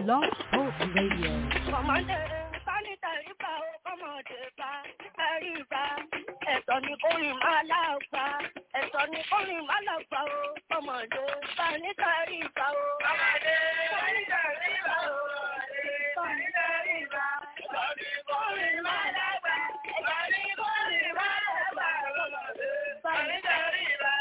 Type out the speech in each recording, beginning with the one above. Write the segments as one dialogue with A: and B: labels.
A: Blog Talk Radio.
B: Kọ̀mọ́dé sanitary bá o kọ́mọdé bá ẹ̀rí bá. Ẹ̀tọ́ ni kórìn máa láàgbá. Ẹ̀tọ́ ni kórìn máa láàgbá o. Kọ́mọdé sanitary bá o. Kọ́mọdé sanitary bá o. Sanitary bá. Ẹ̀tọ́ ni kórìn máa láàgbá. Ẹ̀tọ́ ni kórìn máa láàgbá. Kọ́mọdé sanitary bá.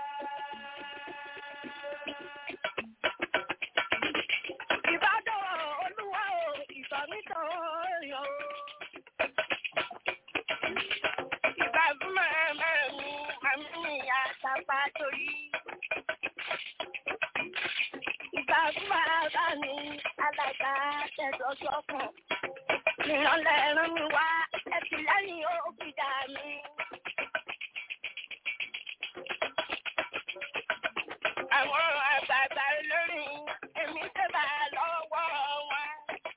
B: Ìbádọ́ olúwa o, ìbámitọ̀ ọ̀yọ́ o. Ìbá fún màmá mi, màmí mi àtàpá torí. Ìbá fún bàbá mi, alága tẹ̀sọ̀ sọ́kàn. Ìrànlẹ̀ ràn mí wá, ẹ̀sìn lẹ́yìn òkìdá mi. Àwọn àgbààgbà olórí, èmi tẹ́bà lọ́wọ́ wọn.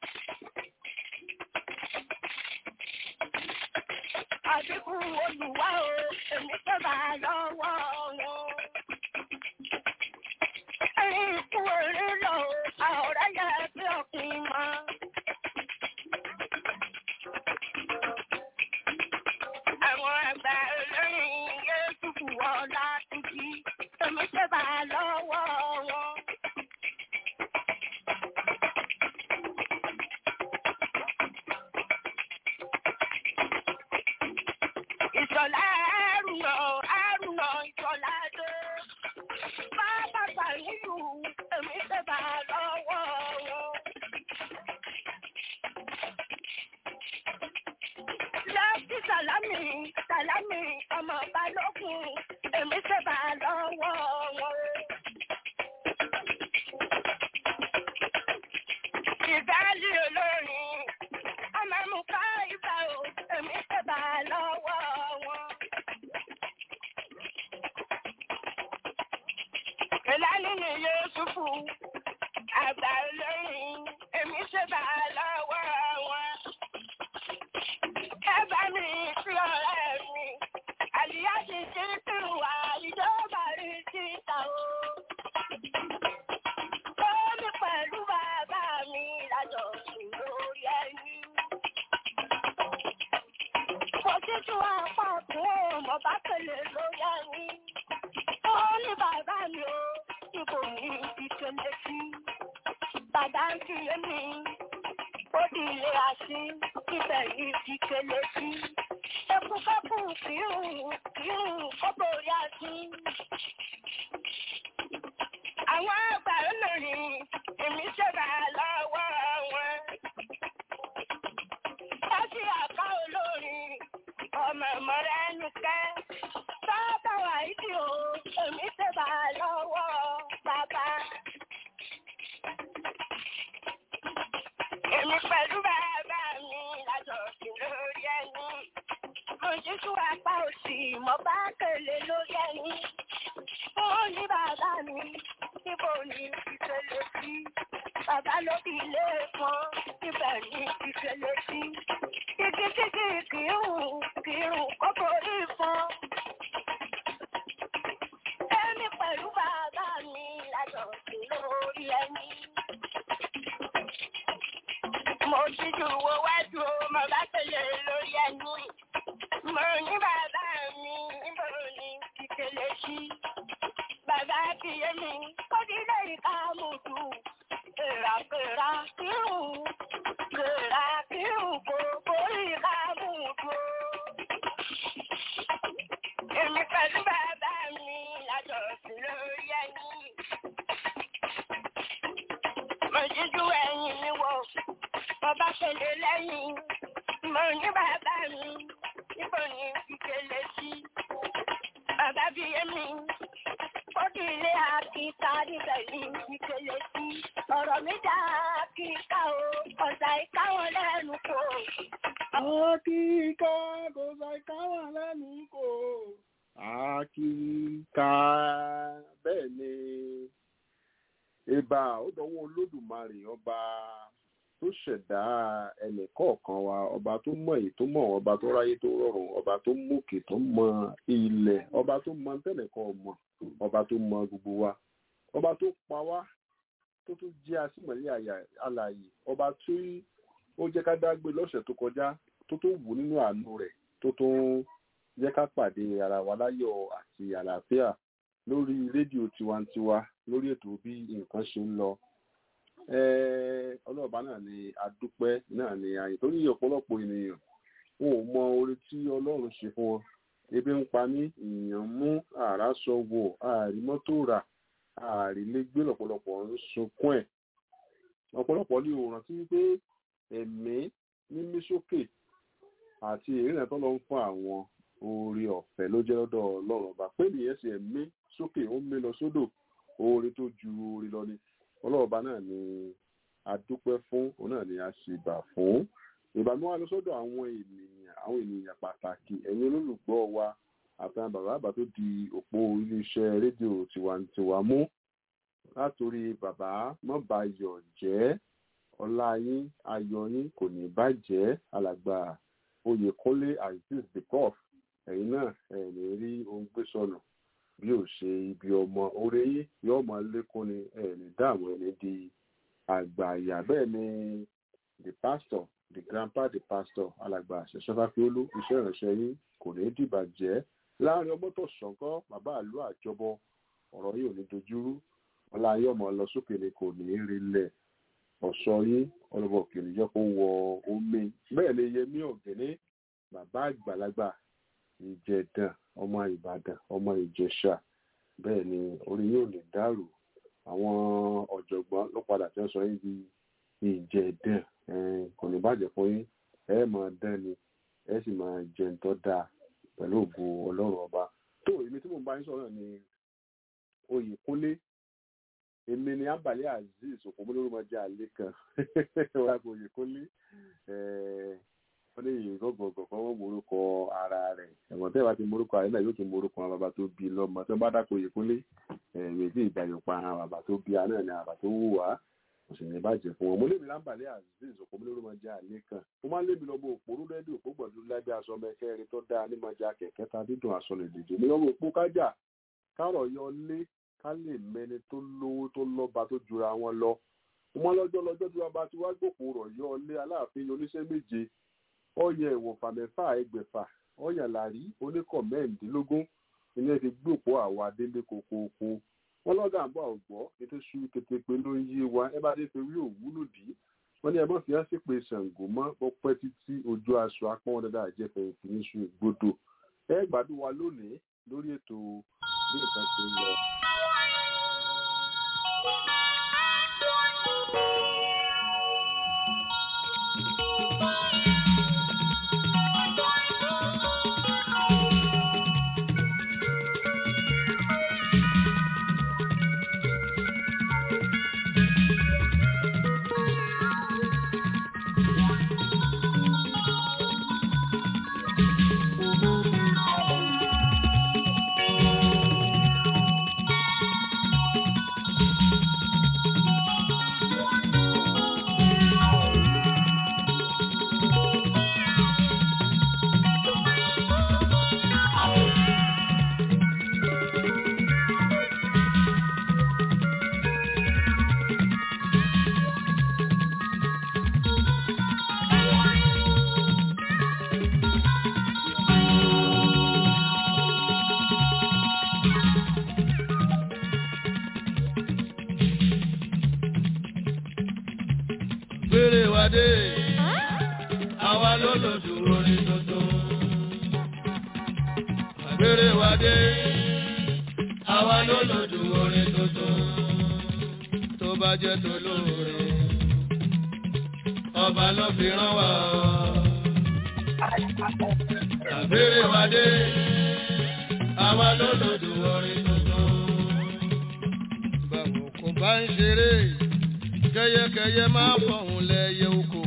B: Àbíkú olùwà o, èmi tẹ́bà lọ́wọ́ wọn. Ẹyin ikú orí lọ o, àwòrán yẹ bí ọkùnrin mọ́. Àwọn àgbà olórí Yéésù kù wọ́n láti jí, èmi tẹ́bà lọ́wọ́ wọn. Ìṣọ̀lá àrùnà àrùnà ìṣọ̀lá dé. Bàbá Sàníyù èmi tẹ́bà lọ́wọ́ wọn. Lẹ́kí Sàlámì Sàlámì ọmọ Balógun èmi tẹ́bà lọ́wọ́ wọn. Ìdálé olórin ọmọ mú ká ibà o èmi tẹ́bà lọ́wọ́ wọn. Ìlànà ni Yéṣùfù, àgbà olórin, èmi ṣe bá a lọ́wọ́ wọn. Ẹ bá mi sí ọ̀rẹ́ mi, àlìyá ti ṣe sí wà ìjọba rí síta o. Ó ní pẹ̀lú bàbá mi lájọ sùn lórí ẹni. Kò sí tí wọ́n pọ̀ fún ọmọ bá pèlè lórí ẹni. Ó ní bàbá mi o, ipò mi ti tẹ̀lé sí. Bàbá ń fi lé mi, ó di ilé àṣì, ibẹ̀ yìí ti tẹ̀lé sí. Ẹkúnkẹ́kù kìírùn kìírùn kó borí àṣì. Àwọn àgbà olórin, èmi ṣẹ̀dá lọ́wọ́ wọn. Wọ́n sì àká olórin, ọmọ ìmọ̀rẹ́ nìkẹ́. Bàbá wà ìdí o, èmi ṣẹ̀dá lọ́wọ́ bàbá. Èmi pẹ̀lú bàbá mi lájọ sí lórí ẹni. Mo jíjú apá òsì, mo bá kèlè lórí ẹni. Ó ní bàbá mi, níbo ni ìṣẹ̀lẹ̀ sí? Bàbá ló bí ilé kan, ibẹ̀ ni ìṣẹ̀lẹ̀ sí. Igi kíkì kìírùn kìírùn kó borí fún. Èmi pẹ̀lú bàbá mi lájọ sí lórí ẹni. Mo jíjú wo wájú o, mo bá tẹ̀lé lórí ẹni. Mo ní bàbá mi, níbo ni ìṣẹ̀lẹ̀ sí? Bàbá kìí mi, ó dílé ìka mùtù. Kèràkèrà kírùn, kèrà kírùn kò borí ìka mùtù. Èmi pẹ̀lú bàbá mi lájọ sí lórí ẹni. Mo jíjú ẹyin mi wò, mo bá ṣẹlẹ̀ lẹ́yìn. Mo ní bàbá mi, níbo ni ìṣẹ̀lẹ̀ sí? Bàbá bí èmi, ó di ilé àkíkà níbẹ̀ ní ìṣẹ̀lẹ̀ sí. Ọ̀rọ̀ mi dá àkíkà o, ọ̀sà ìka wọn lẹ́nu kò.
C: Akíká kò sọ ìkáwà lẹ́nu kò. Akíká bẹ́ẹ̀ ni ìbà ó dọwọ́ olódùmarè ọba tó ṣẹ̀dá ẹnì kọ̀ọ̀kan wa ọba tó mọ̀ èyí tó mọ̀ ọba tó ráyé tó rọrùn ọba tó mókè tó mọ ilẹ̀ ọba tó mọ tẹ́nìkan ọmọ ọba tó mọ gbogbo wa ọba tó pa wá tó tún jẹ́ asímọ̀lẹ́ àlàyé ọba tí ó jẹ́ ká dágbé lọ́sẹ̀ tó kọjá tó tó wù nínú àánú rẹ̀ tó tó jẹ́ ká pàdé ara wa láyọ̀ àti àlàáfíà lórí rédíò tiwantiwa lórí ètò bí nǹkan ṣe ń lọ ọlọ́ọ̀bá náà ni adúpẹ́ náà ni àyè tó ní ọ̀pọ̀lọpọ̀ ènìyàn wọn ò mọ orí tí ọlọ́run ṣe fún wọn ebi ń pa mí èèyàn mú àrá sọ wò ààrí mọ́tò rà ààrí lé gbé lọ́pọ̀lọpọ̀ ń sunkún ẹ̀ ọ̀pọ̀lọpọ̀ ní òòrùn tí wípé ẹ̀mí mímí sókè àti ìrìnà tó lọ ń fún àwọn oore ọ̀fẹ́ ló jẹ́ lọ́dọ̀ ọlọ́run ọba pé nìyẹn sì ẹ̀mí sókè ó ń mí lọ sódò oore tó ju oore lọ ni ọlọ́run ọba náà ni a dúpẹ́ fún òun náà ni a sì bà fún ìbànú wa lọ sọ́dọ̀ àwọn ènìyàn àwọn ènìyàn pàtàkì ẹ̀yin olólùgbọ́ wa àtàwọn bàbá àbá tó di òpó iléeṣẹ́ rédíò tiwantiwa mú látòrí bàbá mọ́bàyọ̀ jẹ́ ọlá yín ayọ̀ yín kò ní bàjẹ́ alàgbà oyèkúnlé azeez the prof ẹ̀yin náà ẹ̀ ní rí ohun gbé sọnù bí ò ṣe ibi ọmọ oore yín yóò máa lékún ni ẹ̀ ní dààmú ẹ̀ ní di àgbà àyà bẹ́ẹ̀ ni the pastor the grandpa the pastor alàgbà ṣẹṣẹfàfiolú iṣẹ́ ìránṣẹ́ yín kò ní dìbàjẹ́ láàrin ọmọ tó ṣọ̀kan bàbá àlú àjọbọ ọ̀rọ̀ yìí ò ní dojúrú ọlá yóò mọ lọ sókè ni kò ní rilẹ̀ ọ̀ṣọ́ yín ọlọ́bọ̀ kìnìún jẹ́ kó wọ omi bẹ́ẹ̀ ni yẹmí ọ̀gẹ́ni bàbá àgbàlagbà ìjẹ̀dàn ọmọ ìbàdàn ọmọ ìjẹ̀ṣà bẹ́ẹ̀ ni orí yóò lè dàrú àwọn ọ̀jọ̀gbọ́n ló padà tí wọ́n sọ yín di ìjẹ̀dàn kò ní bàjẹ́ fún yín ẹ máa dán ni ẹ sì máa jẹun tó dáa pẹ̀lú ògo ọlọ́run ọba tó èmi tí mò ń bá yín sọ̀rọ̀ ni oyèkúnlé èmi ni abàlẹ́ azeez òpómọlórúmọdé àlẹ́ kan wà kò oyèkúnlé wọ́n lè yìn gọ́gọ̀gọ̀ kọ́ wọ́n morúkọ ara rẹ̀ ẹ̀wọ̀n tẹ́ bá ti morúkọ àyè náà yóò tún morúkọ àwọn bàbá tó bí lọ́mọ tó bá dákọ̀ oyèkúnlé ẹ̀ẹ́dì ìgbàyọ̀ pa àwọn bàbá tó bí aná ni àbá tó wù wá kò sì ní bàjẹ́ fún wọn mo lébi lámbàlẹ́ azeez òpómọlórúmọdé àlẹ́ kan mo máa ń lébi lọ́mọ òpórú rẹ́díò òpó gbọ̀dú lábẹ́ aṣọ mẹ́kẹ́rin tó dáa ní mọ́jà kẹ̀kẹ́ ta dídùn aṣọ lè dìde ní ọmọ òpó kájà kárọ̀ yọ lé ká lè mẹni tó lówó tó lọ́ba tó jura wọn lọ wọn lọ́jọ́ lọ́jọ́ tí wọn bá ti wá gbòpò rọ̀ yọ lé aláàfin oníṣẹ́ méje ọyẹ ìwọ̀nfà mẹ́fà ẹgbẹ̀fà ọyà làrí oníkọ̀ mẹ́rìndínlógún ilé ti gbòpò àwa délé kokoko wọn lọ́gà àbọ̀ àwùgbọ́ ètò ṣu kétépe ló ń yé wa ẹ bá dé fi rí òwúlò dì í wọn ní ẹ mọ̀ fi hàn sí pé ṣàǹgó mọ́ ọpẹ́ títí ojú aṣọ apọ́n dáadáa àjẹfẹ̀yìntì níṣu ìgbodò ẹ gbádùn wa lónìí lórí ètò bí nǹkan ṣe ń lọ.
A: gbére wa dé àwa ló lòdù orin tuntun. gbére wa dé àwa ló lòdù orin tuntun. tó bá jẹ́ tó lóore ọba ló fi rán wa. gbére wa dé àwa ló lòdù orin tuntun. báwo kò bá ń ṣeré kẹyẹkẹyẹ máa fọhùn lẹyẹ oko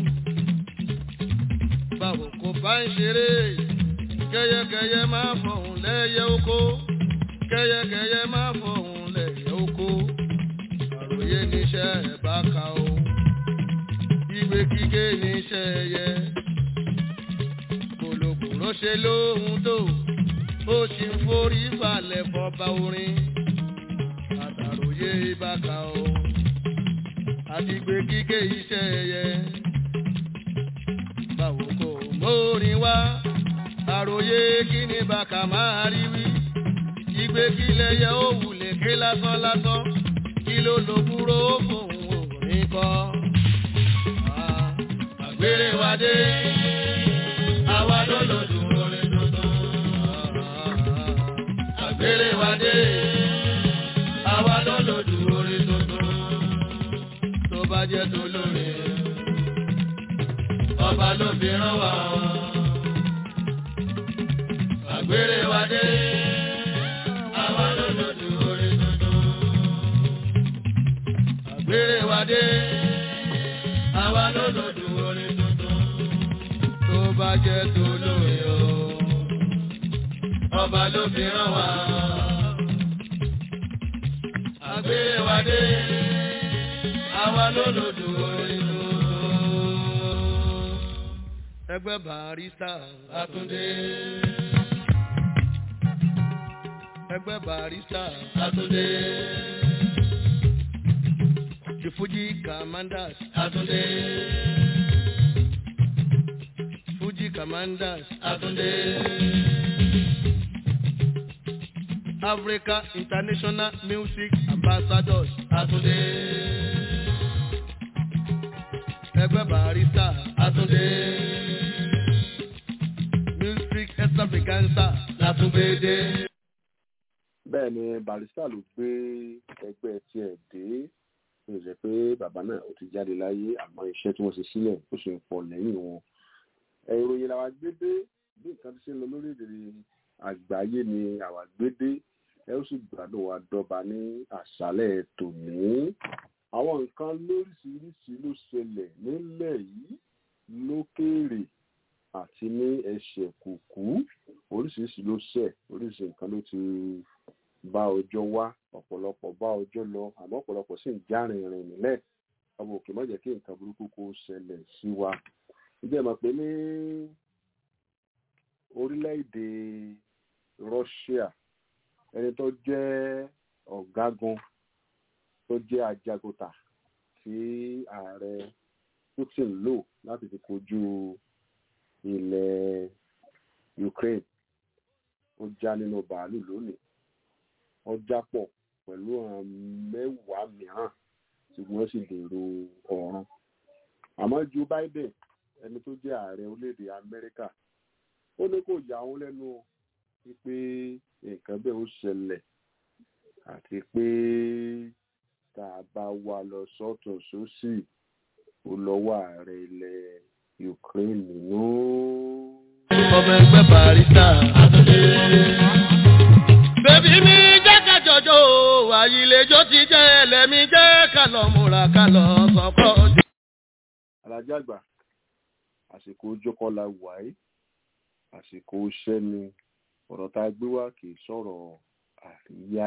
A: báwo kò bá ń ṣeré kẹyẹkẹyẹ máa fọhùn lẹyẹ oko kẹyẹkẹyẹ máa fọhùn lẹyẹ oko àròyé níṣẹ́ ẹ bá ka o ìwé kíké níṣẹ́ ẹyẹ kòlòkòlò ṣe lóhun tó ó sì ń forí balẹ̀ fọba orin àtàròyé bá ka o àti gbé kíké iṣẹ́ ẹyẹ. báwo kò mórin wá àròyé kí ni bàkà máa rí wí. ìgbé kílẹ̀ yẹ ó wulẹ̀ ké lásán lásán kí ló lo búrò fòun òní kọ́. àgbèrè wa dé àwa ló lò dùn orin tuntun. àgbèrè wa dé àwa ló lò dùn orin tuntun. tó bá jẹ́ tó lóore ọba ló fi rán wa. àgbèrè wa dé àwa ló lò dùn orin tuntun. àgbèrè wa dé àwa ló lò dùn orin tuntun. tó bá jẹ́ tó lóore o ọba ló fi rán wa. àgbèrè wa dé àwa ló lò dùn orin tuntun. ẹgbẹ́ barista Àtúndé. ẹgbẹ́ barista Àtúndé. The Fuji Commanders Àtúndé. Fuji Commanders Àtúndé. Africa International Music Ambassadors Àtúndé. Ẹgbẹ́ barista Àtúndé. Music extravaganza Látúndé.
C: bẹ́ẹ̀ ni barista ló gbé ẹgbẹ́ tiẹ̀ dé ó jẹ́ pé bàbá náà ó ti jáde láyé àmọ́ iṣẹ́ tí wọ́n ṣe sílẹ̀ ó sì ń pọ̀ lẹ́yìn wọn. ẹ, ìròyìn làwa gbé dé bí nǹkan ti ṣe ń lọ lórílẹ̀‐èdè àgbáyé ni àwa gbé dé ẹ ó sì gbádùn wa dọ́ba ní àṣálẹ̀ tòní. àwọn nǹkan lóríṣiríṣi ló ṣẹlẹ̀ nílẹ̀ yìí lókèèrè àti ní ẹsẹ̀ kùkú oríṣiríṣi ló ṣẹ̀ oríṣiríṣi nǹkan ló ti bá ọjọ́ wá ọ̀pọ̀lọpọ̀ bá ọjọ́ lọ àmọ́ ọ̀pọ̀lọpọ̀ sì ń já rìnrìn nílẹ̀ ọmọ òkè má jẹ́ kí nǹkan burúkú kó ṣẹlẹ̀ sí wa. ǹjẹ́ mọ̀ pé ní orílẹ̀-èdè Russia ẹni tó jẹ́ ọ̀gágun tó jẹ́ ajagunta tí ààrẹ Putin lò láti fi kojú ilẹ̀ Ukraine ó já nínú bàálù lónìí wọ́n jápọ̀ pẹ̀lú àwọn mẹ́wàá mìíràn tí wọ́n sì dèrò ọ̀run. àmọ́ Joe Biden ẹni tó jẹ́ ààrẹ orílẹ̀-èdè Amẹ́ríkà ó ní kò yà wọ́n lẹ́nu pé nǹkan bẹ́ẹ̀ ó ṣẹlẹ̀ àti pé tá a bá wà lọ sọ́tún sósì ó lọ́wọ́ ààrẹ ilẹ̀ Ukraine nínú.
A: ọmọ ẹgbẹ́ barista Àtúndé. bèbí mi jẹ́ kájọjọ́ àyìnlẹ́jọ́ ti jẹ́ ẹlẹ́mi jẹ́ kálọ̀ múra kálọ̀ sọ́kọ́.
C: alájà àgbà àsìkò jókòólá wàyí àsìkò iṣẹ́ ni ọ̀rọ̀ tá a gbé wá kì í sọ̀rọ̀ àríyá.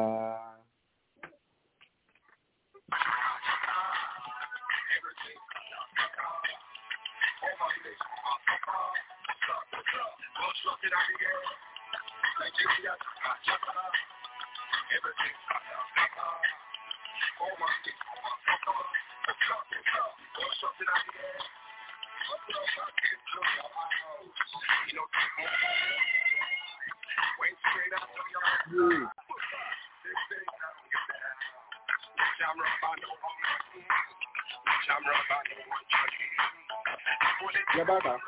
C: Yẹ bá ta.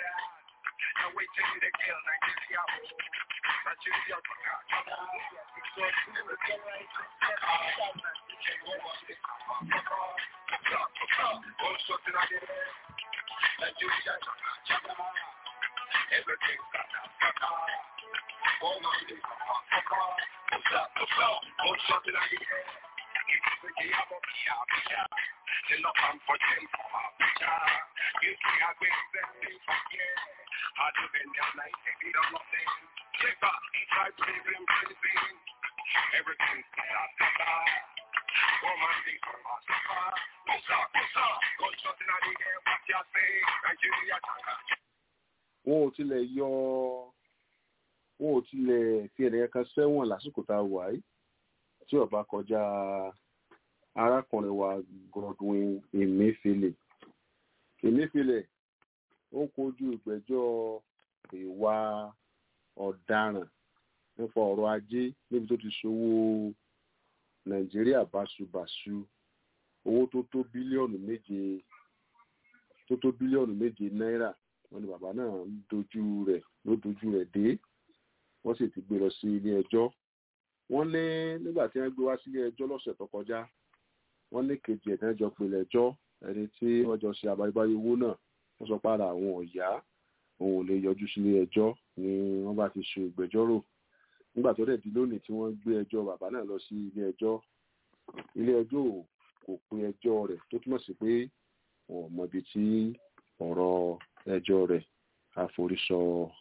C: wọn ò tilẹ̀ yọ wọn ò tilẹ̀ fi ẹ̀rẹ̀ kan sẹ́wọ̀n lásìkò tá a wà yìí tí ó bá kọjá arákùnrin wa Godwin Emefiele Emefiele ó kojú ìgbẹ́jọ́ ìwà ọ̀daràn nípa ọ̀rọ̀ ajé níbi tó ti ṣòwò Nàìjíríà báṣubàṣu owó tó tó bílíọ̀nù méje tó tó bílíọ̀nù méje náírà wọ́n ní bàbá náà ń dojú rẹ̀ ló dojú rẹ̀ dé wọ́n sì ti gbé lọ sí ilé ẹjọ́ wọ́n ní nígbà tí wọ́n gbé wá sílé ẹjọ́ lọ́sẹ̀ tó kọjá wọ́n ní kejì ẹ̀dá jọ pinlẹ̀ ẹjọ́ ẹni tí wọ́n jọ ṣe àbáyébáyé owó náà wọ́n sọ padà àwọn ọ̀yá òun ò lè yọjú sílé ẹjọ́ ni wọ́n bá ti ṣe ìgbẹ́jọ́rò nígbà tó dẹ̀ di lónìí tí wọ́n gbé ẹjọ́ bàbá náà lọ sí ilé ẹjọ́ ilé ẹjọ́ kò pe ẹjọ́ rẹ̀ tó túmọ̀ sí pé wọn ò mọbi tí ọ̀rọ̀ ẹjọ́ rẹ̀ àforísọ.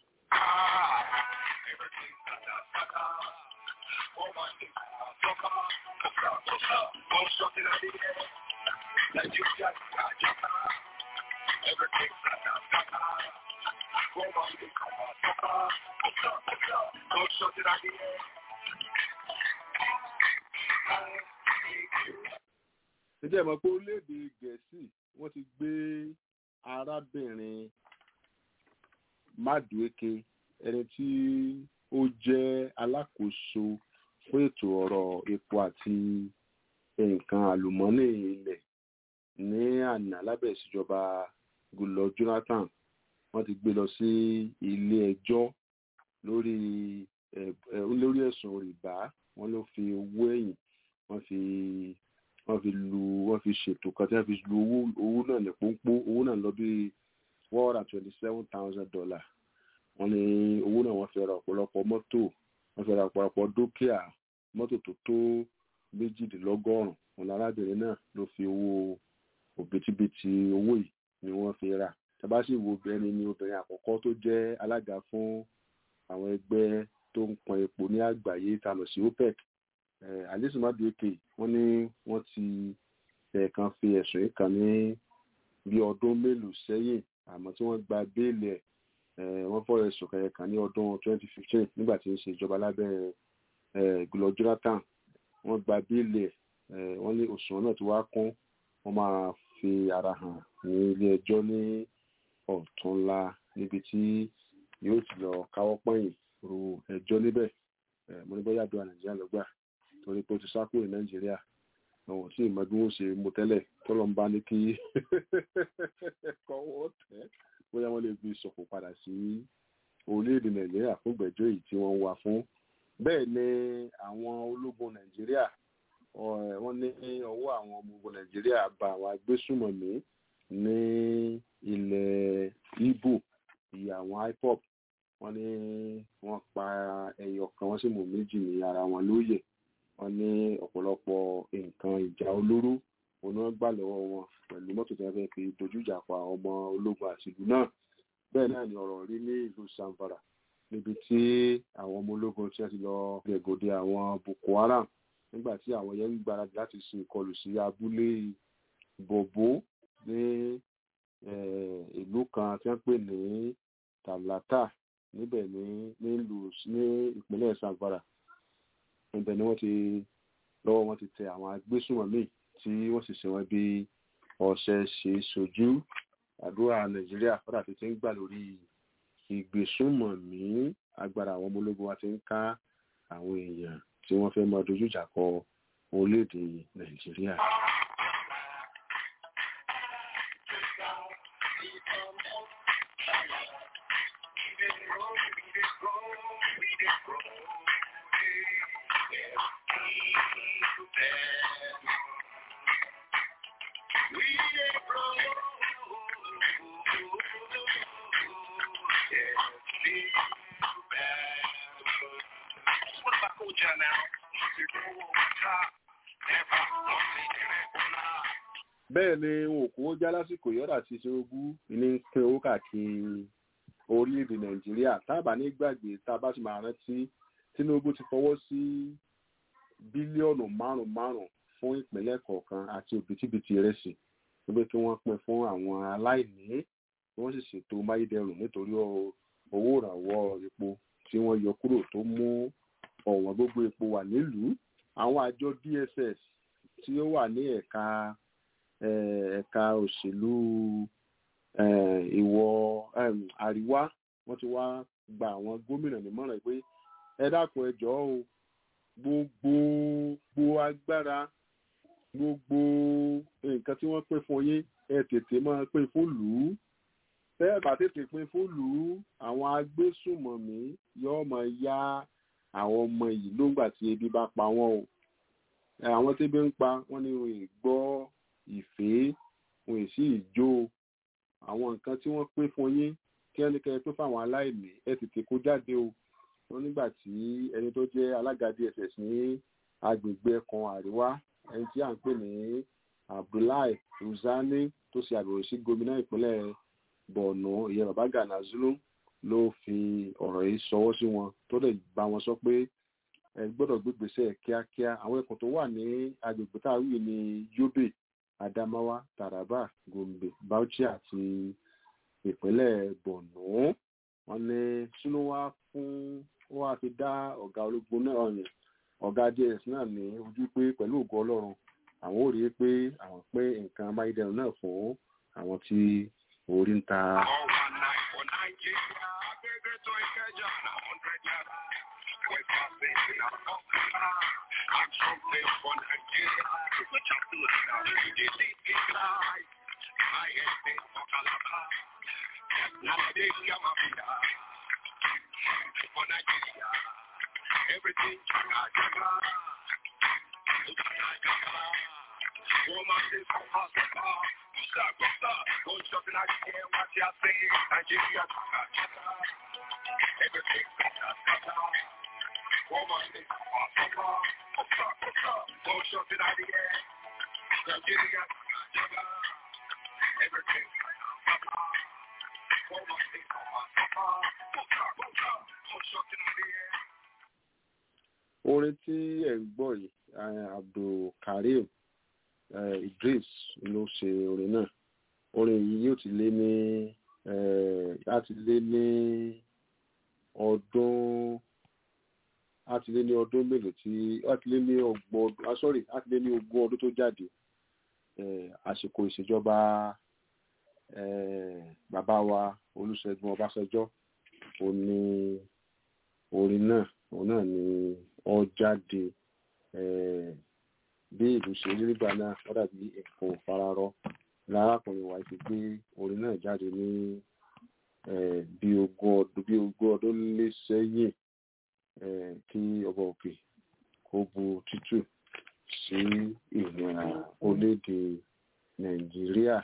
C: ǹjẹ́ ìmọ̀ pé orílẹ̀-èdè gẹ̀ẹ́sì wọ́n ti gbé arábìnrin Madueke ẹni tí ó jẹ́ alákòóso fún ètò ọ̀rọ̀ epo àti nǹkan àlùmọ́nì ilẹ̀ ní àná lábẹ́ ìṣèjọba Goodluck Jonathan wọ́n ti gbé lọ sí ilé ẹjọ́ lórí lórí ẹ̀sùn rìbá wọ́n ló fi owó ẹ̀yìn wọ́n fi wọ́n fi lu wọ́n fi ṣètò kan tí wọ́n fi lu owó owó náà ní pọ́npọ́ owó náà lọ bí one hundred and twenty seven thousand dollar wọ́n ní owó náà wọ́n fi ra ọ̀pọ̀lọpọ̀ mọ́tò wọ́n fi ra ọ̀pọ̀lọpọ̀ dúkìá mọ́tò tó tó méjìdínlọ́gọ́rùn wọn lárábìnrin náà ló fi owó òbítíbitì owó yìí ni wọ́n fi rà tàbá sì wo obìnrin ni obìnrin àkọ́kọ́ tó jẹ́ alága fún àwọn ẹgbẹ́ tó ń pọn epo ní àgbáyé ta lọ sí OPEC alice madueke wọ́n ní wọ́n ti ẹ̀ẹ̀kan fi ẹ̀sùn yìí kàn ní bí ọdún mélòó sẹ́yìn àmọ́ tí wọ́n gba béèlì ẹ̀ wọ́n fọ́ ẹ̀sùn kẹ̀kẹ́ ní ọdún 2015 nígbà tí ń ṣe ìjọba lábẹ́ Goodluck Jonathan wọ́n gba béèlì ẹ̀ wọ́n ní òṣùwọ̀n náà ti wá kún wọ́n máa fi ara hàn ní ilé ẹjọ́ ní ọ̀túnla níbi tí yóò ti lọ káwọ́ pọ̀nyìn ru ẹjọ́ níbẹ̀ mo ní bóyá àdúrà Nàìjíríà ló gbà torí pé ó ti sá kúrò ní Nàìjíríà àwọn tí ìmọ̀ bí wọ́n ṣe mú tẹ́lẹ̀ tọ́lọ́ ń bá ní kí kọ́wọ́ tẹ́ bóyá wọ́n lè fi sọ̀kò padà sí orílẹ̀-èdè Nàìjíríà fún ìgbẹ́jọ́ èyí tí wọ́n ń wá fún bẹ́ẹ̀ ni àwọn ológun Nàìjíríà wọ́n ní ọwọ́ àwọn ọmọ ogun Nàìjíríà bá àwọn agbésùmọ̀mí ní ilẹ̀ Ìgbò ìyá àwọn IPOB wọ́n ní wọ́n pa ẹyọ kan wọ́n sì mú méjì ní ara wọn lóye wọ́n ní ọ̀pọ̀lọpọ̀ nǹkan ìjà olóró òun wọ́n gbà lọ́wọ́ wọn pẹ̀lú mọ́tò tí wọ́n fẹ́ẹ́ fi dojú ìjà pa ọmọ ológun àti ìlú náà bẹ́ẹ̀ náà ni ọ̀rọ̀ rí ní ìlú Zamfara níbi tí àwọn ọmọ ológun tí wọ́n ti lọ gbẹ̀gòdè àwọn Boko Haram nígbà tí àwọn yẹn ń gbáradì láti ṣe ìkọlù sí abúlé Bobo ní ìlú kan tí wọ́n pè ní Talata níbẹ̀ ní nílùú ní ìpínlẹ̀ Zamfara ibẹ̀ ni wọ́n ti lọ́wọ́ wọn ti tẹ àwọn agbésùnmọ̀mí tí wọ́n sì ṣe wọ́n bí ọ̀sẹ̀ ṣe sojú àdúrà Nàìjíríà fọ́dà tó ti ń gbà lórí ìgbésùnmọ̀mí agbára àwọn ọmọ ológun wa ti ń ká àwọn èèyàn tí wọ́n fẹ́ máa dojú ìjà kọ orílẹ̀-èdè Nàìjíríà. bẹ́ẹ̀ ni wọn kò já lásìkò yọ̀dà ti Tinubu ní pín owó káàkiri orílẹ̀-èdè Nàìjíríà tábà ní gbàgbé tá a bá ti máa rántí Tinubu ti fọwọ́ sí bílíọ̀nù márùn-ún márùn-ún fún ìpínlẹ̀ kọ̀ọ̀kan àti òbítíbitì ìrẹsì wípé kí wọ́n pín fún àwọn aláìní kí wọ́n sì ṣètò máyédẹrùn nítorí owó ìrànwọ́ epo tí wọ́n yọ kúrò tó mú ọ̀wọ́n gbogbo epo wà nílùú àwọn àjọ DSS tí ó wà ní ẹ̀ka ẹ̀ka òṣèlú ìwọ̀ àríwá wọ́n ti wá gba àwọn gómìnà nímọ̀ràn pé ẹ dákun ẹ jọ̀ọ́ o gbogbo gbogbo agbára gbogbo nǹkan tí wọ́n pín fún yín ẹ tètè máa pín fún lù ú bẹ́ẹ̀ bá tètè pín fún lù ú àwọn agbésùmọ̀mí yóò máa yá àwọn ọmọ yìí lóńgbà tí ebi bá pa wọ́n o àwọn tí ebi ń pa wọ́n ní wọn ì gbọ́ ìfẹ́ wọn ì sí ìjó àwọn nǹkan tí wọ́n pín fún yín kí ẹnikẹ́ni pín fáwọn aláìní ẹ tètè kó jáde o wọn nígbà tí ẹni tó jẹ́ alága dss ní agbègbè ẹkùn àríwá ẹni tí à ń pè ní abdullahi uzani tó ṣe àbẹ̀wò sí gómìnà ìpínlẹ̀ borno ìyẹn baba gana zulu ló fi ọ̀rọ̀ yìí ṣọwọ́ sí wọn tó lè bá wọn sọ pé ẹ gbọ́dọ̀ gbégbèsè kíákíá àwọn ẹkùn tó wà ní agbègbè tá a wí ní yobe adamawa taraba gombe bauchi àti ìpínlẹ̀ borno wọn ní sínú wá fún ó wá fi dá ọ̀gá ológun náà yàn ọ̀gá ds náà ní ojú pé pẹ̀lú ògo ọlọ́run àwọn ò rí i pé àwọn pé nǹkan amáyédẹrùn náà fún àwọn tí orí ń ta.
D: Everything Woman is possible. Stop, stop. Go shopping out here. What you saying? Nigeria. Everything Woman is possible. Stop, stop. Go shopping out here. Nigeria. Everything Woman is possible. Stop, stop. Go shopping out here.
C: orin tí ẹ̀ ń gbọ́ yìí abdulkareem idris ló ṣe orin náà orin yìí yóò ti lé ní láti lé ní ọdún láti lé ní ọdún mélòó tí láti lé ní ọgbọ̀n ọdún sorry láti lé ní ogún ọdún tó jáde àsìkò ìṣèjọba bàbá wa olùṣègùn ọbásanjọ́ òun ni orin náà òun náà ni ọ jáde bí ìlú ṣe rí nígbà náà ó dàbí nǹkan fararọ lárákùnrin wa ti gbé orin náà jáde ní bí ogún ọdún bí ogún ọdún lé sẹ́yìn kí ọba òkè kó bu tútù sí ìlera orílẹ̀-èdè nàìjíríà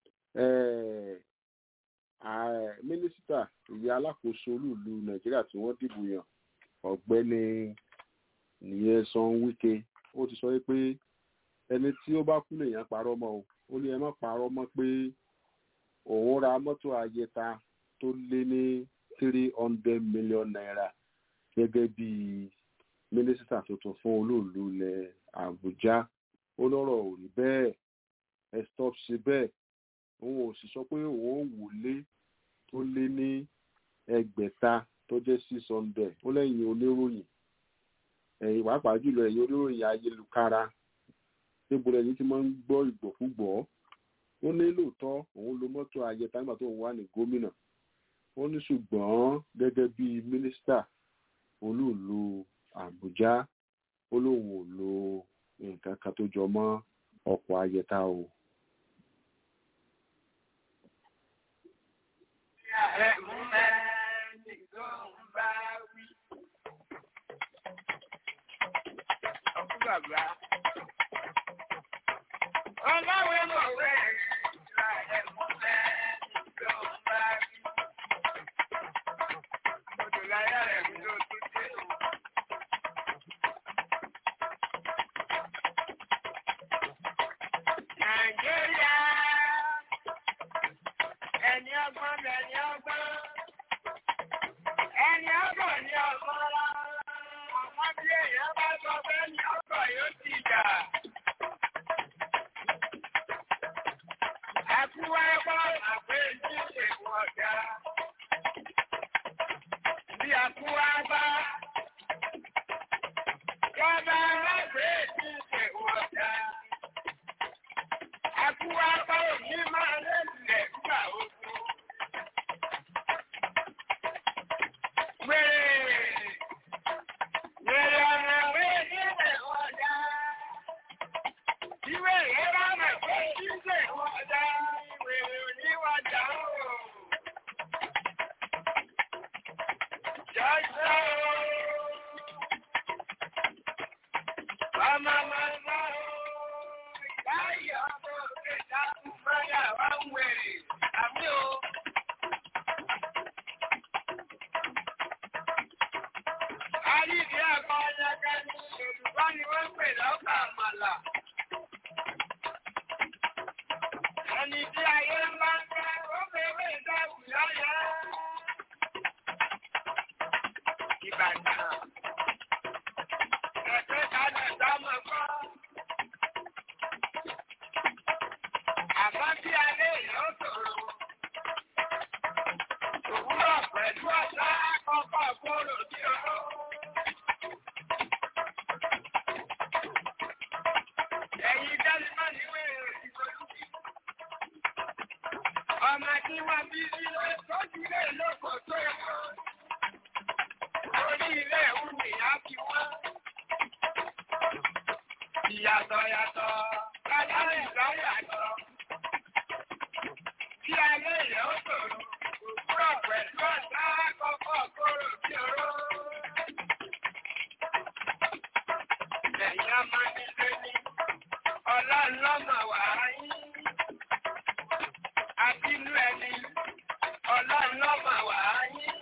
C: mínísítà ìyá alákòóso olúùlú nàìjíríà tí wọ́n dìbò yàn ọ̀gbẹ́ni nìyẹn wíkẹ ó ti sọ pé ẹni tí ó bá kú lèèyàn parọ́ mọ́ o ó ní ẹ má parọ́ mọ́ pé òun ra mọ́tò ayẹta tó lé ní three hundred million naira gẹ́gẹ́ bí mínísítà tuntun fún olóòlù ilẹ̀ àbújá ó lọ́rọ̀ ò rí bẹ́ẹ̀ ẹ stop ṣe bẹ́ẹ̀ òun ò sì sọ pé òun ò wọlé tó lé ní ẹgbẹ̀ta tó jẹ́ six hundred ó lẹ́yìn oníròyìn ẹ̀yìn pàápàá jùlọ ẹ̀yìn oníròyìn ayélujára níbo lẹ́yìn tí máa ń gbọ́ ìgbọ̀kúgbọ̀ ó ní lóòótọ́ òun lo mọ́tò ayẹta nígbà tó ń wà ní gómìnà ó ní ṣùgbọ́n gẹ́gẹ́ bí mínísítà olúùlú àbújá ó lóun ò lo nǹkan kan tó jọ mọ́ ọkọ̀ ayẹta o.
D: bàbá. Ọlọ́wé mọ̀wé ìlà ẹ̀mú mẹ́ ló ń bá rí. Odò láyà rẹ̀ ló tún dé o. Nàìjíríà ẹni ọgbọ́n lẹni ọgbọ́n. Ẹni ọgbọ́n ni ọgbọ́n. Àwọn bí èèyàn bá sọ pé ní ọgbọ́n yóò ti jà. Àkúwá ẹgbọ́ àpé ní èèwọ̀ ọ̀dà. Bí àkúwá bá jọba lágbè ní èèwọ̀ ọ̀dà. ọmọ tí wọ́n bí sílé tọ́jú ilé lóko tó yẹ kó. Orí ilé ìwú ni a fi wọ́n. Ìyàtọ̀ yàtọ̀, kájáre ìlọ́ yàtọ̀. Kí ayé rẹ̀ ó ṣòro, òwúrọ̀ pẹ̀lú ọ̀sá kọ́kọ́ kóró bí oró. Ẹ̀yin ọmọ nílé ní ọlọ́run lọ́mọ wàá yín àbínú ẹni ọlọ́run lọ́mọ wà á yín.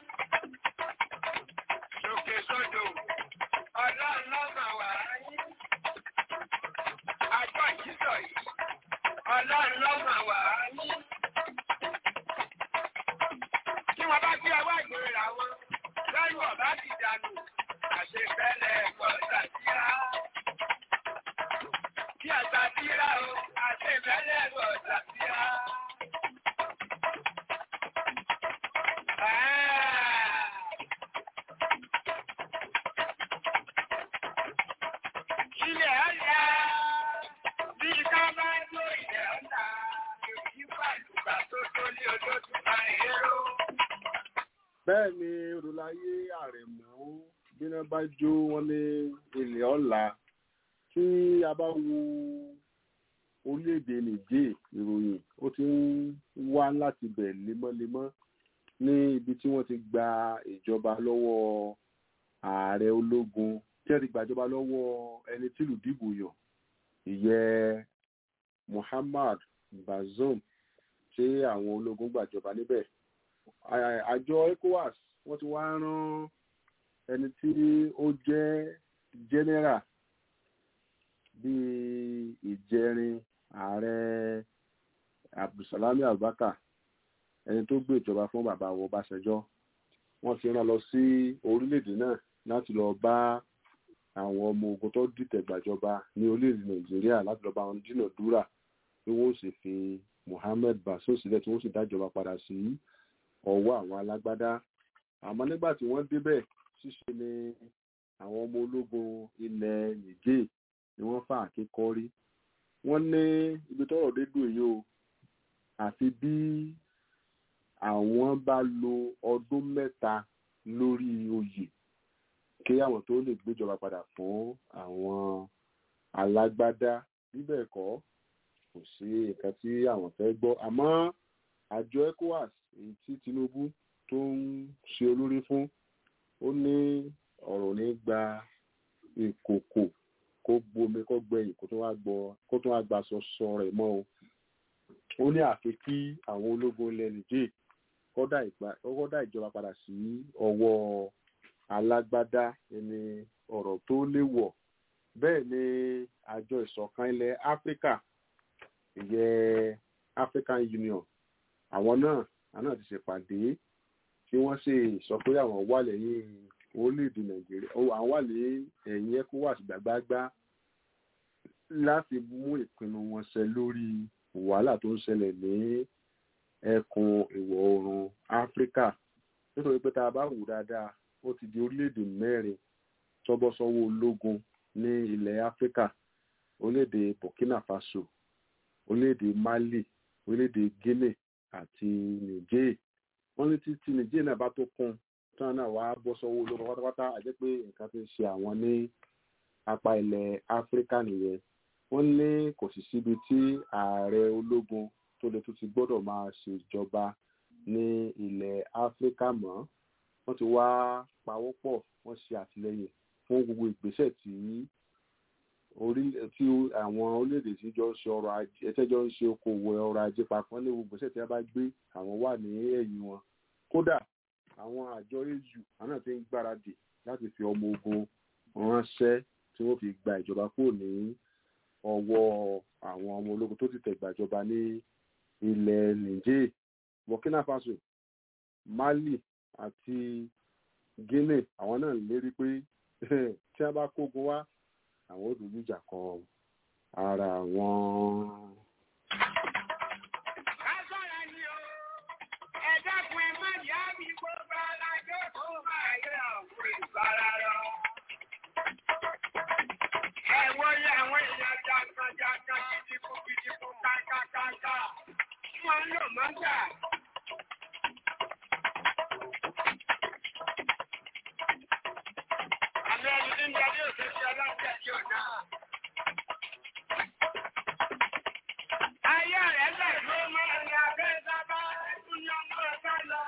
D: Lòkè sódò ọlọ́run lọ́mọ wà á yín. Àjọ ìjísọ̀ yìí ọlọ́run lọ́mọ wà á yín. Tí wọ́n bá gbé ọwọ́ ìgbèrè rà wọn, lẹ́yìn ọ̀bá ti dànù, àṣefẹ́lẹ̀ ẹ̀kọ́ ṣàtìrá. Kí àṣàtìrá o, àṣefẹ́lẹ̀ ẹ̀kọ́ ṣàtìrá. Ilẹ̀ ọ̀la bí ká bá ló ilẹ̀ ọ̀la èyí pàlùbà tó tó ní olóṣù máa èrò.
C: bẹ́ẹ̀ ni olùláyé àrẹ̀mú bíná bá jó wọn ní ilẹ̀ ọ̀la tí a bá wo orílẹ̀-èdè nìjẹ́ ìròyìn ó ti ń wá láti bẹ̀ lemọ́lemọ́ ní ibi tí wọ́n ti gba ìjọba lọ́wọ́ ààrẹ ológun tí wọ́n ti gbàjọba lọ́wọ́ ẹni tìlú dìbò yàn ìyẹn Muhammad Bazoum tí àwọn ológun gbàjọba níbẹ̀ À- àjọ ECOWAS wọ́n ti wá rán ẹni tí ó jẹ́ general bíi ìjẹrin ààrẹ Abdulsalami Abubakar ẹni tó gbé ìjọba fún bàbá wọ Ọbásanjọ́ wọ́n ti rán lọ sí orílẹ̀-èdè náà láti lọ bá àwọn ọmọ ogun tó dìtẹ̀ gbàjọba ní orílẹ̀-èdè Nàìjíríà láti lọ bá wọn dínàdúrà bí wọ́n sì fi Mohammed Bazoum sílẹ̀ tí wọ́n sì dájọba padà sí ọwọ́ àwọn alágbádá àmọ́ nígbà tí wọ́n débẹ̀ ṣíṣe ni àwọn ọmọ ológun ilẹ̀ Niger ni wọ́n fà kíkọ́rí wọ́n ní ibi tọ́rọ̀ dé dùn yìí o àfi bí àwọn bá lo ọdún mẹ́ta lórí oyè kí àwọn tó lè gbéjọba padà fún àwọn alágbádá bíbẹ̀ kọ́ kò sí nǹkan tí àwọn fẹ́ gbọ́ àmọ́ àjọ ECOWAS èyí tí Tinubu tó ń ṣe olórí fún ó ní ọ̀rọ̀ ní gba ìkòkò kó gbomi kó gbẹ̀yìn kó tó wá gbọ́ kó tó wá gba sọsọ rẹ̀ mọ́ o ó ní àfi kí àwọn ológun ilẹ̀ Niger kọ́dà ìgbà- kọ́dà ìjọba padà sí ọwọ́ alágbádá ẹni ọ̀rọ̀ tó léwọ̀ bẹ́ẹ̀ ni àjọ ìṣọ̀kan ilẹ̀ Áfíríkà ìyẹn African Union àwọn náà àwọn náà ti ṣèpàdé tí wọ́n sì sọ pé àwọn wà lẹ́yìn orílẹ̀-èdè Nàìjíríà ó àwọn wà lẹ́yìn ẹ̀yìn ECOWAS gbàgbágbá láti mú ìpinnu wọn ṣẹ lórí wàhálà tó ń ṣẹlẹ̀ ní ẹkùn ìwọ̀ oòrùn Áfíríkà nítorí pé tá a bá wù dáadáa ó ti di orílẹ̀-èdè mẹ́rin tọ́bọ́sọ́wọ́ ológun ní ilẹ̀ Áfíríkà orílẹ̀-èdè Burkina Faso orílẹ̀-èdè Mali orílẹ̀-èdè Guinea àti Niger wọ́n ní títí Niger náà bá tó kún tí wọ́n náà wá bọ́ sọ́wọ́ ológun pátápátá àjẹ́ pé nǹkan ti ń ṣe àwọn ní apá ilẹ̀ Áfíríkà nìyẹn wọ́n ní kò sì síbi tí ààrẹ ológun tó lè tún ti gbọ́dọ̀ máa ṣèjọba ní ilẹ̀ Áfíríkà mọ́ wọ́n ti wá pawọ́pọ̀ wọ́n ṣe àtìlẹ́yìn fún gbogbo ìgbésẹ̀ tí orí tí àwọn orílẹ̀-èdè tí jọ ń ṣe ọrọ̀ ajé ẹtẹ́jọ́ ń ṣe okòwò ọrọ̀ ajé papọ̀ ní gbogbo ìgbésẹ̀ tí a bá gbé àwọn wà ní ẹ̀yìn wọn kódà àwọn àjọ au àwọn náà ti ń gbáradì láti fi ọmọ ogun ránṣẹ́ tí wọ́n fi gba ìjọba kúrò ní ọwọ́ àwọn ọmọ ológun tó ti tẹ̀ gbàjọba ní ilẹ̀ Niger Burkina Faso Mali àti Guinea àwọn náà lérí pé tí a bá kógun wá àwọn ò dojú ìjà kọ ara wọn.
D: Agbára ni o, ẹ dákun ẹ má yá mi gbogbo alájọ́ tó máa yẹ ọ̀pọ̀ ìbára lọ. Ẹ wọlé àwọn èèyàn jàǹkàjàǹkà gidigun gidigun kákákáká. Wọ́n ń lò mọ́tà. Àmì ẹni tí ń darí òṣèṣẹ́ ọlọ́pàá tí ò náà. Ayé rẹ̀ lẹ̀ ló máa ń ya bẹ́ẹ̀ sábà ẹkún ní ọmọ ẹ̀fẹ́ lọ.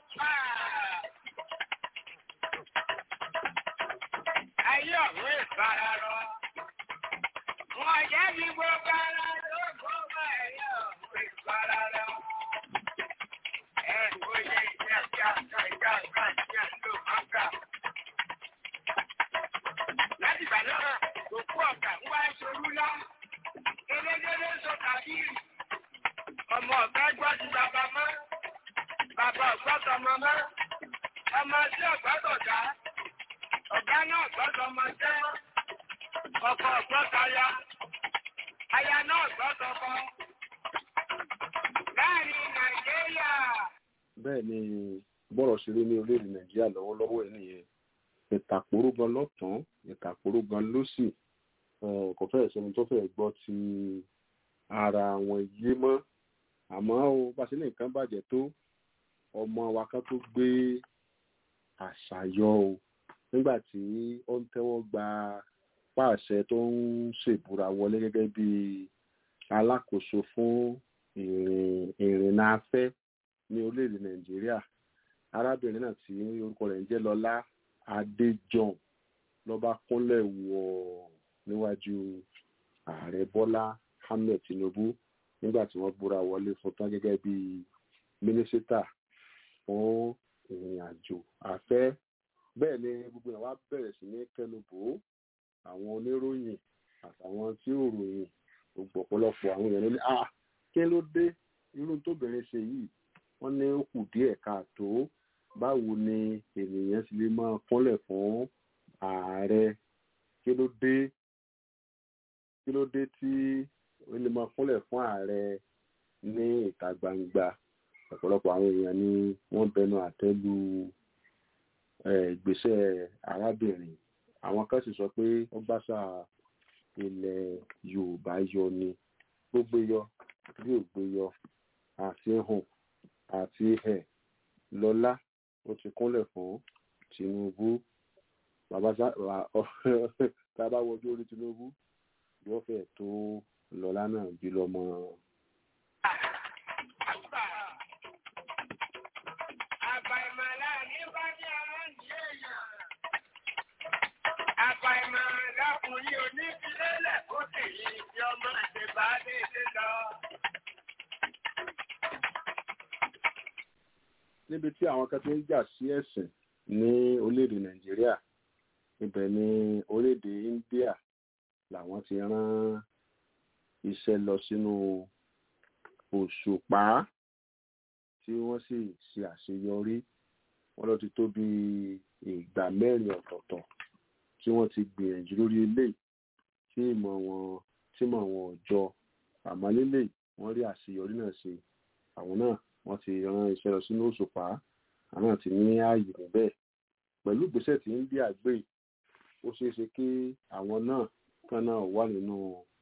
D: Ayé ọ̀hún ìbára lọ. Wọ́n jẹ́ bí gbogbo ara ló gbogbo ẹ̀yẹ ọ̀hún ìbára lọ. Ẹ kò yẹ ìjà ìjà ìjà ìjà ìjà ìjà ló máa ń gbà. Láti ìgbà náà, òkú ọ̀gá ń wá ìṣòro lá. Elégédé sọ tàbí ọmọ ọ̀gá gbọ́ ti bàbá mọ́. Bàbá ọ̀gbọ́tọ̀ ọmọ mọ́. Ọmọ tí ọ̀gbọ́tọ̀ dá. Ọ̀gá náà gbọ́dọ̀ ọmọ jẹ́. Ọkọ ọ̀gbọ́tọ̀ aya. Aya náà gbọ́dọ̀ ọkọ. Láàrin Nàìjíríà.
C: bẹ́ẹ̀ ni bọ́rọ̀ ṣeré ní orílẹ̀-èdè nàìjíríà lọ́wọ́lọ́wọ́ ẹ̀ nìyẹn ìtàkùrú gan lọ́tún ìtàkùrú gan lósì eh, kò fẹ́ẹ̀ sẹ́ni tó fẹ́ẹ̀ gbọ́ ti ara wọn yé mọ́ àmọ́ o bá ṣe ní nǹkan bàjẹ́ tó ọmọ wa kan tó gbé àṣà yọ o nígbà tí ó ń tẹ́wọ́ gba pàṣẹ tó ń ṣèbúra wọlé gẹ́gẹ́ bí alákòóso fún ìrìn ìrìnnà afẹ́ ní orílẹ̀-èdè nàìjíríà arábìnrin náà tí orúkọ rẹ̀ ń jẹ́ lọ́lá adéjọ́n lọ́ba kúnlẹ̀ wọ̀ níwájú ààrẹ bọ́lá ahmed tinubu nígbà tí wọ́n búra wọlé fún tán gẹ́gẹ́ bí mínísítà fún ìrìn àjò afẹ́ bẹ́ẹ̀ ni gbogbo ẹ̀ wá bẹ̀rẹ̀ sí ní kẹnubò àwọn oníròyìn àtàwọn tí ò ròyìn gbogbo ọ̀pọ̀lọpọ̀ àwọn èèyàn ló ní ah kí ló dé irú tóbìnrin ṣe yìí wọ́n ní ó kù díẹ̀ káàtó báwo ni ènìyàn sì lè máa kúnlẹ̀ fún ààrẹ kí ló dé kí ló dé tí ó lè máa kúnlẹ̀ fún ààrẹ ní ìta gbangba ọ̀pọ̀lọpọ̀ àwọn èèyàn ni wọ́n bẹnu àtẹ́ lu eh, ìgbésẹ̀ arábìnrin àwọn kan sì sọ pé ó gbàṣà ilẹ̀ yorùbá yọ ni gbogbo yọ bí ò gbé yọ àti hàn àti ẹ̀ lọ́lá ó ti kúnlẹ̀ fún tinubu bàbá sá tá a bá wọjú orí tinubu yóò fẹ́ tó lọ́lá náà bí lọ́mọ.
D: Àbàìmọ̀ láàrin bá ní ara ń di èèyàn. Àbàìmọ̀ lákùnrin onífilélẹ̀ kó tèyí tí ọmọ ìṣèbá déédé lọ.
C: níbi tí àwọn kan ti ń jà sí ẹ̀sìn ní orílẹ̀-èdè nàìjíríà ibẹ̀ ni orílẹ̀-èdè india làwọn ti rán iṣẹ́ lọ sínú òṣùpá tí wọ́n sì ṣe àṣeyọrí wọ́n lọ ti tó bí ìgbà mẹ́rin ọ̀tọ̀ọ̀tọ̀ tí wọ́n ti gbìyànjú lórí eléyìí tí ìmọ̀ wọn tí ìmọ̀ wọn ò jọ àmọ́ lélẹ̀ wọ́n rí àṣeyọrí náà ṣe àwọn náà wọ́n ti rán iṣẹ́ lọ sínú òṣùpá àwọn náà ti ní ààyè níbẹ̀ pẹ̀lú ìgbésẹ̀ tí india gbé yìí, ó ṣeé ṣe kí àwọn náà kan náà wà nínú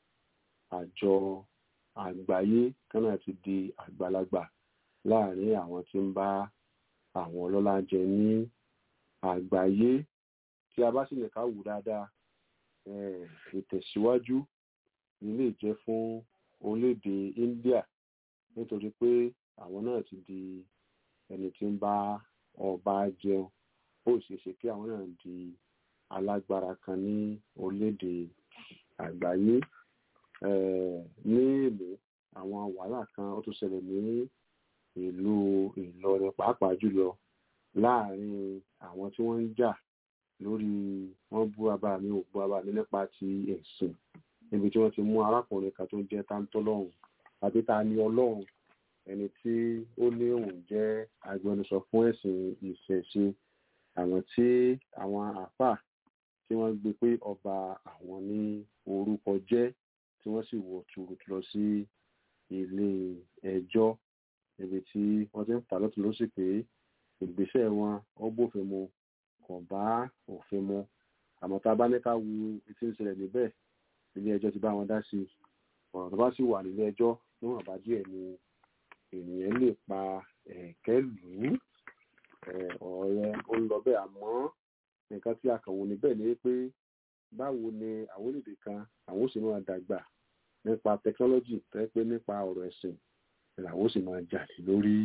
C: àjọ àgbáyé kan náà ti di àgbàlagbà láàrin àwọn tí ń bá àwọn ọlọ́lá jẹ ní àgbáyé tí a bá sì lè ká wù dáadáa eh, ìtẹ̀síwájú ilé jẹ́ fún orílẹ̀-èdè india nítorí pé àwọn náà ti di ẹni tí ń bá ọba jẹun ó sì ṣe kí àwọn náà di alágbára kan ní orílẹ̀-èdè àgbáyé Eh, ní èlé àwọn wàhálà kan ó tún ṣẹlẹ̀ ní ìlú ìlọrin pàápàá jùlọ láàrin àwọn tí wọ́n ń jà lórí wọ́n bú bàbá mi ò bú bàbá mi nípa ti ẹ̀sìn níbi tí wọ́n ti mú arákùnrin kan tó jẹ́ táńtọ́lọ́hùn àbí ta ni ọlọ́run ẹni tí ó ní òun jẹ́ agbẹnusọ fún ẹ̀sìn ìṣẹ̀ṣe àwọn tí àwọn àáfàá tí wọ́n gbé pé ọba àwọn ní orúkọ jẹ́ tí wọ́n sì wọ̀ tuurutu lọ sí ilé ẹjọ́ níbi tí wọ́n ti ń fà lọ́tún lọ́sì pé ìgbésẹ̀ wọn ó bófin mu kò bá òfin mu àmọ́ tá a bá ní ká wu etí ń ṣẹlẹ̀ níbẹ̀ ilé ẹjọ́ ti bá wọn dá sí i ọ̀rọ̀ tó bá sì wà nílé ẹjọ́ níwọ̀n bá díẹ̀ ni ènìyàn lè pa ẹ̀kẹ́ lù ú ọ̀rọ̀ yẹn ó ń lọ bẹ́ẹ̀ àmọ́ nǹkan tí a kàn wò níbẹ̀ ni pé báwo ni àwọn orílẹ̀-èdè kan àwọn ó sì máa dàgbà nípa tẹkinọ́lọ́jì tó yẹ pé nípa ọ̀rọ̀ ẹ̀sìn làwọn ó sì máa jà lé lórí.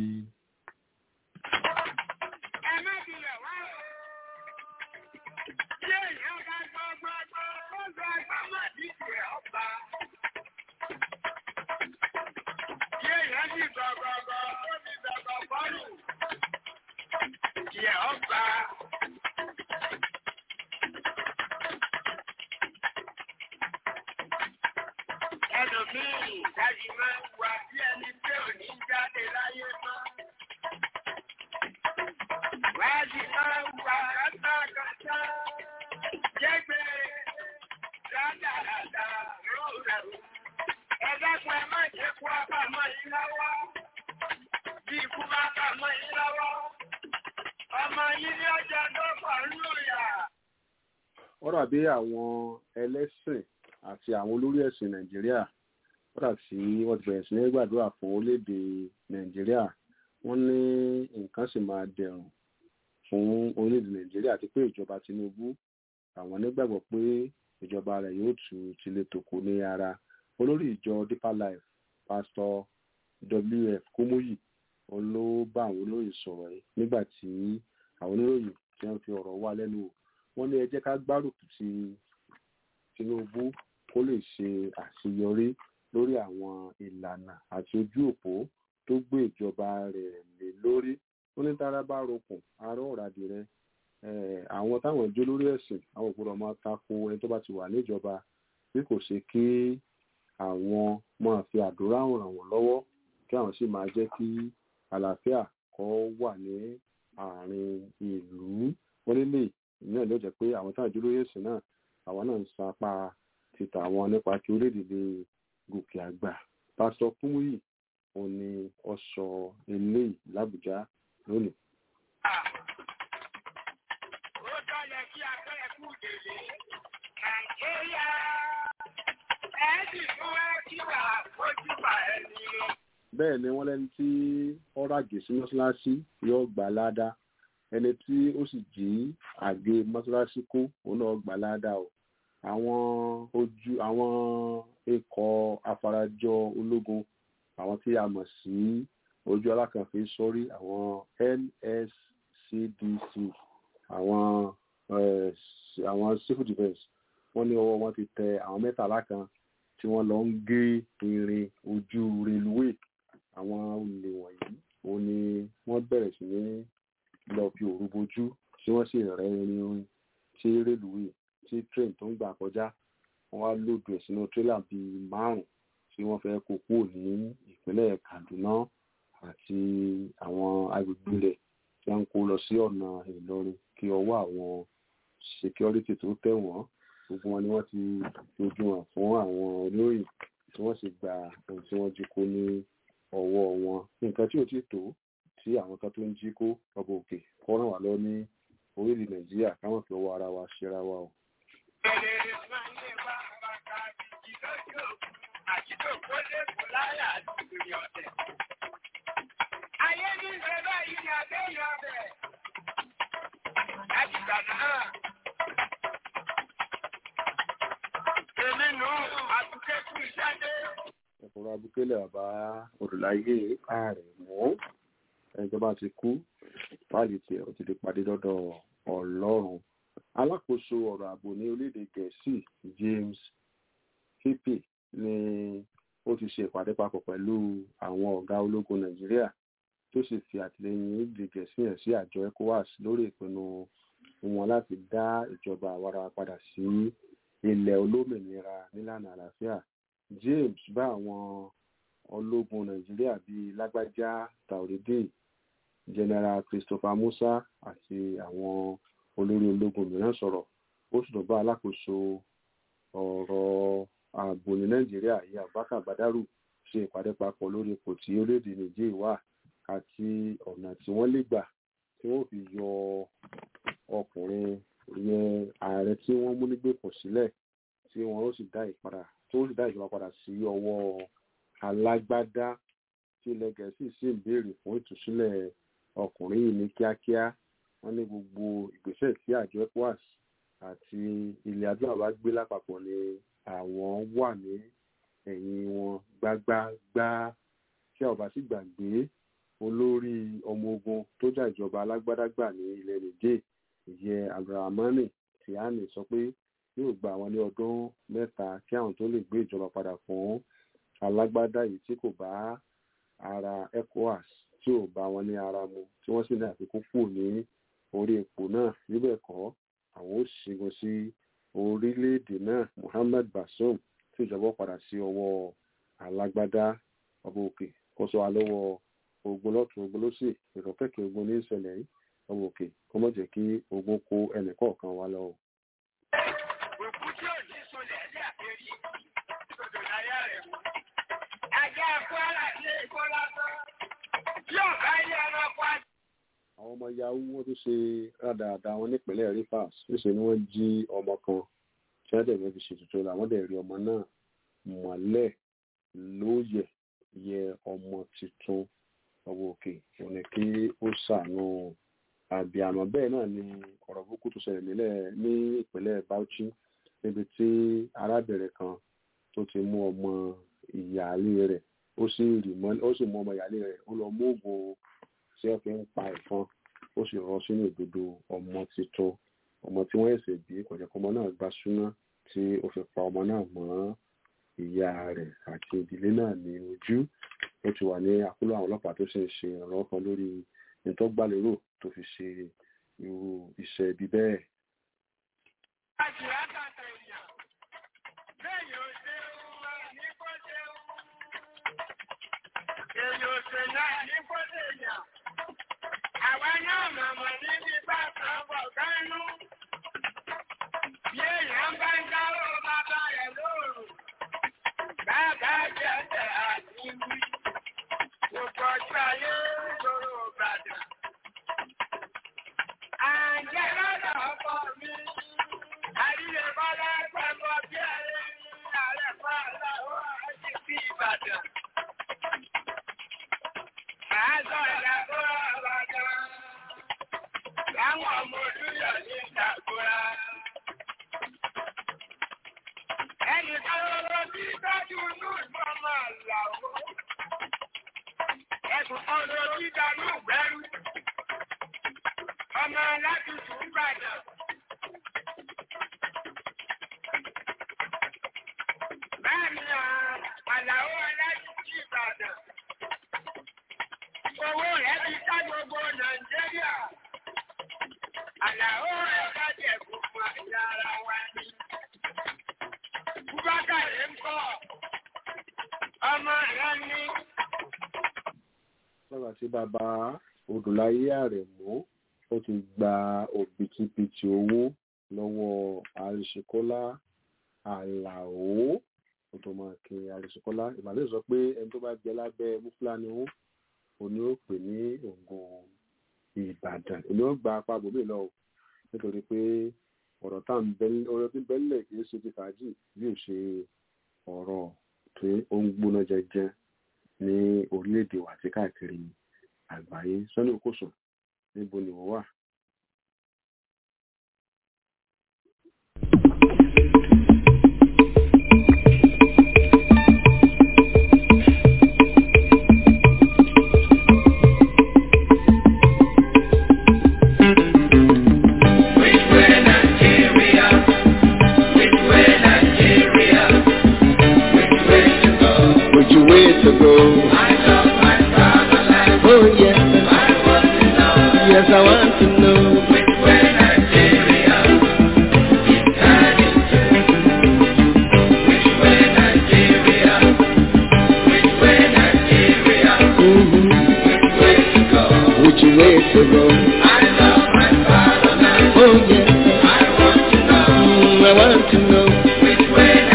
D: Ẹ má bilẹ̀ wá o. Ṣé ìyá ọ̀gá gbọ́gbọ́gbọ́ ó sọ ẹgbẹ́ má díje ọba? Ṣé ìyá sì gbọ́gbọ́gbọ́ ó ti gbọ́gbọ́ bọ́ọ̀lù? Ìyá ọba. Ẹlòmíì dájú máa ń wà bí ẹni pé ò ní jáde láyé mọ́. Wájú máa ń wà kátàkátà. Jẹ́gbẹ́ rádaràdà rọ̀rọ̀. Ẹ dákun ẹ má jẹ́ kó àbámọ́ yín lọ́wọ́. Bí ikú bá bàmọ́ yín lọ́wọ́. Ọmọ yín ní ọjọ́ tó pọ̀ nínú ìyà.
C: wọ́n dàbí àwọn ẹlẹ́sìn àti àwọn olórí ẹ̀sìn nàìjíríà wọ́n dà tí wọ́n ti bẹ̀rẹ̀ sí ní gbàdúrà fún orílẹ̀-èdè nàìjíríà wọ́n ní nǹkan sì máa dẹ̀rùn fún orílẹ̀-èdè nàìjíríà àti pé ìjọba tinubu àwọn nígbàgbọ́ pé ìjọba rẹ̀ yóò tu tilé tòkó ní ara olórí ìjọ deeper life pastor wf kúmúyì òun ló bá àwọn olóyìn sọ̀rọ̀ yìí nígbà tí àwọn oníròyìn tí wọ́n fi ọ̀rọ̀ wá lẹ́nu wò wọ́n ní ẹ jẹ́ ká gbárùkù ti tinubu kó lè ṣe àṣeyọrí lórí àwọn ìlànà àti ojú òpó tó gbé ìjọba rẹ̀ lé lórí ó ní tára bá rokùn ará ọ̀rádì rẹ àwọn táwọn jó lórí ẹ̀sìn àwọn òpópónà máa tako ẹni tó bá ti wà níjọba bí kò ṣe kí àwọn máa fi àdúrà ràn wọ́n lọ́wọ́ kí àwọn sì máa jẹ́ kí àlàáfíà kó wà ní àárín ìlú wọ́n nílé ìyẹn ló jẹ́ pé àwọn táwọn jó lórí ẹ̀sìn náà àwọn náà ń sapá títà wọn nípa kí orílẹ̀-èdè lè gòkè àgbà pásítọ̀ kúmúyì òun ni ó sọ eléyìí làbújá lónìí.
D: Ó tọ́lẹ̀ kí abẹ́rẹ́ kú délé. Nàìjíríà ẹ̀ẹ́dì fún ẹ́kíwà ojúbà ẹni.
C: bẹ́ẹ̀ ni wọ́n lẹ́ni tí ọ̀rọ̀ àgè sí mọ́ṣáláṣí yóò gbà ládá ẹni tí ó sì jí àgé mọ́ṣáláṣí kó òun náà gbà ládá o àwọn ojú àwọn ikọ̀ afarajọ ológun àwọn tí a mọ̀ sí ojú alákànfin sórí àwọn nscdc àwọn eh, àwọn civil defence wọ́n ní ọwọ́ wọn ti tẹ àwọn mẹ́tàlá kan tí wọ́n lọ ń gé irin ojú reluwé àwọn olè wọ̀nyí òun ni wọ́n bẹ̀rẹ̀ sí ní lọ fi òru bojú tí wọ́n sì rẹ́ irin tí reluwé tí train tó ń gbà kọjá wọ́n wá lòdù ẹ̀ sínú tírélà bíi márùn tí wọ́n fẹ́ kó kúrò ní ìpínlẹ̀ Kaduna àti àwọn agbègbè rẹ̀ tí wọ́n ń kó lọ sí ọ̀nà Ìlọrin kí ọwọ́ àwọn security tó tẹ̀ wọ́n gbogbo wọn ni wọ́n ti fojú hàn fún àwọn olóyìn tí wọ́n sì gba ohun tí wọ́n jí kó ní ọwọ́ wọn nǹkan tí ò tí tó tí àwọn kan tó ń jí kó ọba òkè kọ́ ràn wá lọ ní orílẹ̀ Nàìjíríà káwọn fi ọwọ́ ara wa ṣera wa o.
D: Bẹ̀rẹ̀ máa ń lé wá bàtà àti lójú àti tó kó lẹ́kọ̀ọ́ láyà àti ìrìn ọ̀tẹ̀. Ayé ní ìfẹ́ báyìí ni àbẹ́yìn ọbẹ̀. Láti gbà náà. Èmi nù àtúnkẹ́ fún iṣẹ́ dé.
C: ẹ̀kọ́rọ̀ abúkélé bàbá olùláyé ààrẹ mọ́ ẹjọba ti kú fáìlì tiẹ̀ ó ti di pàdé lọ́dọ̀ Ọlọ́run alákòóso ọ̀rọ̀ ààbò ní orílẹ̀-èdè Gẹ̀ẹ́sì James Hippy ni ó ti ṣe ìpàdé papọ̀ pẹ̀lú àwọn ọ̀gá ológun Nàìjíríà tó sì fi àtìlẹ́yìn orílẹ̀-èdè Gẹ̀ẹ́sì hàn sí àjọ ECOWAS lórí ìpinnu wọn láti dá ìjọba àwara padà sí ilẹ̀ olómìnira nílànà àlàáfíà James bá àwọn ológun Nàìjíríà bíi Lágbájá Taoreed General Christopher Musa àti àwọn olórí ológun mìíràn sọ̀rọ̀ ó sì tún bá alákòóso ọ̀rọ̀ ààbò ní nàìjíríà ìyá abubakar badaru ṣe ìpàdé papọ̀ lórí ipò tí orílẹ̀-èdè nàìjíríà wà àti ọ̀nà tí wọ́n lè gbà tí wọ́n fi yọ ọkùnrin ìyẹn ààrẹ tí wọ́n mú nígbèkùn sílẹ̀ tí wọ́n ó sì dá ìpadà tó sì dá ìjọba padà sí ọwọ́ alágbádá tí ilẹ̀ gẹ̀ẹ́sì sì ń béèrè fún ìtúsílẹ̀ ọkùnrin yìí ní kíákíá wọ́n ní gbogbo ìgbésẹ̀ tí àjọ ecowas àti ilẹ̀ adúláwọ̀ bá gbé lápapọ̀ ni àwọn wà ní ẹ̀yìn wọn gbágbágbá tí a ò bá sì gbàgbé olórí ọmọ ogun tó jà ìjọba alágbádágbà ní ilẹ̀ nìjẹ́ ìyẹn abdulrahmani tìhánì sọ pé yóò gba àwọn ní ọdún mẹ́ta kí àwọn tó lè gbé ìjọba padà fún alágbádá yìí tí kò bá ara ecowas tí ò bá wọn ní ara mu tí wọ́n sì ní àfikún kù ní orí ipò náà níbẹ̀ kọ́ àwọn ó ṣẹ́gun sí orílẹ̀-èdè náà Muhammad Bazoum tí ìjọba padà sí ọwọ́ alágbádá ọba òkè kó sọ wa lọ́wọ́ ogun lọ́tún ogun lọ́sì ìrọ̀kẹ́kẹ́ ogun ní ìṣẹ̀lẹ̀ yìí ọba òkè kó má jẹ́ kí ogun kó ẹnì kọ̀ọ̀kan wa lọ.
D: Òkú tí ò ní sọlẹ̀ ẹ̀dí àpérí, ìṣòdò láyé rẹ̀ mú. Ajá Kwara ní Èkó lásán. Tí ọ̀gá ilé ẹranko á
C: àwọn ọmọ yahoo wọn tó ṣe rádaràda wọn nípínlẹ̀ Rivers níṣẹ́ ni wọ́n jí ọmọ kan tí wọ́n dẹ̀ fi ṣètùtù làwọn dẹ̀ rí ọmọ náà mọ́lẹ̀ lóòyẹ̀ yẹ ọmọ tuntun ọwọ́ òkè òní kí ó ṣàánú àbíàmọ́ bẹ́ẹ̀ náà ni ọ̀rọ̀ burúkú tó ṣẹlẹ̀ nílẹ̀ ní ìpínlẹ̀ Bauchi níbi tí arábìnrin kan tó ti mú ọmọ ìyáálé rẹ̀ ó sì rí mọ́ ó sì mú ọmọ ìyáálé rẹ̀ ó lọ mú oògùn tí wọ́n fi ń pa ẹ̀fọn ó sì rọ sínú ìdodo ọmọ tuntun ọmọ tí wọ́n ẹ̀sẹ̀ bí kọ̀jọ̀kọ́ ọmọ náà gbá súná tí ó fi pa ọmọ náà mọ́ ìyá rẹ̀ àti ìdílé náà ní ojú ó ti wà ní àkúlọ̀ àwọn ọlọ́pàá tó sì ń ṣe ìrànlọ́wọ́ kan lórí ìtọ́gbàlérò tó fi ṣe irú iṣẹ́ ibi bẹ́ẹ̀.
D: Àjì àtàtà èèyàn. Bẹ́ẹ̀ni ò ṣe wá ní kó ṣe wú. Èèyàn ò ṣe náà ní kó ṣe èèyàn. Àwa náà mọ̀mọ́ níbi bá kan bọ̀ gánú. Bí èèyàn bá ń dárò bàbá rẹ̀ lóòrùn. Bàbá jẹ́jẹ́ àti wí. Gbogbo ọjọ́ ayé lóró Ìbàdàn. Àjẹ́ lọ́dọ̀ ọkọ mi. Àríyé bọ́lá pẹ̀lú bí ẹ̀rẹ́ ní ààrẹ fàálà ó àti sí Ìbàdàn. Àásọ̀ ìdàgbò Ìbàdàn. Láwọn ọmọ olúyọ̀ ní ìdàgbòrà. Ẹnì kan lọ́wọ́ bí dájú inú ìmọ̀ máa là ó. Ẹ̀sùn kan lọ sí ìdánú ìgbẹ́rú. Ọmọ láti sùn Ìbàdàn. Bẹ́ẹ̀ni àlàó aláìsí Ìbàdàn. Owó rẹ̀ ti ká gbogbo Nàìjíríà. Àlàó rẹ̀ bá jẹ̀ gbogbo àyà ara wa ni. Búbákàrẹ̀ ń kọ́. Ọmọ rẹ̀ ní.
C: lọ́gbà tí bàbá odòláyé àrẹ̀mú ó ti gba òbítíbitì owó lọ́wọ́ àríṣekọ́lá àlàó ó tó máa kí àríṣekọ́lá ìbàdàn sọ pé ẹni tó bá jẹ lábẹ́ mufulani ó òní ó pè ní ògùn ìbàdàn èmi ó gba apá bòmí lọ o nítorí pé ọ̀rọ̀ tá à ń bẹ́lẹ̀ ọ̀rọ̀ tí bẹ́lẹ̀ kì í ṣe ti fàájì bí ó ṣe ọ̀rọ̀ tí ó ń gbóná jẹjẹ ní orílẹ̀-èdè wa àti káàkiri àgbáyé sọ́nà òkòsùn níbo ni wọ́n wà.
E: Which way to go? Oh yes, yes I want to know. Mhm. Which way to go? Oh yes, Mm, I want to know.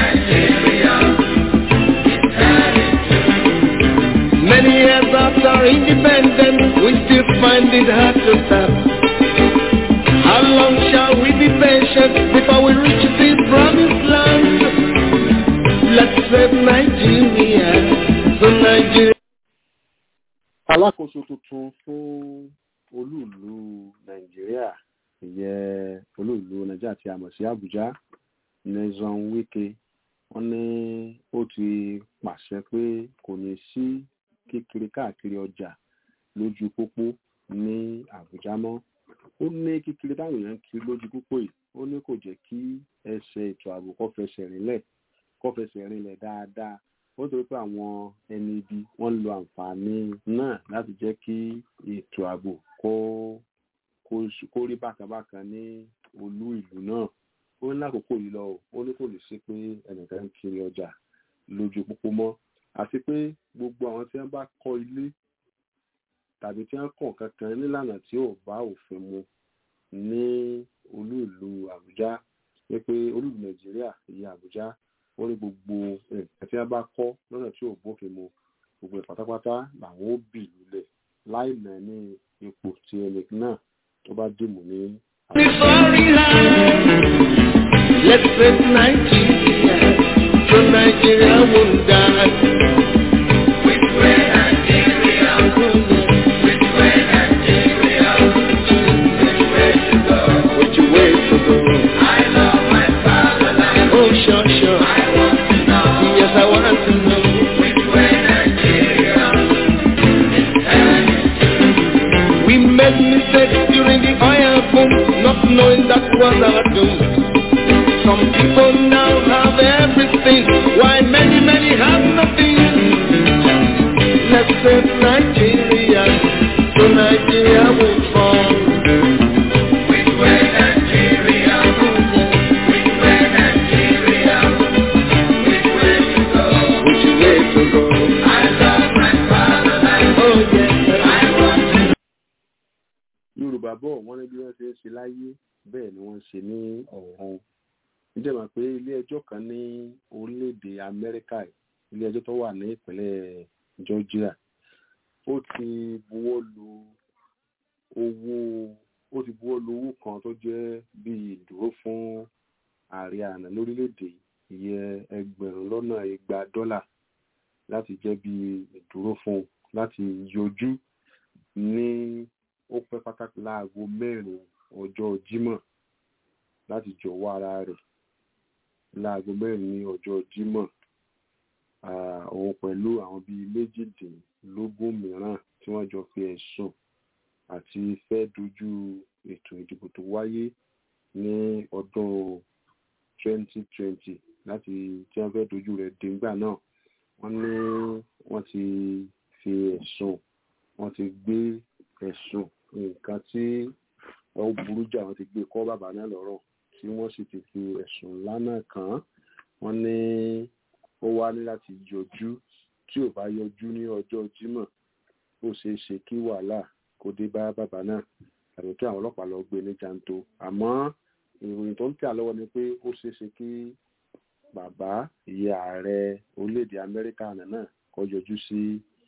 E: Many years after independence, we still find it hard to stop. How long shall we be patient before we reach the promised land? Let's save Nigeria, so Nigeria.
C: alákòóso tuntun fún olúùlú nàìjíríà ìyẹn olúùlú nàìjíríà tí a mọ̀ sí àbújá nyesom wike wọ́n ní ó ti pàṣẹ pé kò ní sí kíkiri káàkiri ọjà lójú pópó ní àbújá mọ́ ó ní kíkiri táwọn èèyàn ń kiri lójú pópó yìí ó ní kò jẹ́ kí ẹsẹ̀ ètò ààbò kó fẹsẹ̀ rinlẹ̀ kó fẹsẹ̀ rinlẹ̀ dáadáa ó torí pé àwọn ẹni ibi wọ́n ń lo àǹfààní náà láti jẹ́ kí ètò ààbò kó kó rí bákanbákan ní olú ìlú náà ó ní lákòókò yìí lọ ó ní kò lè ṣe pé ẹnìkan ń kiri ọjà lójú pópó mọ́ àti pé gbogbo àwọn tí wọ́n bá kọ́ ilé tàbí tí wọ́n kàn kankan nílànà tí ò bá òfin mu ní olú ìlú àbújá pé pé olú ìlú nàìjíríà ìyá àbújá wọ́n ní gbogbo nǹkan tí wọ́n bá kọ́ lọ́nà tí ò bófin mu gbogbo ẹ̀ pátápátá làwọn ó bì lulẹ̀ láì mọ̀ ní ipò tí ẹnì náà tó bá dìmú ní.
E: Let's save Nigeria, so Nigeria won't die. We swear Nigeria, we swear Nigeria, which way to go? Which way to go? I love my fatherland. Oh, sure, sure. I want to know. Yes, I want to know. Which way Nigeria is headed We made mistakes during the oil boom, not knowing that was our doom. Some people now have everything, while many, many have nothing. Let's save Nigeria, so Nigeria will fall. Which way Nigeria? Which way Nigeria? Which way to go? Which way to go? I love my fatherland. Oh yes, I want to
C: yorùbá bọ̀ wọ́n ní bí wọ́n ṣe ń ṣe láyé bẹ́ẹ̀ ni wọ́n ń ṣe ní ọ̀run ǹjẹ́ mọ̀ pé ilé ẹjọ́ kan ní orílẹ̀-èdè amẹ́ríkà ilé ẹjọ́ tó wà ní ìpínlẹ̀ georgia ó ti buwọ́ lu owó ó ti buwọ́ lu owó kan tó jẹ́ bíi ìdúró fún ààrẹ àná lórílẹ̀-èdè ìyẹn ẹgbẹ̀rún lọ́nà igba dọ́là láti jẹ́ bíi ìdúró fún un láti yọjú ní ó pẹ́ pátákì láago mẹ́rin ọjọ́ jímọ̀ láti jọ̀wọ́ ara rẹ̀ láago mẹ́rin ní ọjọ́ jímọ̀ òun pẹ̀lú àwọn bíi méjìdínlógún mìíràn tí wọ́n jọ fi ẹ̀sùn àti fẹ́ dojú ètò ìdìbò tó wáyé ní ọdún 2020 láti tí wọ́n fẹ́ dojú rẹ̀ dégbà náà wọ́n ní wọ́n ti fi ẹ̀sùn wọ́n ti gbé ẹ̀sùn nǹkan tí ó burú jà wọ́n ti gbé kọ́ bàbá náà lọ́rọ̀ tí wọ́n sì ti fi ẹ̀sùn ńlá náà kàn án wọ́n ní ó wá ní láti yọjú tí ò bá yọjú ní ọjọ́ jímọ̀ ó ṣeé ṣe kí wàhálà kó dé bá bàbá náà tàbí kí àwọn ọlọ́pàá lọ gbé ní janto àmọ́ ìròyìn tó ń tẹ̀ lọ́wọ́ ni pé ó ṣeé ṣe kí bàbá ìyá ààrẹ orílẹ̀-èdè amẹ́ríkà náà kó yọjú sí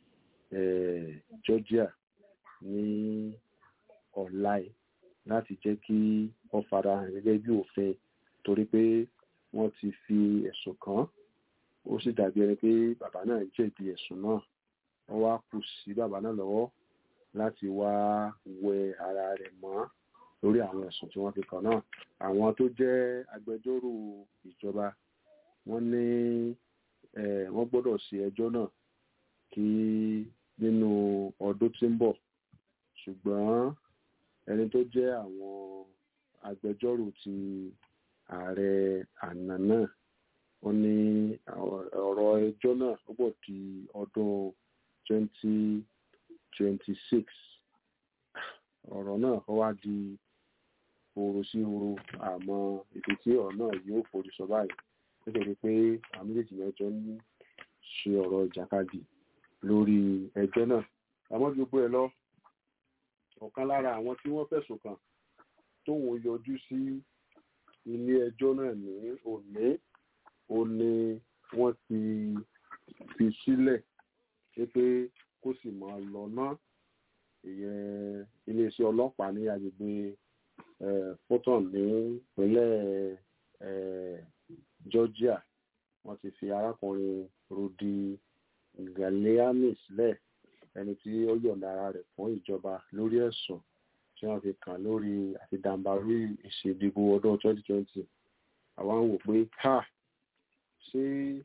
C: georgia ní ọ̀la ẹ̀ láti jẹ́ kí wọ́n farahàn gẹ́gẹ́ bí òfin torí pé wọ́n ti fi ẹ̀sùn kàn án ó sì dàbí ẹni pé bàbá náà jẹ̀bi ẹ̀sùn náà wọ́n wá kù sí bàbá náà lọ́wọ́ láti wá wẹ ara rẹ̀ mọ́ lórí àwọn ẹ̀sùn tí wọ́n fi kàn náà àwọn tó jẹ́ agbẹjọ́rò ìjọba wọ́n ní wọ́n gbọ́dọ̀ ṣe ẹjọ́ náà kí nínú ọdún tí ń bọ̀ ṣùgbọ́n ẹni tó jẹ́ àwọn agbẹjọ́rò ti ààrẹ àná náà ó ní ọ̀rọ̀ ẹjọ́ náà ó bọ̀ di ọdún twenty twenty six ọ̀rọ̀ náà ó wá di horo sí horo àmọ́ ibi tí ọ̀rọ̀ náà yóò forí sọ báyìí nítorí pé àwọn méjèèjì mẹ́jọ ń ṣe ọ̀rọ̀ ìjàkadì lórí ẹjọ́ náà àmọ́ gbogbo ẹ̀ lọ ọ̀kan lára àwọn tí wọ́n fẹ̀sùn kàn tóun yọjú sí ilé ẹjọ́ náà ní òní ó ní wọ́n ti fi sílẹ̀ pé kó sì máa lọ náà ìyẹn iléeṣẹ́ ọlọ́pàá ní agbègbè fulton ní ìpínlẹ̀ georgia wọ́n ti fi arákùnrin rudy galeani sílẹ̀ ẹni tí ó yọ̀ǹda ara rẹ̀ fún ìjọba lórí ẹ̀sùn tí wọ́n fi kàn lórí àti dàǹbarú ìṣèdìbò ọdún 2020 àwa ń wò pé ha ṣé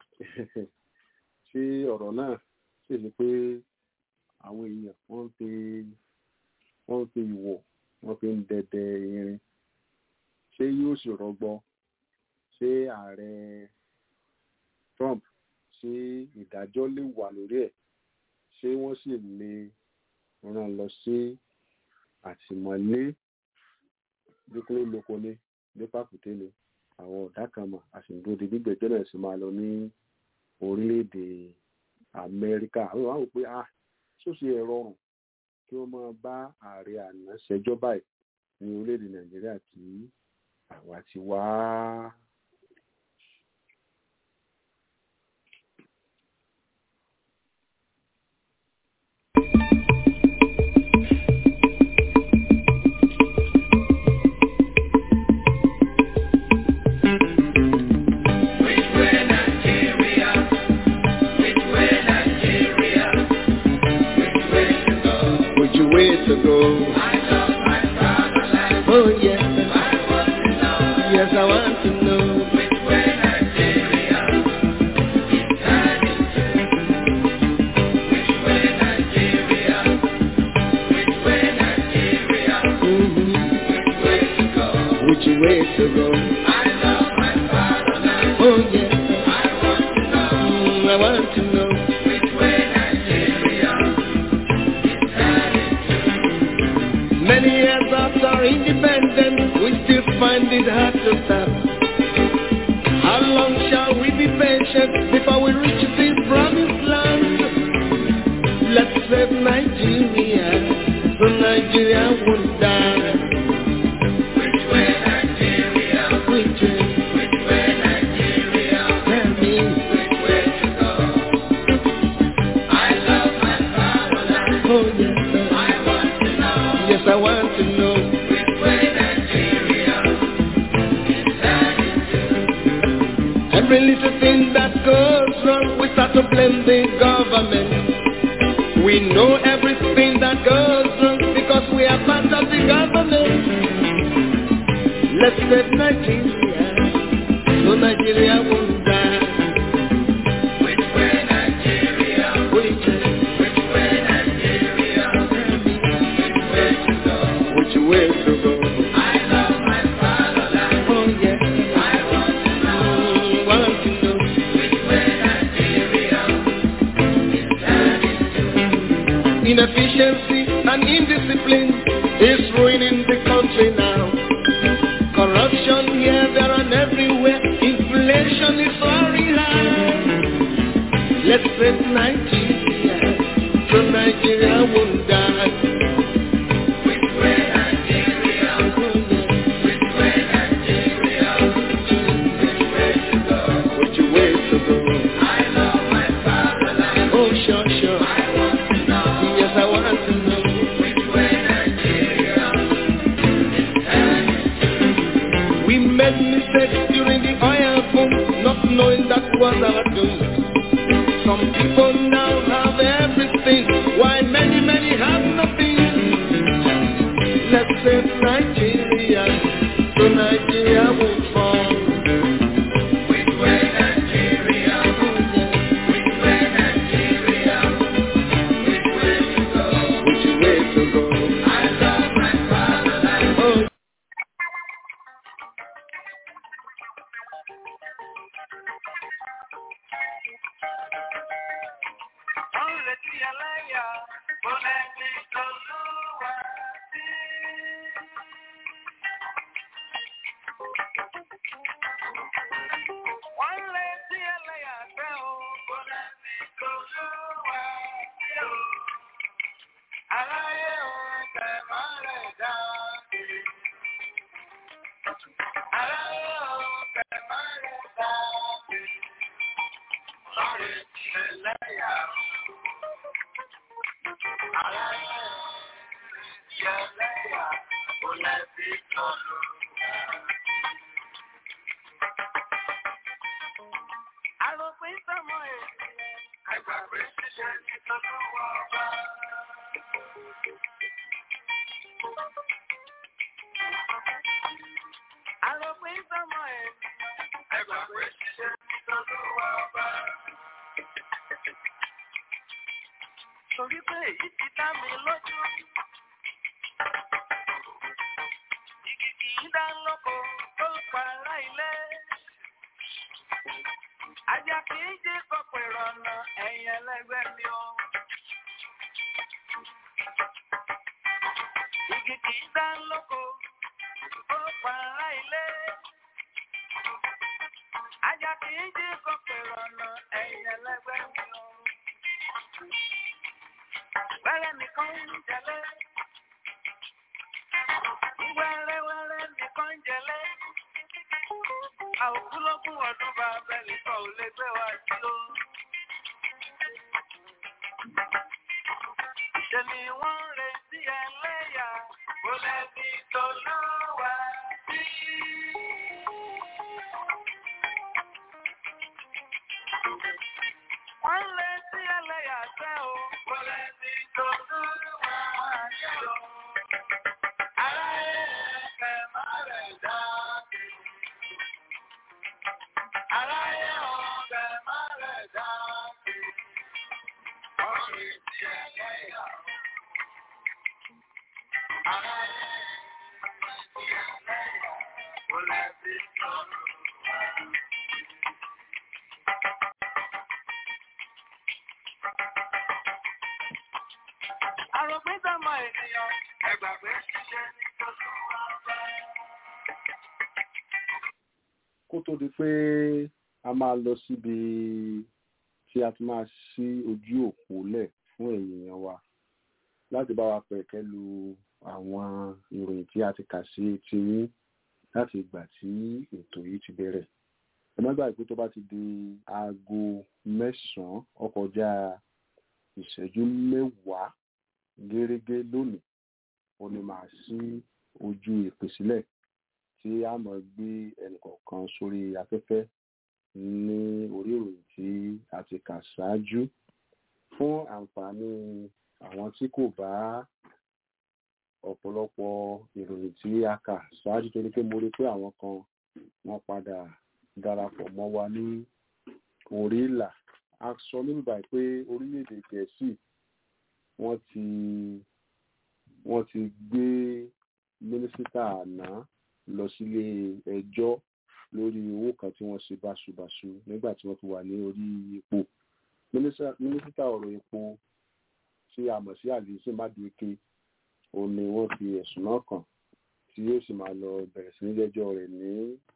C: ṣé ọ̀rọ̀ náà sì ni pé àwọn èèyàn wọ́n fi wọ́n fi ìwọ̀ wọ́n fi ń dẹdẹ irin ṣé yóò sì rọgbọ ṣé ààrẹ Trump ṣé ìdájọ́ lè wà lórí ẹ̀ ṣé wọ́n sì lè rán lọ sí àtìmọ́lé dípò lóko ní dípàkùté ni àwọn ọ̀dà kan mọ̀ àṣìǹdóde gbígbẹ́jọ́ náà sì máa lọ ní orílẹ̀-èdè Amẹ́ríkà àwọn àwọn pé ah ṣóṣe ẹ̀ rọrùn kí wọ́n máa bá ààrẹ àná ṣẹjọ́ báyìí ní orílẹ̀-èdè Nàìjíríà tí àwa ti wá.
E: Which way to go? Oh yes, yes I want to know. Mhm. Which way to go? Oh yes, Mm, I want to know. Many years after independence, we still find it hard to stop. How long shall we be patient before we reach this promised land? Let's save Nigeria, so Nigeria won't die. Which way? Tell me. Oh yes, sir. Yes, I want to know. Every little thing that goes wrong, we start to blame the government. We know everything that goes wrong because we are part of the government. Let's save Nigeria, so Nigeria won't die. Which way? Which way to go? Oh yes. Mm, want to know. Inefficiency and indiscipline is ruining the country now. Corruption here, there and everywhere. Inflation is soaring high. Let's save Nigeria, so Nigeria won't die. Which way to go? Oh, sure, sure. Yes, I want to know. We made mistakes during the oil boom, not knowing that was our doom. Some people now have everything, while many, many have nothing. Let's save Nigeria, so Nigeria won't fall. Which way to go? Oh,
D: Àròpin sọmọ ènìyàn, àgbàgbé ṣiṣẹ́ ní tọ́lọ́wọ́ ọba. Àròpin sọmọ ẹ̀. Ẹgbà pé ṣiṣẹ́ nítorí wà bá. Torí pé èyí ti dá mi lójú. Igi kì í dá lóko tó para ilé. Ajá kì í jí kọ̀pọ̀ ìrọ̀nà ẹ̀yìn ẹlẹ́gbẹ́ mi o. Igi kì í dá lóko tó para ilé. Ajá kì í jí kọ̀pọ̀ ìrọ̀nà ẹ̀yìn ẹlẹ́gbẹ́ mi o. Wẹ́rẹ́ nìkan ń jẹlé. Wẹ́rẹ́wẹ́rẹ́ nìkan ń jẹlé. Àòkúlógún ọdún bá bẹ́ẹ̀lì kan ò lè gbé wa sí o. Ṣé ni wọ́n ń retí ẹlẹ́yà? Kò lẹ́bi tó lọ́wọ́ sí. Wọ́n ń retí ẹlẹ́yà sẹ́ o. Kò lẹ́bi tó lọ́wọ́ sí o. Aráyé ẹ̀fẹ̀ má rẹ̀ dá sí. Aráyé ọ̀bẹ má rẹ̀ dá sí. Wọ́n ń retí ẹlẹ́yà. Aráyé retí ẹlẹ́yà. Kò lẹ́bi tó lọ́wọ́ sí. Àròpin sọ́mọ ènìyàn. Ẹgbàgbé ṣiṣẹ́ nítorí wọ́n bá.
C: kó tó di pé a máa lọ síbi tí a ti máa ṣí ojú òpó lẹ̀ fún ènìyàn wa láti bá wa pẹ̀kẹ́ lu àwọn ìròyìn tí a ti kà sí etí yín láti ìgbà tí ètò yìí ti bẹ̀rẹ̀. ẹ má gbàgbé pé tó bá ti di aago mẹ́sàn-án ó kọjá ìṣẹ́jú mẹ́wàá gẹ́rẹ́gẹ́ lónìí ó ní máa ṣí ojú ìpè sílẹ̀ tí a máa gbé ẹnìkọ̀ọ̀kan sórí afẹ́fẹ́ ní orí ìròyìn tí a ti kà ṣáájú fún àǹfààní àwọn tí kò bá ọ̀pọ̀lọpọ̀ ìròyìn tí a kà ṣáájú torí pé mo rí pé àwọn kan wọ́n padà darapọ̀ mọ́ wa ní orí ìlà a sọ níbi báyìí pé orílẹ̀-èdè gẹ̀ẹ́sì wọ́n ti wọ́n ti gbé mínísítà àná lọ sílé ẹjọ́ lórí owó kan tí wọ́n ṣe báṣubàṣu nígbà tí wọ́n fi wà ní orí ipò mínísítà ọ̀rọ̀ epo tí a mọ̀ sí àlìsí mádùúké òun ni wọ́n fi ẹ̀sùn náà kàn tí yóò sì máa lọ bẹ̀rẹ̀ sí ní jẹ́jọ́ rẹ̀ ní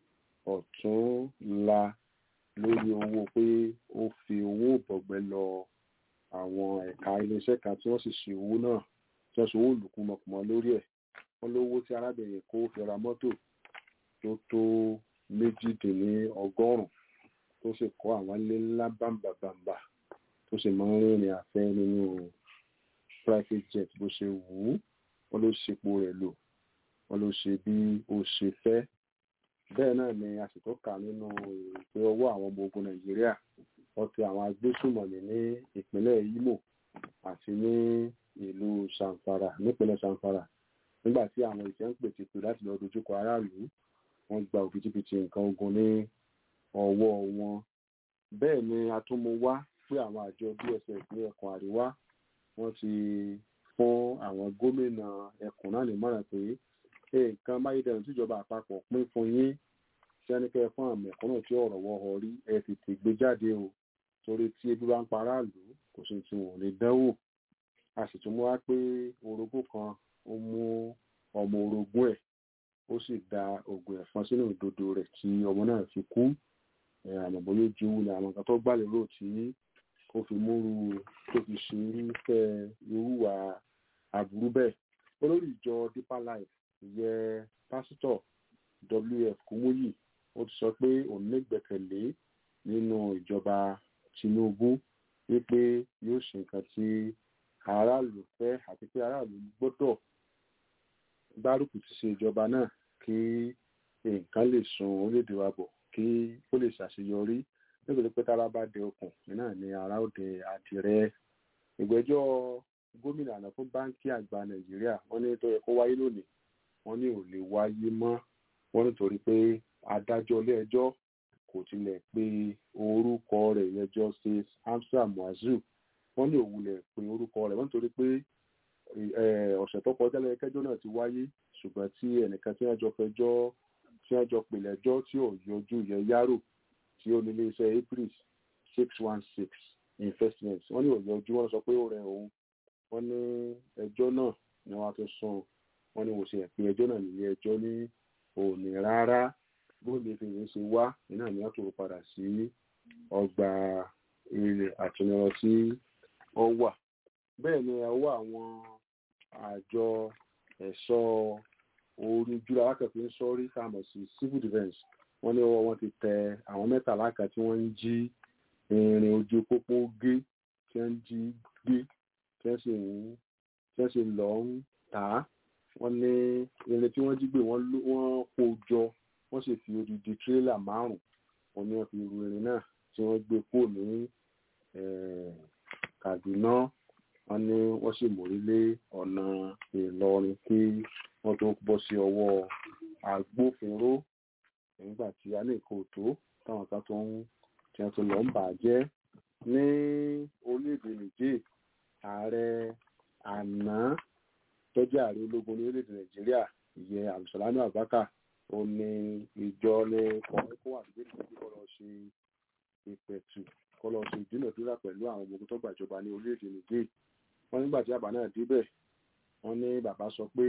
C: ọ̀túnla lórí owó pé ó fi owó bọ̀gbẹ́ lọ àwọn ẹ̀ka iléeṣẹ́ kan tí wọ́n sì ṣe owó náà tí wọ́n ṣe owó lùkúmọ̀kùmọ̀ lórí ẹ̀ wọ́n lówó tí arábìnrin kó fi ra mọ́tò tó tó méjìdínlọ́gọ́rùn-ún tó sì kọ́ àwọn ilé ńlá bàǹbàǹbà tó sì máa ń rìnrìn àfẹ́ nínú private jet bó ṣe wù ú wọ́n ló ṣepo rẹ̀ lò wọ́n ló ṣe bí ó ṣe fẹ́ bẹ́ẹ̀ náà ni a sì tó kà nínú ìpè ọwọ́ àwọn ọmọ ogun nàìjíríà wọ́n ti àwọn agbésùmọ̀mí ní ìpínlẹ̀ Imo àti ní ìlú Zamfara nípínlẹ̀ Zamfara nígbà tí àwọn ìṣẹ́ ń pètè pè láti lọ dojúkọ aráàlú wọ́n gba òbítíbitì nǹkan ogun ní ọwọ́ wọn bẹ́ẹ̀ ni a tún mú wá pé àwọn àjọ DSS ní ẹkùn àríwá wọ́n ti fún àwọn gómìnà ẹkùn náà nímọ̀ràn pé nǹkan máyédẹrùn tíjọba àpapọ̀ pín fún yín sẹ́nikẹ́ fún àmì ẹ̀kúnnà tí ọ̀rọ̀ wọ́ ọ rí ẹ tètè gbé jáde o torí tí ebi bá ń pa aráàlú kò sí tí wọn ò lè dánwò a sì tún mú wá pé orogún kan ó mú ọmọ orogún ẹ̀ ó sì da oògùn ẹ̀fọn sínú ìdodo rẹ̀ tí ọmọ náà fi kú àmọ́ bóyá ó ju ní àwọn kan tó gbà lérò tí ó fi múru tó fi ṣe irúfẹ́ irúwà aburú bẹ́ẹ̀ olórí ìjọ Deeper Life ìyẹ pásítọ̀ WF Kúmúyì ó ti sọ pé òun nígbẹ́kẹ̀lé nínú ìjọba Tinubu wípé yóò ṣe nǹkan tí aráàlú fẹ́ àti pé aráàlú gbọ́dọ̀ gbárùkù ti ṣe ìjọba náà kí nǹkan lè sun orílẹ̀-èdè wa bọ̀ kí ó lè ṣàṣeyọrí nítorí pé tára bá dé okùn náà ni ara ó dé àdìrẹ ìgbẹ́jọ́ gómìnà àná fún báńkì àgbà nàìjíríà wọ́n ní tó yẹ kó wáyé lónìí wọ́n ní ò lè wáyé mọ́ wọ́n nítorí pé adájọ́ ilé ẹjọ́ kò tilẹ̀ pe orúkọ rẹ̀ yẹn justice hamza muazu wọ́n ní òwúlẹ̀ pe orúkọ rẹ̀ wọ́n nítorí pé ọ̀sẹ̀ tó kọjá lẹ́yìn kẹjọ́ náà ti wáyé ṣùgbọ́n tí ẹnìkan tí wọ́n jọ fẹjọ́ tí wọ́n jọ pè lẹ́jọ́ tí ò yọjú yẹn yárò tí ó ní iléeṣẹ́ april six one six investment wọ́n ní ò yọjú wọ́n sọ pé ó rẹ òun wọ́n ní ẹjọ́ náà ni wọ́n á tún sùn wọ́n ní wọ́n ṣe ẹ̀pin ẹjọ́ náà nílé ẹjọ́ ní òní rárá bóde fèrè ṣe wá iná ni wọ́n tó padà sí ọgbà ilẹ̀ àtúnyọrọ tí wọ́n wà bẹ́ẹ̀ ni ọwọ́ àwọn àjọ ẹ̀ṣọ́ orí jùlọ alákàtúntì ń sọ́rí kàmọ̀ sí civil defence wọ́n ní ọwọ́ wọn ti tẹ àwọn mẹ́tàlá kan tí wọ́n ń jí irin ojú pópó gé tí wọ́n ń jí gbé tí wọ́n sì ń tí wọ́n sì lọ ń tà á wọ́n ní irin tí wọ́n jí gbé wọ́n kó jọ wọ́n sì fi odidi tírélà márùn wọ́n ní wọ́n fi ru irin náà tí wọ́n gbé kó ní Kaduna wọ́n ní wọ́n sì mórí lé ọ̀nà Ìlọrin kí wọ́n tó bọ́ sí ọwọ́ agbófinró nígbà tí a ní nǹkan tó táwọn kan tó ń tí wọ́n tó lọ ń bà á jẹ́ ní orílẹ̀-èdè Niger ààrẹ àná tó jẹ́ ààrẹ ológun ní orílẹ̀-èdè Nàìjíríà ìyẹn Abdulsalami Abubakar ó ní ìjọ ní kọ̀ọ̀kọ́ wà nígbà tí kò lọ ṣe ìpẹ̀tù kọ́ lọ ṣe ìdúnàdúrà pẹ̀lú àwọn ọmọ ogun tó gbàjọba ní orílẹ̀-èdè Niger wọ́n nígbà tí àbá náà débẹ̀ wọ́n ní bàbá sọ pé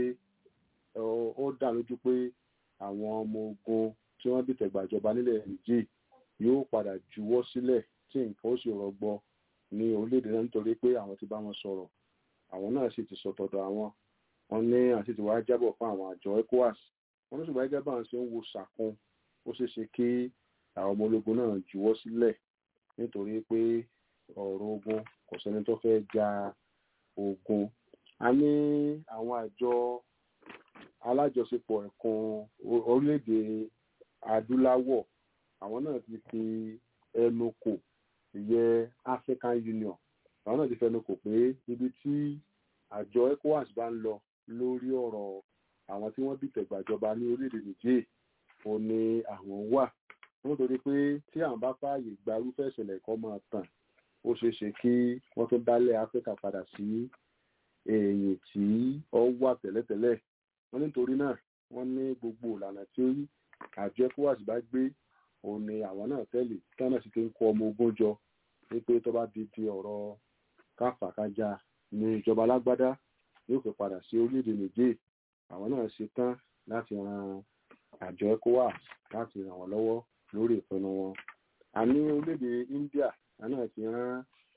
C: ó dá lójú pé àwọn ọmọ ogun tí wọ́n dìtẹ̀ gbàjọba nílẹ̀ Niger yóò padà juwọ́ sílẹ̀ tí nǹkan ó sì rọgbọ ní orílẹ̀-èdè náà nítorí pé àwọn ti bá wọn sọ̀rọ̀ àwọn náà sì ti sọ tọ̀dọ̀ àwọn wọ́n ní àti ti wá jábọ̀ fún àwọn àjọ ECOWAS wọ́n ní ṣùgbọ́n gẹ́gẹ́ bá wọn ṣe ń wo ṣàkun ó ṣeé ṣe kí àwọn ọmọ ológun náà juwọ́ sílẹ̀ nítorí pé ọ̀rọ̀ ogun kò sẹ́ni tó fẹ́ ja ogun a ní àwọn àjọ alájọṣepọ̀ ẹ̀kan orílẹ̀-èdè adúláwọ̀ àwọn náà ti fi ẹnu kò ìyẹn African Union àwọn náà ti fẹnu kò pé ibi tí àjọ ECOWAS bá ń lọ lórí ọ̀rọ̀ àwọn tí wọ́n dìtẹ̀ gbàjọba ní orílẹ̀-èdè Niger ò ní àwọn wà nítorí pé tí àwọn bá fààyè gba irúfẹ́ ìṣẹ̀lẹ̀ kan máa tàn ó ṣeé ṣe kí wọ́n tó dálẹ̀ Áfíríkà padà sí èyí tí ó wà tẹ́lẹ̀tẹ́lẹ̀ wọ́n nítorí náà wọ́n ní gbogbo ìlànà tí àjọ ECOWAS bá gbé òun ni àwọn náà tẹ̀lé tí wọ́n náà sì ti ń kó ọmọ ogun jọ wípé tó bá di di ọ̀rọ̀ káfàkájà ní ìjọba alágbádá yóò fi padà sí orílẹ̀-èdè Niger àwọn náà ṣe tán láti ran àjọ ECOWAS láti ràn wọ́n lọ́wọ́ lórí ìpinnu wọn. a ní orílẹ̀-èdè India àná ti rán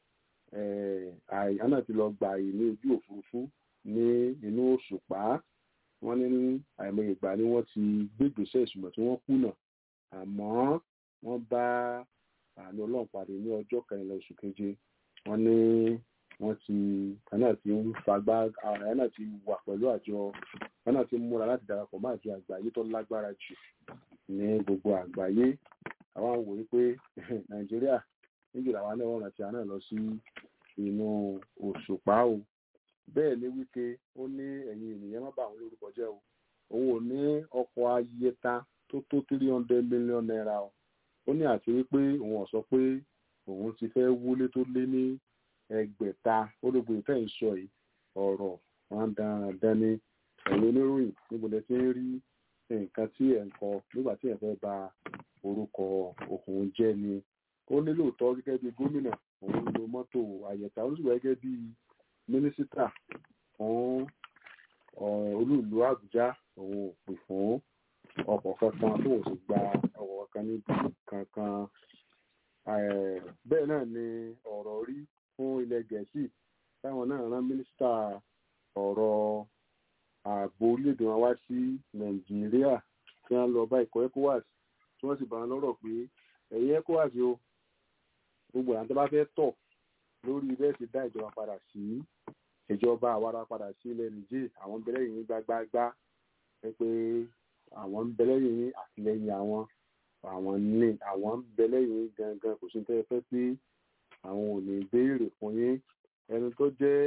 C: àná ti lọ gba àyè ní ojú òfurufú ní inú òṣùpá wọ́n ní àìmọye ìgbà ni wọ́n ti gbégbèsè ìsúnmọ̀ tí wọ́n kùnà àmọ́ wọ́n bá àánú ọlọ́run pàdé ní ọjọ́ kẹrìnlá oṣù keje wọ́n ní wọ́n ti àná ti ń fagbá àná ti wà pẹ̀lú àjọ àná ti múra láti darapọ̀ mọ́ àjọ àgbáyé tó lágbára jù ní gbogbo àgbáyé àwọn wò wípé nàìjíríà níjù làwọn náà wọ́n rántí àná lọ sí inú òṣùpá o bẹ́ẹ̀ ni wípé ó ní ẹ̀yin ènìyàn má bà àwọn lórúkọ jẹ́ o òun ò ní ọkọ̀ ayẹta tó tó three hundred million naira o ó ní àti wípé òun ò sọ pé òun ti fẹ́ wúlé tó lé ní ẹgbẹ̀ta ológun ìfẹ́ ìsọ yìí ọ̀rọ̀ wọn dandan ní ẹ̀yin oníròyìn níbo lẹ ti ń rí nǹkan tí ẹ̀ ń kọ nígbà tí ẹ̀ fẹ́ ba orúkọ òun jẹ́ ni ó ní lóòótọ́ gẹ́gẹ́ bí gómìnà òun lo mọ́tò àyẹ̀tà ó sì wá gẹ́gẹ́ bí mínísítà fún olúùlú àbújá òun ò pè fún ọkọ̀ kankan tó ò sì gba ọkọ̀ kankan níbi kankan bẹ́ẹ̀ náà ni ọ̀rọ̀ rí fún ilẹ̀ gẹ̀ẹ́sì táwọn náà rán mínísítà ọ̀rọ̀ ààbò orílẹ̀-èdè wọn wá sí nàìjíríà tí wọ́n lọ bá ikọ̀ ecowas tí wọ́n sì bá wọn lọ́rọ̀ pé ẹ̀yin ecowas o gbogbo àwọn tó bá fẹ́ tọ̀ lórí bẹ́ẹ̀ sì dá ìjọba padà sí ìjọba àwara padà sí ilẹ̀ nìjẹ́ àwọn ń bẹ̀rẹ̀ yìí gbágbágbá ẹ pé àwọn ń bẹ̀rẹ̀ yìí àtìlẹ́yìn àwọn àwọn ní àwọn ń bẹ̀rẹ̀ yìí gangan kò sí ní tẹ́lẹ̀ fẹ́ pé àwọn ò ní béèrè fún yín ẹni tó jẹ́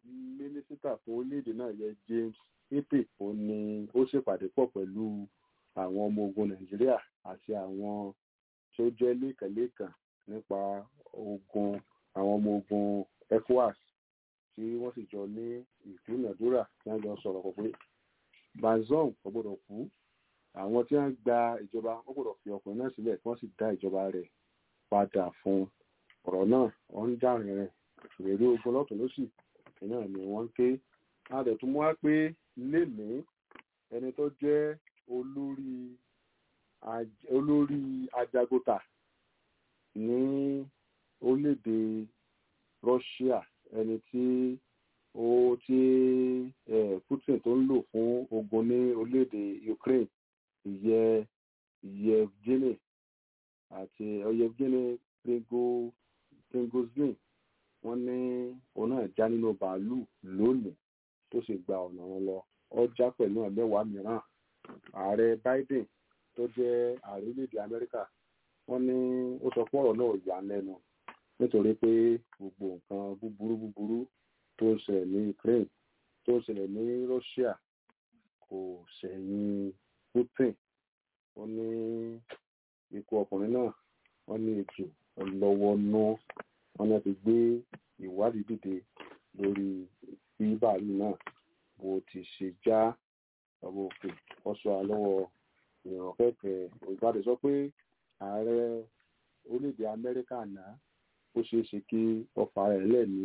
C: mínísítà fún orílẹ̀-èdè náà yẹ James Epe ó ní ó ṣèpàdé pọ̀ pẹ̀lú àwọn ọmọ ogun Nàìjíríà àti àwọn tó jẹ́ lẹ́kànlẹ́kàn nípa ogun àwọn ọmọ ogun ECOWAS tí wọ́n sì jọ ní ìdúnàdúrà tí wọ́n jọ sọ̀rọ̀ pọ̀ pé Bazoum kò gbọ́dọ̀ kú àwọn tí wọ́n gba ìjọba wọ́n gbọ́dọ̀ fi ọkùnrin náà sílẹ̀ kí wọ́n sì dá ìjọba rẹ̀ padà fún ọ̀rọ̀ náà wọ́n ń jà rìnrìn ìrírí ogun lọ́tún lósì náà ni wọ́n ń ké adẹ̀tún mú wá pé lénìí ẹni tó jẹ́ olórí aj- olórí ajagunta ní orílẹ̀-èdè Russia ẹni tí ó tí eh, Putin tó ń lò fún ogun ní orílẹ̀-èdè Ukraine ìyẹ Yevgeny àti Yevgeny Prigozhin Prigozhin wọ́n ní òun náà já nínú bàálù lónìí tó sì gba ọ̀nà wọn lọ ó já pẹ̀lú ẹ̀mẹ́wàá mìíràn ààrẹ Biden tó jẹ́ ààrẹ orílẹ̀-èdè Amẹ́ríkà wọ́n ní ó sọ pé ọ̀rọ̀ náà yà á lẹ́nu nítorí pé gbogbo nǹkan búburú búburú tó ń ṣẹlẹ̀ ní Ukraine tó ń ṣẹlẹ̀ ní Russia kò ṣẹ̀yìn Putin ó ní ikú ọkùnrin náà wọ́n ní ètò ọlọ́wọ́ náà wọ́n ní wọ́n ti gbé ìwádìí dìde lórí bí bàálù náà bó ti ṣe já ọmọ òkè ọsọ àlọ́wọ́ ìràn kẹ̀kẹ́ ìgbàdé sọ pé ààrẹ orílẹ̀-èdè Amẹ́ríkà náà ó ṣeé ṣe kí ọfà rẹ̀ lẹ̀ ní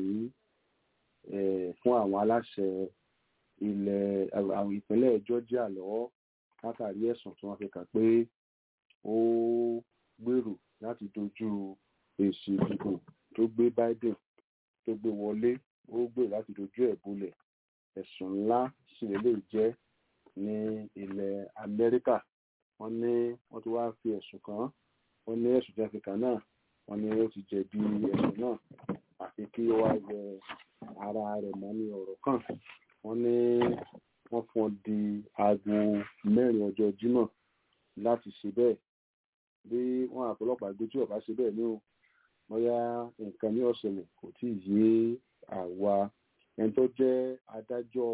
C: eh, fún àwọn aláṣẹ ilẹ̀ àwọn ìpínlẹ̀ Georgia lọ́wọ́ látàrí ẹ̀sùn tí wọ́n fi kàn pé ó gbèrò láti dojú èsì ìdìbò tó gbé Biden tó gbé wọlé ó gbèrò láti dojú ẹ̀ bolẹ̀ ẹ̀sùn ńlá sì lè jẹ́ ní ilẹ̀ Amẹ́ríkà wọ́n ní wọ́n ti wá fi ẹ̀sùn kàn án wọ́n ní ẹ̀sùn tí wọ́n fi kàn náà wọ́n ní ó ti jẹ̀bi ẹ̀sùn náà àfi kí ó wá yẹ ara rẹ̀ mọ́ ní ọ̀rọ̀ kan wọ́n ní wọ́n fún ọ di aago mẹ́rin ọjọ́ Jímọ̀ láti ṣe bẹ́ẹ̀ bí wọ́n àpọ̀lọpàá gbé tí ọba ṣe bẹ́ẹ̀ ní o bóyá nǹkan ní ọ̀sẹ̀lẹ̀ kò tí ì yé àwa ẹni tó jẹ́ adájọ́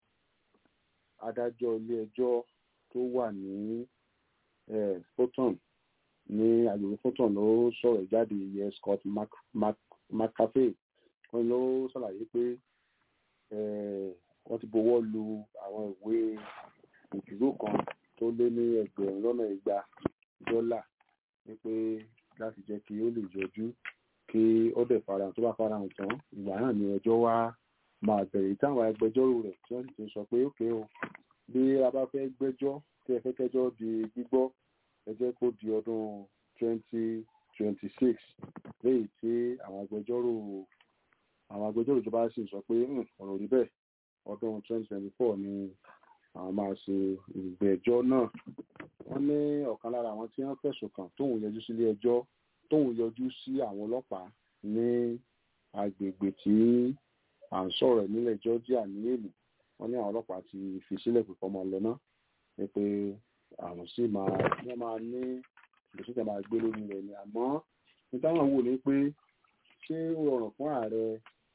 C: adájọ́ ilé ẹjọ́ tó wà ní eh, Fulton ní agbègbè Fulton ló sọ̀rọ̀ jáde yẹ Scott Mac- Mac- McAfee wọ́n ló ṣàlàyé pé eh, wọ́n ti bọwọ́ lu àwọn ìwé ìdúró kan tó lé ní ẹgbẹ̀rún lọ́nà igba dọ́là wípé láti jẹ́ kí ó lè yọjú kí ó dẹ̀ farahàn tó bá farahàn tán ìgbà náà ni ẹjọ́ wá máa bẹ̀rẹ̀ táwọn agbẹjọ́rò rẹ̀ tí wọ́n sì ti sọ pé ókè o bí a bá fẹ́ gbẹ́jọ́ tí ẹ fẹ́ kẹ́jọ́ di gbígbọ́ ẹ jẹ́ kó di ọdún twenty twenty six léyìí tí àwọn agbẹjọ́rò àwọn agbẹjọ́rò ìjọba sì sọ pé "Hmm, ọ̀rọ̀ rí bẹ́ẹ̀ ọdún twenty twenty four ni àwọn máa ṣe ìgbẹ́jọ́ náà wọ́n ní ọ̀kan lára àwọn tí wọ́n fẹ̀sùn kàn tóun yọjú sílé ẹjọ́ tóun yọjú sí àwọn ọlọ́pàá ní agbègbè tí à ń sọ̀rọ̀ nílẹ̀ Georgia ní èlù wọ́n ní àwọn ọlọ́pàá ti fi sílẹ̀ pípọ́ máa lọ náà ní pé àwọn sì máa wọ́n máa ní ìgbésẹ̀ máa gbé lórí rẹ̀ ni àmọ́ ní táwọn wò ní pé ṣé ó rọrùn fún ààrẹ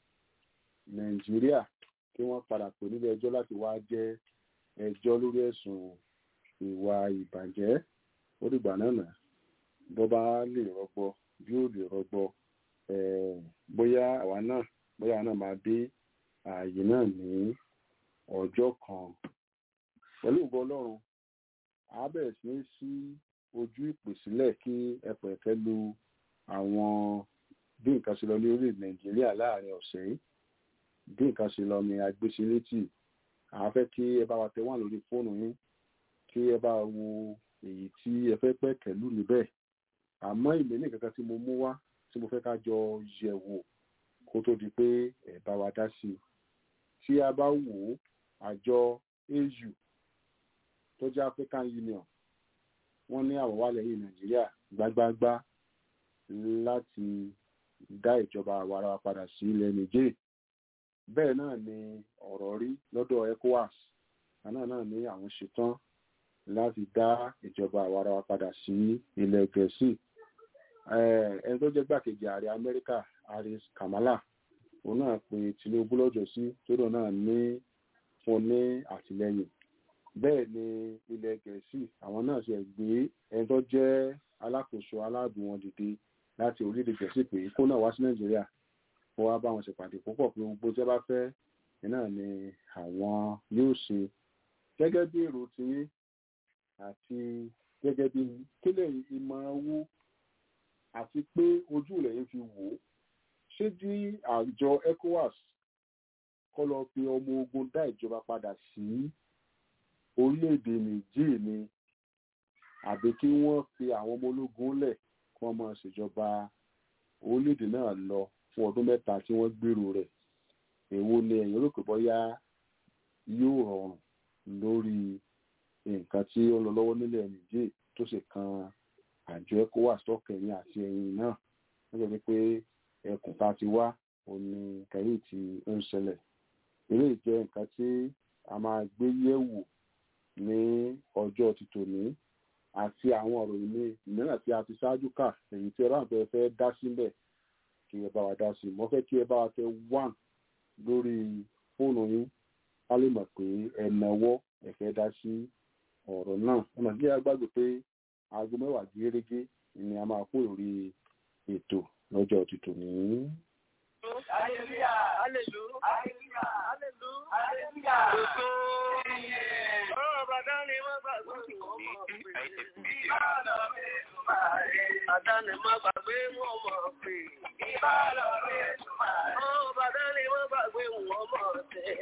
C: Nàìjíríà kí wọ́n padà pè nílé ẹjọ́ láti wá jẹ́ ẹjọ́ lórí ẹ̀sùn ìwà ìbàjẹ́ ó dìgbà náà nà bó bá lè rọgbọ bí ó lè rọgbọ eh, bóyá àwa náà bóyá àwa náà máa dé ààyè náà ní ọjọ́ kan pẹ̀lú ìbọn Ọlọ́run a bẹ̀rẹ̀ sí ní sí ojú ìpè sílẹ̀ kí ẹ̀pẹ̀ ẹ̀kẹ́ lu àwọn bí nǹkan ṣe lọ ní orílẹ̀ Nàìjíríà láàrin ọ̀sẹ̀ yìí bí nǹkan ṣe lọ ní agbésílétì à fẹ́ kí ẹ bá wa tẹ wọ́n lórí fóònù yín kí ẹ bá wo èyí tí ẹ fẹ́ pẹ́ kẹ̀lú níbẹ̀ àmọ́ ìmẹ́lẹ̀ kankan tí mo mú wá tí mo fẹ́ ká jọ yẹ̀ wò kó tó di pé ẹ bá wa dá sí i tí a bá wò ó àjọ AU tó jẹ́ African Union wọ́n ní àwọn wà lẹ́yìn Nàìjíríà gbágbágbá láti dá ìjọba àwarawa padà sí ilẹ̀ Niger bẹ́ẹ̀ náà ni ọ̀rọ̀ rí lọ́dọ̀ ECOWAS àná náà ní àwọn ṣetán láti dá ìjọba àwarawa padà sí ilẹ̀ Gẹ̀ẹ́sì ẹni tó jẹ́ gbàkejì ààrẹ Amẹ́ríkà Harris Kamala òun náà pe Tinubu lọ́jọ́ sí tó náà ní fún ní àtìlẹ́yìn bẹ́ẹ̀ ni ilẹ̀ gẹ̀ẹ́sì àwọn náà ṣe gbé ẹni tó jẹ́ alákòóso aláàbò wọn dìde láti orílẹ̀-èdè gẹ̀ẹ́sì pé kó náà wá sí nàìjíríà kó wá bá wọn ṣèpàdé púpọ̀ pé gbogbo tí wọ́n bá fẹ́ náà ni àwọn yóò ṣe gẹ́gẹ́ bí èrò tiyín àti gẹ́gẹ́ bí kílẹ̀ ìmọ̀ràn owó àti pé ojú rẹ̀ yẹn fi wò ó ṣé bí àjọ ECOWAS kọ́ lọ fi ọmọ ogun dá ìjọba padà sí orílẹ̀-èdè Niger ni àbí kí wọ́n fi àwọn ọmọ ológun lẹ̀ kí wọ́n máa ṣèjọba orílẹ̀-èdè náà lọ fún ọdún mẹ́ta tí wọ́n gbèrò rẹ̀ èwo ni ẹ̀yin rò pé bóyá yóò rọrùn lórí nǹkan tí ó ń lọ lọ́wọ́ nílẹ̀ Niger tó sì kan àjọ ECOWAS tọkẹ̀yìn àti ẹ̀yìn náà nítorí pé ẹkùn tá a ti wá òní kẹ́yìn tí ó ń ṣẹlẹ̀ eléyìí jẹ́ nǹkan tí a máa gbé yẹ̀wò ní ọjọ́ ti tòní àti àwọn ọ̀rọ̀ ìní mìíràn tí a ti ṣáájú kà èyí tí ẹ bá ń fẹ́ fẹ́ dá sílẹ̀ kí ẹ bá wa dá sí mo fẹ́ kí ẹ bá wa tẹ one lórí fóònù yín ká lè mọ̀ pé ẹ náwó ẹ fẹ́ dá sí ọ̀rọ̀ náà ẹ mọ̀ sí agbágbé pé aago mẹ́wàá gẹ́gẹ́ ni a máa kó lórí ètò lọ́jọ́ ti tòní.
D: Hallelujah. Hallelujah. Hallelujah. Hallelujah. Hallelujah. Ọ̀rọ̀ bàdá ni wọ́n gbàgbé ọmọ Àdáni má gbàgbé wọn mọ̀ pé. Ọ̀rọ̀ bàdá ni wọ́n gbàgbé wọn mọ̀ tẹ̀.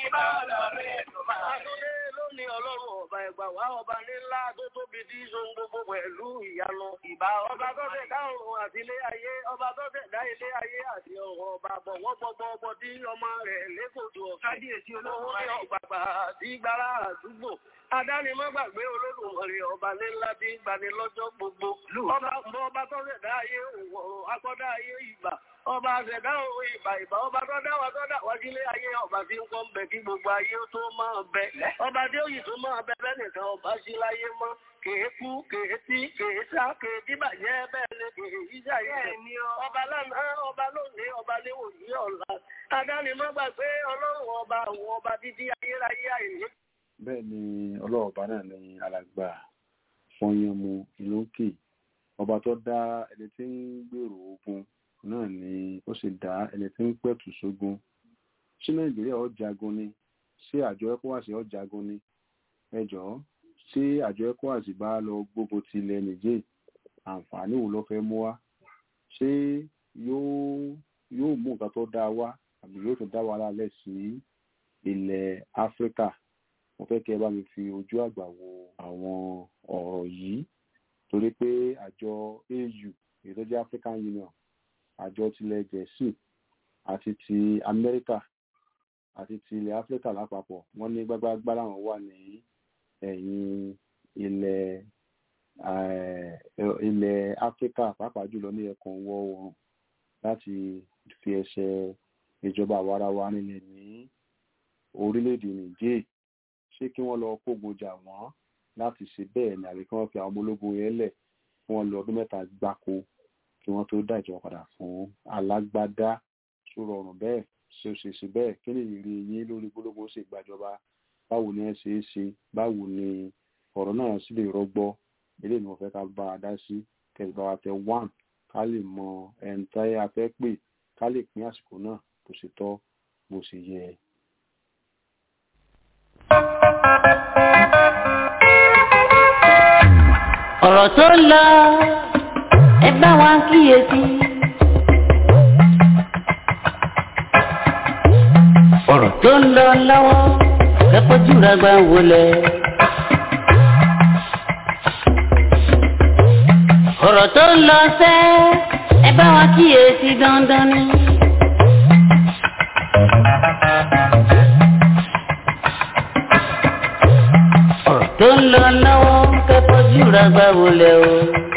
D: Àtúndé lónìí ọlọ́run ọba ẹ̀gbà wá ọba nílá tó tóbi tí í ṣohun gbogbo pẹ̀lú ìyanu. Ìbá ọba tó tẹ̀ dá ọ̀run àti ilé ayé, ọba tó tẹ̀ dá ilé ayé àti ọ̀run ọba bọ̀wọ́ gbogbo ọmọ tí ọmọ rẹ̀ lẹ́kọ̀ọ́dù ọ̀kájíyèsí olówó ní ọ̀gbàgbà àti gbàrà àdúgbò. Adáni má gbàgbé olódùmarè ọba nílá tí gbani lọ́jọ́ gbogbo. Ọba ọba tó tẹ̀ dá ayé òwò akọ́dá ayé ìgbà. Ọba àṣẹ̀dá òwe ìbà ìbà ọba tó dá wa tó dá wá sílé ayé ọba tí ń kọ́ ń bẹ kí gbogbo ayé tó máa bẹ. Ọba tí ó yìí tó máa bẹ bẹ́ẹ̀ nìkan ọba sí láyé mọ́ kèé kú kèé tí kèé sá kèé tí bàjẹ́ bẹ́ẹ̀ ni kèé yíjà yìí. Ọba lánàá ọba lónìí ọba léwò yí ọ̀la. Adáni má gbàgbé ọlọ́run ọba àwọn ọba dídí ayérayé àìní.
C: bẹ́ẹ̀ ni ọlọ́ọ̀bá náà ní alàgbà fọyánmu ìlókè ọba tó dá ẹni tí ń gbèrò ogun náà ni ó sì dá ẹni tí ń pẹ̀tù sógun ṣé nàìjíríà ó jagun ni ṣé àjọ ECOWAS ó jagun ni ẹ jọ̀ọ́ ṣé àjọ ECOWAS bá lọ gbógun ti ilẹ̀ nìjẹ́ àǹfààní wo ló fẹ́ mú wá ṣé yóò yóò mú nǹkan tó dáa wá àbí yóò tún dá wàhálà lẹ̀ sí ilẹ̀ áfíríkà mo fẹ́ kí ẹ bá mi fi ojú àgbà wo àwọn ọ̀rọ̀ yìí torí pé àjọ AU èyí tó jẹ́ African Union àjọ tilẹ̀ gẹ̀ẹ́sì àti ti Amẹ́ríkà àti ti ilẹ̀ áfíríkà lápapọ̀ wọ́n ní gbágbágbá làwọn wà ní ẹ̀yìn ilẹ̀ ilẹ̀ áfíríkà pàápàá jùlọ ní ẹkùn ìwọ̀ oòrùn láti fi ẹsẹ̀ ìjọba àwarawa nílẹ̀ ní orílẹ̀-èdè Niger ṣé kí wọ́n lọ kógun jà wọ́n láti ṣe bẹ́ẹ̀ ni àbí kí wọ́n fi àwọn ọmọ ológun yẹn lẹ̀ kí wọ́n lọ ọdún mẹ́ta gbáko kí wọ́n tó dá ìjọba padà fún alágbádá tó rọrùn bẹ́ẹ̀ ṣe ó ṣe ṣe bẹ́ẹ̀ kí ni ìrírí yín lórí gbólógbó ṣe gbàjọba báwo ni ẹ ṣe é ṣe báwo ni ọ̀rọ̀ náà sì lè rọgbọ eléyìí ni mo fẹ́ ká bá a dá sí kẹsì bá wa tẹ one ká lè mọ ẹni tá a fẹ́ pè ká lè pín àsìkò náà bó ṣe tọ́ bó ṣe yẹ.
F: ọ̀rọ̀ tó ń lọ ẹ bá wa kíyèsí. ọ̀rọ̀ tó ń lọ lọ́wọ́ kẹ́kọ̀ọ́ jùlọ gbà wọlé. ọ̀rọ̀ tó ń lọ sẹ́ ẹ bá wa kíyèsí dandan ni. ọ̀rọ̀ tó ń lọ lọ́wọ́ kẹ́kọ̀ọ́ jùlọ gbà wọlé o.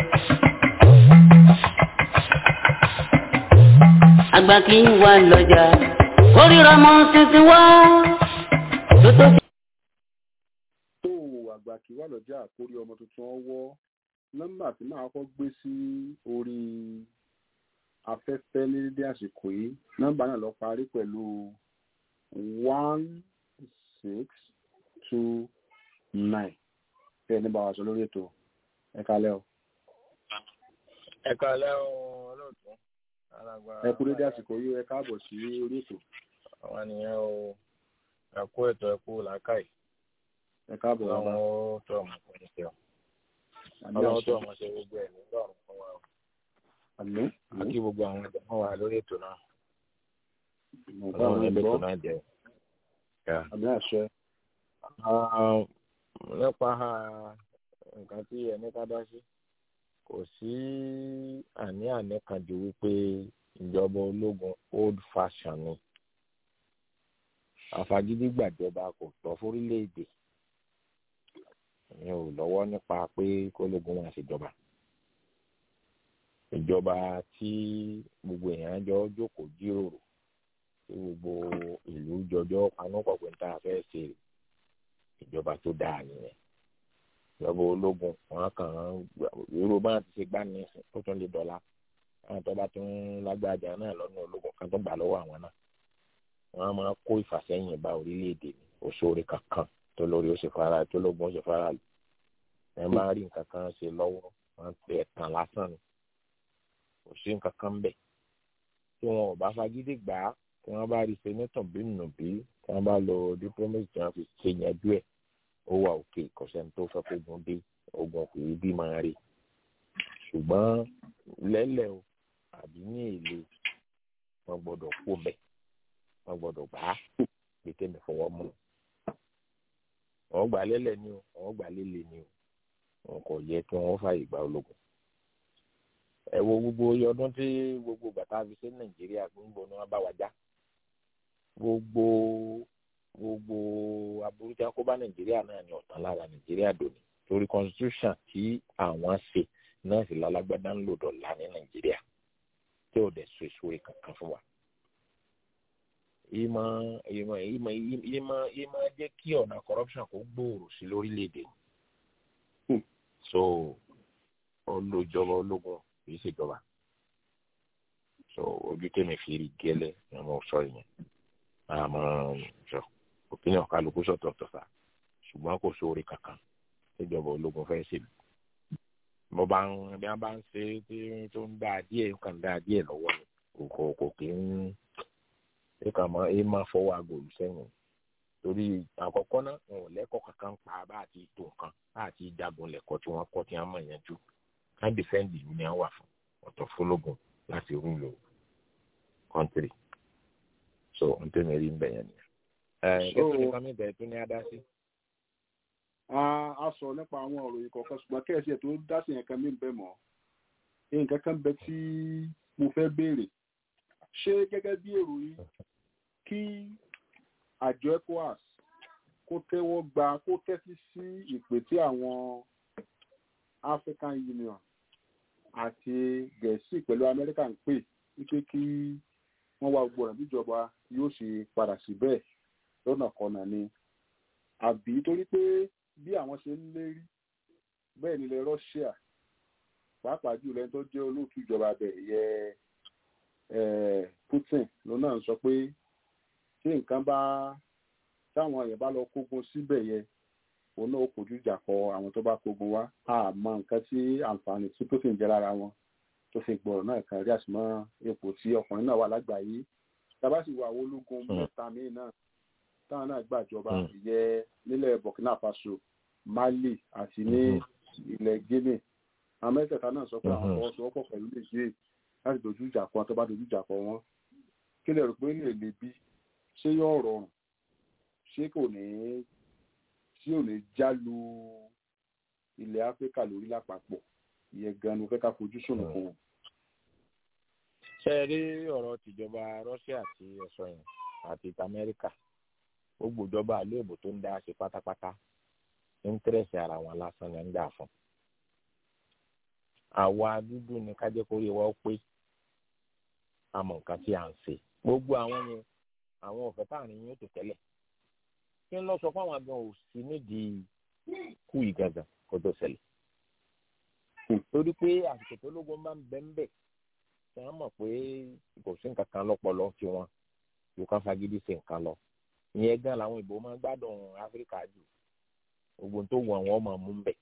F: àgbà kì í wà lọ́jà oríra mọ́ tuntun wá tó tó
C: tó àgbà kí wà lọ́jà àkórí ọmọ tuntun ọwọ́ nọ́mbà tí màá kọ́ gbé sí orí afẹ́fẹ́ ní dédé àsìkò yìí nọ́mbà náà lọ parí pẹ̀lú one six two nine bẹ́ẹ̀ ní bá wa sọ lórí ètò ẹ kálẹ́ o
G: ẹ kálẹ́ o olóòtú alàgbà
C: ẹ kú dédé àsìkò yìí ẹ káàbọ̀ sí orí ètò
G: àwọn nìyẹn o ẹ kú ètò ẹ kú làákàyè
C: ẹ káàbọ̀
G: ọlọ́run
C: bàbá
G: ó tó ọmọ fún yín sí ọ
C: àmì
G: ọlọ́run tó
C: àṣẹ
G: ọmọ ṣe gbogbo ẹ̀ nígbà ọ̀run fún wa o
C: àmì
G: àti gbogbo àwọn ẹ̀dá wọn wà lórí ètò náà
C: mo bá
G: ọlọ́run
C: àwọn
G: ẹgbẹ́
C: ìgbọ́
G: ètò náà jẹ́ Yeah.
C: àmì àṣẹ
G: Ah, nípa nǹkan tí ẹni ká dá sí kò sí àní-àní kan ju wípé ìjọba ológun old fashion ni àfagídí gbàjọba kò tọ́ fórílẹ̀-èdè ìyẹn ò lọ́wọ́ nípa pé kólógun wọn ṣèjọba ìjọba tí gbogbo èèyàn jọ jókòó jíròrò tí gbogbo ìlú jọjọ panúpọ̀ pé ń tá a fẹ́ ṣe rè ìjọba tó dáa nìyẹn ìjọba ológun wọn kàn án irú bá ti ṣe gbá ní ó tún lè dọ́là àwọn tó bá tún lágbájá náà lọ́nà ológun kan tó gbà lọ́wọ́ àwọn náà wọn máa kó ìfàsẹ́yìn bá orílẹ̀-èdè ní òṣòro kankan tó lórí ó ṣe fara tó lógun ó ṣe fara lù ẹ máa rí nǹkan kan ṣe lọ́wọ́ wọn pè é tàn lásán ni kò sí nǹkan kan bẹ̀ tí wọn ò bá fagídí gbà á tí wọn bá rí senator bí nùbí tí wọn bá lo diplomacy tí wọn fi ṣe yanjú ẹ̀ ó wà òkè kọ̀sẹ́ni tó fẹ́ kógun dé ogun kò rí bí máa rí ṣùgbọ́n lẹ́lẹ̀ o àbí ní èlé wọn gbọ́dọ̀ kó bẹ̀ wọn gbọ́dọ̀ gbà á pé tẹ́mi fọwọ́ mú wọn gbà lẹ́lẹ̀ ni o wọn gbà lélẹ̀ ni o wọn kò yẹ kí wọn fààyè gba ológun ẹ wo gbogbo iye ọdún tí gbogbo bàtà fi ṣe nàìjíríà gbogbo ni wọn bá wa já gbogbo gbogbo aburú tí wọn kó bá nàìjíríà náà ni ọ̀tàn lára nàìjíríà dòní torí constitution tí àwọn ṣe náà sì lálágbádá ń lò dọ̀la ní nàìjíríà tí ò dẹ̀ so èso rẹ̀ kankan fún wa. ìmọ̀ ìmọ̀ ìmọ̀ ìmọ̀ ìmọ̀ jẹ́ kí ọ̀nà corruption kó gbòòrò sí lórílẹ̀‐èdè.
C: Hmm.
G: so olùjọba ológun kìí ṣèjọba so ojú tèmi fi rí gẹ́lẹ́ ni mo sọ yẹn àmọ́ sọ opinion kálukú sọ̀tọ̀ọ̀tọ̀ sá ṣùgbọ́n kò sóore kankan tíjọba ológun fẹ́ ṣèlú mo bá ń bí wọn bá ń ṣe tí tó ń dá díẹ̀ nǹkan dá díẹ̀ lọ́wọ́ ni kò kò kò kí ń ṣe kà mọ́ ẹ máa fọwọ́ agòlù sẹ́yìn torí àkọ́kọ́ náà wọn ò lẹ́kọ̀ọ́ kankan pa bá àti tó nǹkan bá àti jagun lẹ́kọ̀ọ́ tí wọ́n kọ́ tí wọ́n mọ̀ yẹn jù ká dìfẹ́ǹdì ìlú ni wọ́n wà fún ọ̀tọ̀ fọlọ́gùn láti rúlò kọ́ńtírì so n tẹ́ mi rí ń bẹ̀yẹn nìyẹn. ẹ
C: So-
G: kí ni kọ́mí bẹ̀rẹ̀ tó ní adá sí.
C: a a sọ nípa àwọn ọ̀rọ̀ yìí kọ̀ọ̀kan ṣùgbọ́n kẹ́ẹ̀sì ẹ̀ tó dá sí nǹkan mí bẹ́ẹ̀ mọ́ nǹkan kan bẹ tí mo fẹ́ béèrè ṣé gẹ́gẹ́ bí èrò yìí kí àjọ ecowas kó tẹ́wọ́ gba kó tẹ́tí sí ìpè tí àwọn african union àti gẹ̀ẹ́sì pẹ̀lú amẹ́ríkà ń pè wípé kí wọ́n wá gbogbo ọ̀nà bíjọba yóò ṣe padà sí bẹ́ẹ̀ lọ́nà kọ̀nà ni àbí torí pé bí àwọn ṣe ń lérí bẹ́ẹ̀ nílẹ̀ Russia pàápàá jùlọ ẹni tó jẹ́ olóòtú ìjọba bẹ̀ yẹ eh, Putin ló náà ń sọ pé tí nǹkan bá táwọn èèyàn bá lọ kógun síbẹ̀ yẹ òun náà ó kojú ìjà kọ àwọn tó bá kógun wá àmọ́ nǹkan tí àǹfààní tí Putin jẹ́ lára wọn tó fi gbọ̀rọ̀ náà kan rí àsìmọ́ ipò tí ọkùnrin náà wà lágbàáyé tábà sì wà àwọn ológun
G: Mm.
C: mẹ́ta míì náà táwọn náà gbàjọba
G: Mm.
C: ìyẹ nílẹ̀ Burkina Faso Mali àti ní ilẹ̀ Guinea àwọn mẹ́tẹ̀ẹ̀ta náà sọ pé àwọn
G: Mhm.
C: fọwọ́sowọ́pọ̀ pẹ̀lú Niger láti dojú ìjà kọ wọn tó bá dojú ìjà kọ wọn kí lè rò pé lè le bí ṣé yóò rọrùn ṣé kò ní ṣé ò ní jálu ilẹ̀ Áfíríkà lórí lápapọ̀ ìyẹn gan ni mo fẹ́ ká fojú sùn
G: Mm.
C: fún wọn.
G: ṣé ẹ rí ọ̀rọ̀ tìjọba Russia àti ẹ̀sọ́ yẹn àti ti Amẹ́ríkà gbogbo ìjọba àléébù tó ń dá ṣe pátápátá íńtírẹ̀sì ara wọn lásán ni ń dà fún. àwa dúdú ni ká jẹ́ kó rí wa ó pé àmọ́ nǹkan tí à ń ṣe gbogbo àwọn yẹn àwọn ọ̀fẹ́ táàrin yóò tó tẹ́lẹ̀ kí n lọ sọ fún àwọn àgbọn òsì nídìí kú ìgangan kó tó ṣẹlẹ̀ torí pé àsìkò tó lógun máa ń bẹ́ ń bẹ̀ tí wọ́n mọ̀ pé kò sí nǹkan kan lọ́pọlọ tiwọn yóò ká fagídí sí nǹkan lọ ìyẹn gan làwọn ìbò máa ń gbádùn áfíríkà jù gbogbo tó wù àwọn ọmọ mú bẹ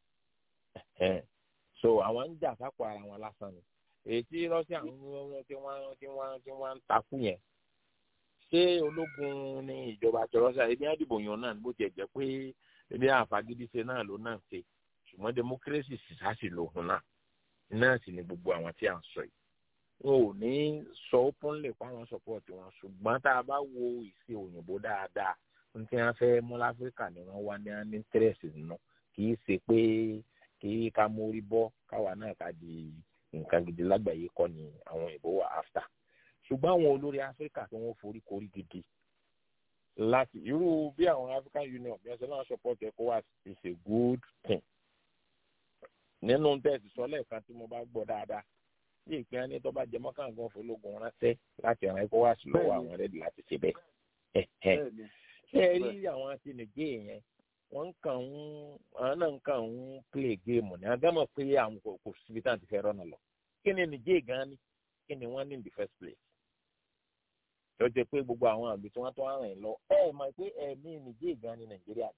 G: so àwọn ń jà sápò ara wọn lásán ni èyí tí russia ń tí wọ́n tí wọ́n tí wọ́n ń takú yẹn ṣé ológun ní ìjọba àti russia ebi àdìbò yan náà bó tiẹ̀ jẹ́ pé ebi àfagídí ṣe náà ló náà ṣe ṣùgbọ́n democracy sísáàsì lòun náà náà sì ni gbogbo àwọn tí à ń sọ yìí wọn ò ní sọ openly pa àwọn support wọn ṣùgbọ́n tá a bá wo ìṣe òyìnbó dáadáa ní tí wọ́n fẹ́ mú láfíríkà ni wọ́n wá ní ní interest nínú kì í ṣe pé kí ká mórí bọ́ káwa náà ká di nǹkan gidi lágbàáyé kọ́ ni àwọn òyìnbó wà after ṣùgbọ́n àwọn olórí áfíríkà tí wọ́n forí korí gidi láti irú bí àwọn african union bí wọ́n ṣe náà support ecowas is a good thing nínú tẹ́sí sọ lẹ́ẹ̀kan tí mo bá gbọ́ dáadáa bí ìpín ẹni tó bá jẹ mọ́kàngán fọlọ́gùn ránṣẹ́ láti ran ecowas lọ́wọ́ àwọn rẹ́dí láti ṣe bẹ́ẹ̀ ṣé ẹ rí àwọn àti nìjẹ́ yẹn wọ́n kàn ń àwọn náà ń kàn ń play game ní agámọ̀ pé àwọn kò kò síbi tá à ti fẹ́ rọ́nà lọ kí ni nìjẹ́ gan ni kí ni wọ́n ní in the first place tó jẹ́ pé gbogbo àwọn àgbẹ̀ tí wọ́n tó ń rìn lọ ẹ mọ̀ pé ẹ̀mí nìjẹ́ gan ni nàìjíríà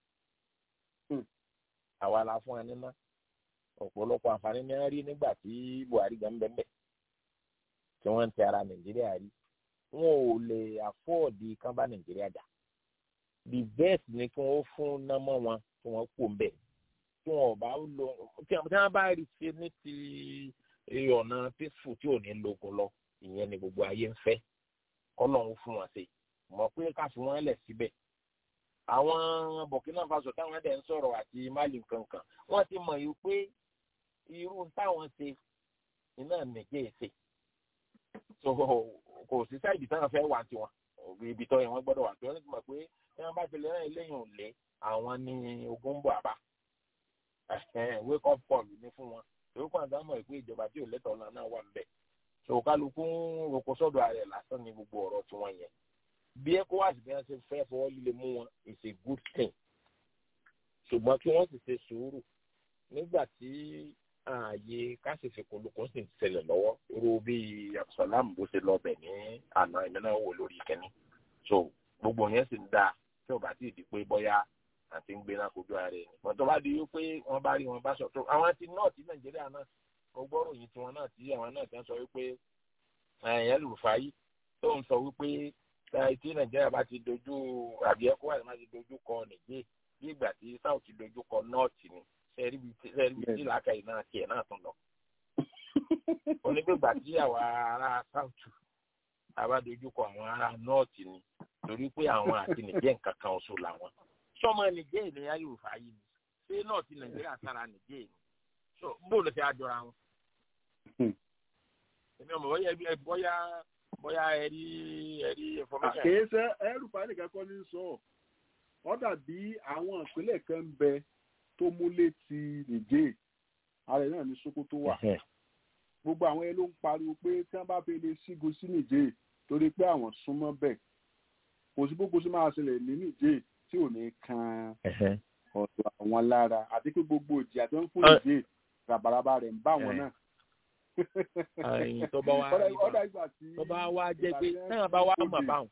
G: àwa la fún wa níná ọ̀pọ̀lọpọ̀ àǹfààní ní wọ́n rí nígbà tí buhari gan bẹ́ẹ̀ bẹ́ẹ̀ tí wọ́n ń tẹ ara nàìjíríà rí wọn ò lè àfọ́ọ̀dì kán bá nàìjíríà jà the best ni kí wọ́n fún námọ́ wọn kí wọ́n kó mbẹ́ tí wọn bá lọ tí wọ́n bá rí ṣe ní ti ọ̀nà peaceful tí ò ní lógun lọ ìyẹn ni gbogbo ayé ń fẹ́ kọ́lọ́hún fún wọn ṣe mọ̀ pé ká fi wọ́n lẹ̀ síbẹ̀ àwọn burkina faso táwọn ẹ̀dẹ̀ ń sọ̀rọ̀ àti mali kankan wọ́n ti mọ̀ yìí pé irú táwọn ṣe iná nìjẹ́ ṣe so kò sí sáìdì táwọn fẹ́ wà tiwọn ibi tó yẹ wọ́n gbọ́dọ̀ wà tí wọ́n ti mọ̀ pé tí wọ́n bá ti lè rán eléyìí ò lé àwọn ní ogun ń bọ̀ àbá wake up call ní fún wọn èyí kan àgbà mọ̀ pé ìjọba tí ò lẹ́tọ̀ọ́ náà náà wà ń bẹ̀ so kálukú ń roko sọ́dọ̀ ààrẹ lásán ní gbogbo ọ̀rọ̀ tiwọn yẹn bí ecowas bí wọn ṣe fẹ́ fọwọ́ líle mú wọn is a good thing ṣùgbọ́n kí wọ́n sì ṣe sùúrù nígbà tí ààyè káṣíṣe kòlókò sì ń ṣẹlẹ̀ lọ́wọ́ irú bí abdulsalam bó ṣe lọ bẹ̀ ní àná ìmọ̀ náà wò lórí kẹ́ni so gbogbo yẹn sì ń dáa tí ò bá tí ì di pé bọ́yá àti ń gbé náà kojú ara ẹni wọ́n tó bá di wípé wọ́n bá rí wọn bá sọ tó àwọn ti nọ́ọ̀tì nàìjíríà náà mo gbọ́rò yìí tiwọn náà tí àwọn náà ti ń sọ wípé ẹ̀yẹ́ lùfàáyì tó ń sọ wípé tí nàìjíríà bá ti dojú àbí ẹkọ àti máa ti dojú kọ nìjẹ bí ìgbà tí south ti dojú kọ north ni sẹẹrí bíi tí làákàyè náà tiẹ̀ náà tún lọ. onígbègbà tí àwa ará south àbá dojú kọ àwọn ará north ni torí pé àwọn àti nìjẹ nǹkan kan oṣù làwọn. sọmọ nìjẹ ìlẹyà yorùbá yìí ni ṣé north nàìjíríà sára nìjẹ ni so bó ló fi àjọra wọn. èmi ọmọ bọ́yá bọ́yá bóyá ẹ rí ẹ rí information.
C: àkèésẹ ẹrù parí kankan ní sọ ọ dàbí àwọn ìpínlẹ̀ kan ń bẹ tó múlé ti nìjẹ́ ààrẹ náà ní sokoto wà gbogbo àwọn ẹ ló ń pariwo pé tí wọ́n bá fi lè sígun sí nìjẹ́ torí pé àwọn súnmọ́ bẹ̀ kò sí gbogbo sí máa ṣẹlẹ̀ ní nìjẹ́ tí ò ní kan ọ̀dọ̀ àwọn lára àti pé gbogbo ìjì àti wọn fún nìjẹ́ ràbàràbà rẹ̀ ń bá wọn náà
G: àyìn tó bá wá tó bá wá jẹ pé táwọn bá wá mọ̀ báwọn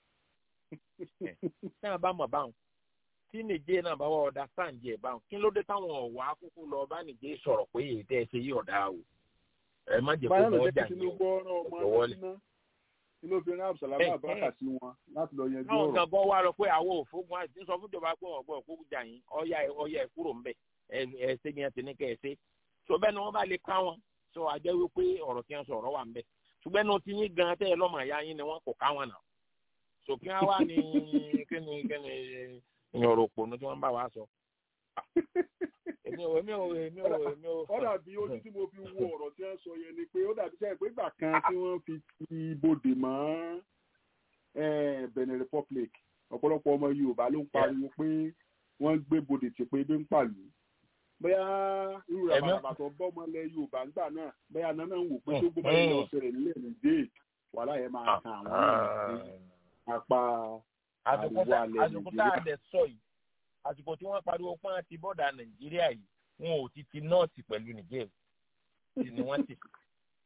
G: táwọn bá mọ̀ báwọn tí nìjẹ́ náà bá wá ọ̀dà sáǹdì ẹ̀ báwọn kí ló dé táwọn ọ̀wá kúkú lọ bá nìjẹ́ sọ̀rọ̀ pé èyí tẹ́ ẹ ṣe yí ọ̀dà o ẹ má jẹ́ kó wọ́n jà yín o
C: wọlé. inú fi rán abdulsalama abaka sí wọn láti lọ yanjú ọ̀rọ̀.
G: àwọn kan bọ́ wá lọ pé àwọn òfógun àti sọ fún ìjọba pé ọ̀gbọ́n òfógun jà yín ọ̀yà ẹ̀ kúrò ńbẹ̀ ẹ̀ ṣe ni ẹ̀ ti ní kẹ́ ẹ̀ ṣe tó bẹ́ẹ̀ ni wọ́n bá lè ká wọn sọ ajẹ́ wípé ọ̀rọ̀ tí wọ́n sọ ọ̀rọ̀ wà ń bẹ̀ ṣùgbọ́n ní o ti yín gan tẹ́ ẹ lọ́mọ ìyá yín ni wọ́n kò ká wọn nà sòkè á wá ní kíni kíni ìyọ̀rọ̀ òpònú tí wọ́n bá wa sọ. èmi ò èmi ò èmi ò èmi ò.
C: ó dàbí ojú tí mo fi wo ọ̀rọ̀ tí wọ́n sọ yẹn ni pé ó dàbí sẹ́yìn pé ìgbà kan tí wọ́n fi ti ibodè mọ́ Benin Republic ọ̀pọ̀lọpọ̀ ọmọ Yorùbá ló ń pariwo pé wọ́n gbé bodè tì pé ebi ń pàlù bóyá irú rẹ̀ bàbàtọ̀ bọ́mọ lẹ Yorùbá ńgbà náà bóyá nánà ń wò pé tó gbọ́dọ̀ ilé ọ̀sẹ̀ rẹ̀ nílẹ̀ nìjẹ́ wàhálà yẹn máa kan àwọn apá àríwá alẹ́
G: àsìkò tá a dẹ̀ sọ yìí àsìkò tí wọ́n pariwo pọ́n àti bọ́dà Nàìjíríà yìí wọn ò ti ti nọ́ọ̀tì pẹ̀lú Nìjẹ́ ni wọ́n ti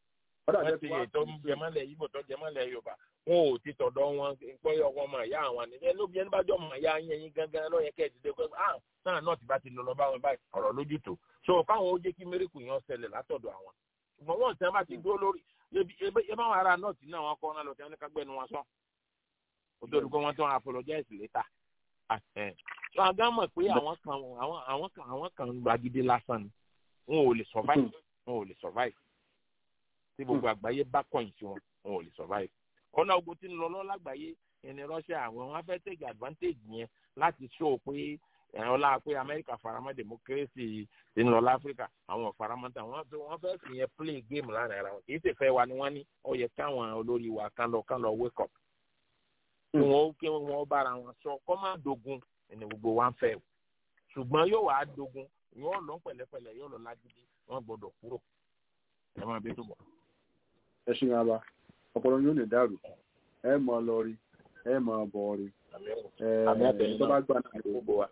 G: wọ́n ti ètò jẹmọ́lẹ̀ yíbò tó jẹmọ́lẹ̀ yorùbá wọn ò ti tọ̀dọ̀ wọn pé ọkọ ọmọ ìyá àwọn àníjẹ́ lóbi ẹni bá jọ ọmọ ìyá yín ẹyin gangan lọ́yẹ kẹ́ ẹ̀ ti dé pé ah náà náà ti bá ti lọ lọ bá wọn báyìí ọ̀rọ̀ lójú tó so káwọn ó jẹ́ kí mẹ́ríkù yẹn ṣẹlẹ̀ látọ̀dọ̀ àwọn ṣùgbọ́n wọ́n ti bá ti dúró lórí ebe báwọn ará nọ́ọ̀tì náà wọn kọ́ ọ́nà lọ tí wọ́n ní ká gbẹ́nu wọn sọ kó tó dùkọ́ wọn tó wọn apologize later so àgá mọ̀ pé àwọn kan àwọn kan àwọn kan gbàgede lásán ni wọn ò lè survive wọn ò lè survive tí gbogbo àgbáyé bá kọ̀yìn sí wọn wọn ò lè survive ọ̀nà ogun tí ń lọ lọ́ọ́ lágbàáyé ẹni Russia àwọn wọn fẹ́ take advantage yẹn láti show pé ọlá pé Amẹ́ríkà faramọ́ democracy ti ń lọ láfíríkà àwọn faramọ́ta wọ́n fẹ́ fi yẹn play game láàrin ara wọn kì í sì fẹ́ wa ni wọ́n ní ó yẹ káwọn olórí wa kán lọ kán lọ wake up kí wọ́n kí wọ́n bára wọn sọ kọ́ máa dogun ẹni gbogbo wa ń fẹ́ o ṣùgbọ́n yóò wá dogun yóò lọ pẹ̀lẹ́pẹ̀lẹ́ yóò lọ lágídí wọ́n gbọ́dọ̀ kúrò ẹ máa bí tó bọ̀.
C: ẹ ṣe ń ara ọpọlọ yóò lè dàrú ẹ mọ lọ rí ẹ mọ bọ rí ẹ tó bá gbà náà
G: gbogbo wa.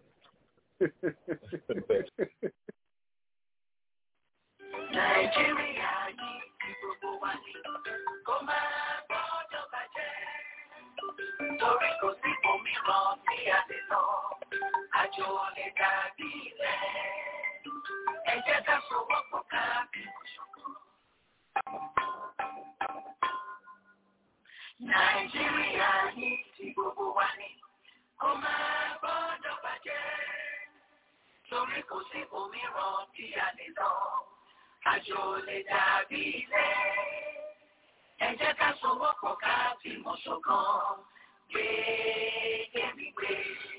H: Nàìjíríà yìí ti gbogbo wa ní kó máa gbọ́dọ̀ bàjẹ́. Torí kò sí òmíràn tí a lè lọ, àjò lè dàbí ilẹ̀. Ẹ jẹ́ ká sowọ́pọ̀ ká bí òṣùkú. Nàìjíríà yìí ti gbogbo wa ní kó máa gbọ́dọ̀ bàjẹ́. Torí kò sí òmíràn tí a lè lọ, àjò lè dàbí ilẹ̀. Ẹ jẹ́ ká sowọ́pọ̀ ká fìmọ̀ ṣọ̀kan gbé kẹ́mi gbé.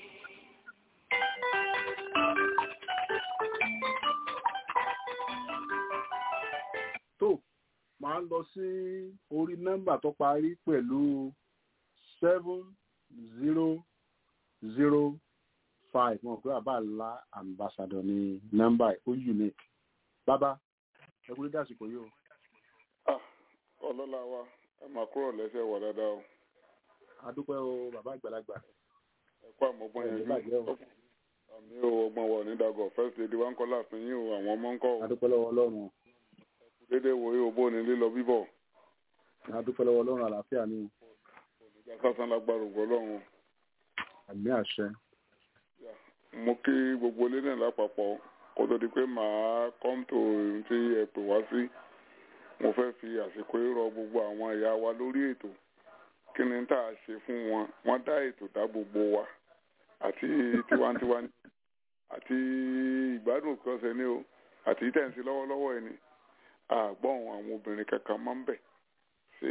C: tó máa lọ sí orí nọ́mbà tó parí pẹ̀lú seven zero zero five wọn pé bàbá ńlá ambassador ní nọ́mbà ó unique bàbá ẹ kúrò dásìkò yìí o.
I: ọlọ́lá wa ẹ máa kúrò lẹ́sẹ̀ wọ̀ dáadáa o.
C: adúpẹ́ o bàbá àgbàlagbà.
I: ẹ kó àmọ́gbọ́n yẹn jù àmì o ọgbọ́n wọ̀ ní dàgọ̀ first lady wa ń kọ́ láàfin yín o àwọn ọmọ ń kọ́ o.
C: adúpẹ́ lọ́wọ́ ọlọ́run.
I: dédé wo yóò bó ní lílọ bíbọ̀.
C: adúpẹ́ lọ́wọ́ ọlọ́run àlàáfíà ni.
I: oníjà sásán lágbára ògbó ọlọ́run.
C: àmì àṣẹ.
I: mo kí gbogbo ilé náà lápapọ̀ kó tó di pé màá come to tí ẹ pè wá sí mo fẹ́ fi àsìkò rọ gbogbo àwọn ìyá wa lórí ètò kí ni tá a ṣe fún wọn wọ́n dá ètò dá gbogbo wa àti tiwantiwa ni àti ìgbádùn òkè ọ̀sẹ̀ ni o àti tẹ̀sí lọ́wọ́lọ́wọ́ ẹni àgbọ̀n àwọn obìnrin kankan máa ń bẹ̀ ṣé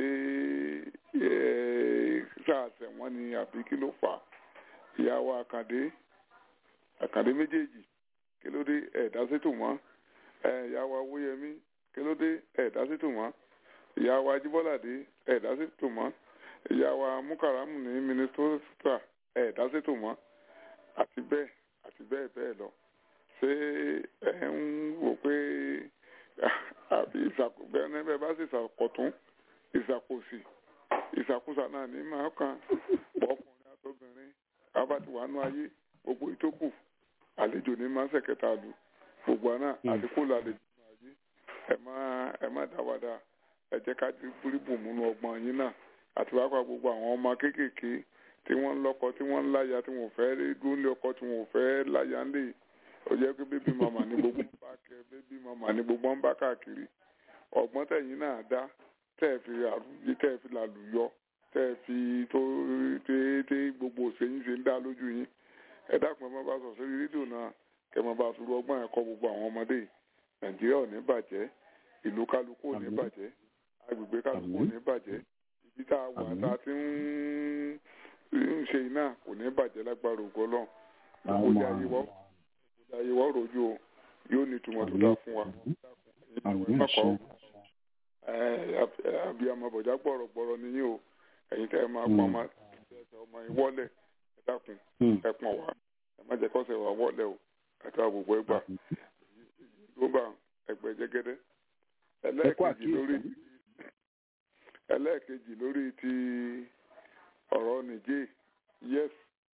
I: ṣáàṣẹ̀ wọ́n ni àbí kí ló fà á ìyá wa àkàndé àkàndé méjèèjì kí ló dé ẹ̀ẹ́dá sétò mọ́ ìyá wa owóyẹmí kí ló dé ẹ̀ẹ́dá sétò mọ́ ìyá wa ajíbọ́ládé ẹ̀ẹ́dá sétò mọ́ ìyá wa mukaramu ní mínísítà ẹ̀ẹ́dá sétò mọ́ àti bẹ́ẹ̀ àti bẹ́ẹ̀ bẹ́ẹ̀ lọ ṣé ẹ ń wò pé àbí ìṣàkóbẹ́ẹ́ bẹ́ẹ̀ bá sì ṣàkọ̀tún ìṣàkóso ìṣàkóso náà ní máa kàn ọkùnrin àtobìnrin abátiwánú ayé gbogbo ìtókù àlejò ní máa ń ṣẹ̀kẹta lù gbogbo àná àdínkù làlejò ní ayé ẹ má ẹ má dáwàdà ẹ jẹ́ ká búrúbù múnú ọgbọ́n yín náà àti wákà gbogbo àwọn ọmọ kéékèèké tí wọ́n ń lọ́kọ tí wọ́n ń láya tí wọ́n fẹ́ dúró lé ọkọ tí wọ́n fẹ́ láya ń lè ó jẹ́ pé bébí màmá ní gbogbo ń bá kẹ bébí màmá ní gbogbo ń bá káàkiri ọgbọ́n tẹ̀yìn náà dá tẹ́ ẹ fi àrùyé tẹ́ ẹ fi làlùyọ tẹ́ ẹ fi tó tẹ́ gbogbo òṣèyìn ṣe ń dá lójú yín ẹ dákun ẹ má bá sọ sórí rédíò náà kẹ má bá sọ̀rọ̀ ọgbọ́n ẹ̀kọ́ gbogbo àwọn ọmọdé nàìjíríà ò ní bàjẹ́ ìlú kálukú ò ní bàjẹ́ agbègbè kálukú ò ní bàjẹ́ ibi tá a wà tá a ti ń ń ṣe iná kò ní bàjẹ́ lágbára ògo náà gbogbo ilé ayé wọ́n gbogbo ayé wọ́n rojú o yóò ní ìtumọ̀ tó dáa fún wa mọ́kọ́ abiyamọ bọ̀já gbọ̀rọ̀gbọ̀rọ̀ nìyí o ẹ̀yin tẹ́ ẹ máa pọ́n ọmọ ọmọ ìwọ́lẹ̀ ẹ dákun ẹ pọ̀n wá ẹ má jẹ́ kọ́sẹ̀ wá wọ́lẹ̀ o àti àgbègbè ẹgbà ló bá ẹgbẹ́ jẹ́gẹ́dẹ́ ẹlẹ́ẹ̀kejì lórí ẹlẹ́ẹ̀kejì lórí ti ọ̀rọ̀ nìjẹ́ yes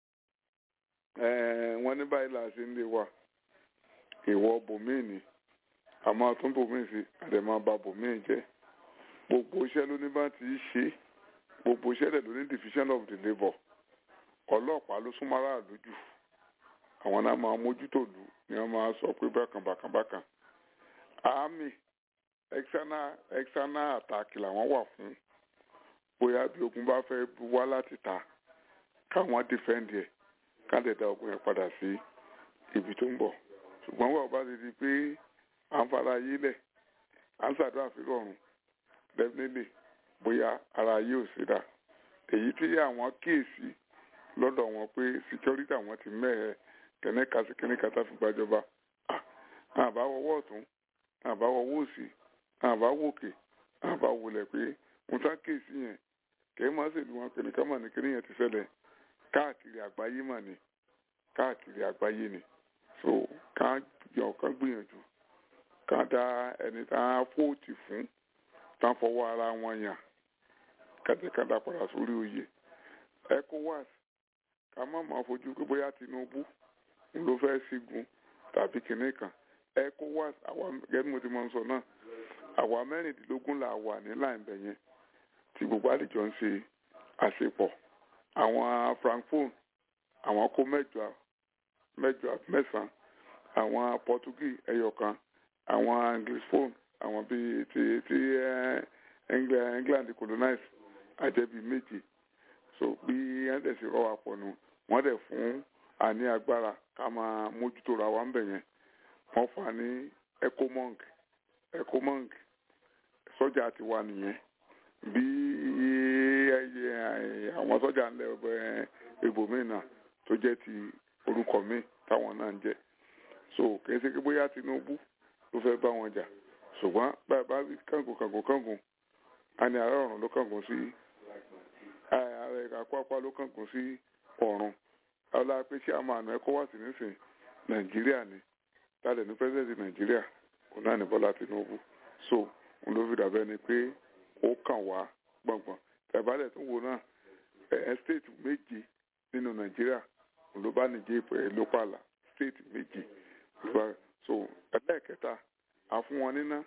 I: wọ́n ní báyìí là ṣe ń lè wà ìwọ bòmíì ni àmọ́ tún bòmíì sí àdèmọ́ bá bòmíì jẹ́ gbogbo iṣẹ́ ló ní bá ti ṣe gbogbo iṣẹ́ rẹ̀ ló ní division of the labour ọlọ́pàá ló súnmọ́ aráàlú jù àwọn náà máa mójútó lù ni wọ́n máa sọ pé bákan bákan bákan army external external attack làwọn wà fún bóyá bí ogun bá fẹ́ wá láti ta káwọn defend ẹ̀ káàdẹ̀ dá ogun yẹn padà sí ibi tó ń bọ̀ ṣùgbọ́n wọ́n bá ti di pé à ń fara ayé lẹ̀ à ń ṣàdúrà fi rọrùn definitely bóyá ara ayé ò sí dà èyí tí àwọn kíyèsí lọ́dọ̀ wọn pé security àwọn ti mẹ́ẹ̀ẹ́ kẹ́nẹ́ka sí kẹ́nẹ́ka tá fi gbàjọba àbá wọwọ́ ọ̀tún àbá wọwọ́ òsì àbá wòkè àbá wọlé pé wọ́n sá kíyèsí yẹn kẹ́ẹ́ má ṣèlú wọn kẹ́nìkan mà ní kẹ́nìyàn yẹn ti ṣẹlẹ̀ káàkiri àgbáyé mà ní káàkiri àgbáyé ni so ká yọ ká gbìyànjú ká dá ẹni tá a fóòtì fún tá a fọwọ́ ara wọn yàn kàtẹ́kàtà padà sórí oyè ECOWAS ká má máa fojú pé bóyá Tinubu ń ló fẹ́ sígun tàbí kinní kan ECOWAS àwa gẹ́gẹ́ bí mo ti máa ń sọ náà àwa mẹ́rìndínlógún là wà ní láìpẹ́ yẹn tí gbogbo àlejò ń ṣe àṣepọ̀ àwọn francophone àwọn kó mẹ́jọ mẹ́jọ mẹ́sàn àwọn portuguese ẹyọkan àwọn anglophone àwọn bíi ti ti england colonize àjẹbí méje so bí wọ́n dẹ̀ sì rọ́ wa pọ̀ nù wọ́n dẹ̀ fún àní agbára ká máa mójútó ra wa ń bẹ̀ yẹn wọ́n fà ní ecomong ecomong sọ́jà ti wà nìyẹn bí àwọn sọ́jà ń lẹ ibòmíì náà tó jẹ́ ti orúkọ míì táwọn náà ń jẹ́ so kìí ṣe pé bóyá Tinubu ló fẹ́ bá wọn jà ṣùgbọ́n báyìí bá rí kángun kángun kángun a ní ààrẹ ọ̀run ló kángun sí ààrẹ àkọ́pá ló kángun sí ọ̀run ọlá pé ṣé a máa nà ẹ́kọ́ wá sí nísìn Nàìjíríà ni tálẹ̀ ní pẹ́sẹ́ǹtì Nàìjíríà kò náà ní Bọ́lá Tinubu so òun ló fi dàbẹ́ ni pé ó kàn wá gbọ̀ngbọ̀n tẹ̀bálẹ̀ tó wò náà ẹ̀ stéètì méje nínú Nàìjíríà òun ló bá nìjẹ́ ìpẹ́ ló pààlà stéètì méje so ẹlẹ́ẹ̀kẹta àfún wọn níná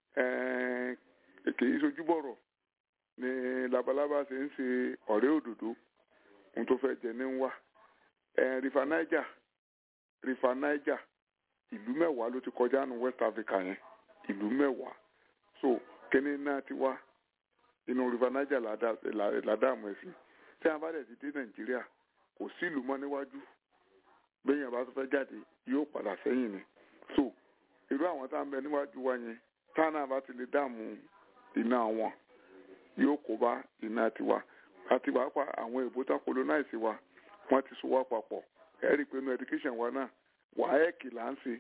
I: kì í sojú bọ̀rọ̀ ni labalábá ṣe ń ṣe ọ̀rẹ́ òdòdó ohun tó fẹ́ jẹ ní ń wá rifa Niger rifa Niger ìlú mẹ́wàá ló ti kọjá ní West Africa yẹn ìlú mẹ́wàá so kíní náà ti wá inú rifa Niger ládàmú ẹ̀sìn tí a bá dẹ̀ ti dé Nàìjíríà kò sí ìlú mọ́ níwájú bẹ́ẹ̀ yẹn bá tó fẹ́ jáde yóò padà sẹ́yìn ni so irú àwọn tá à ń bẹ níwájú wa yẹn tánà bá ti lè dààmú iná wọn yóò kó bá iná tiwa àti pàápàá àwọn èbó tá colonize wa wọ́n ti so wá papọ̀ ẹ rí i pé inú education wa náà WAEC là ń ṣe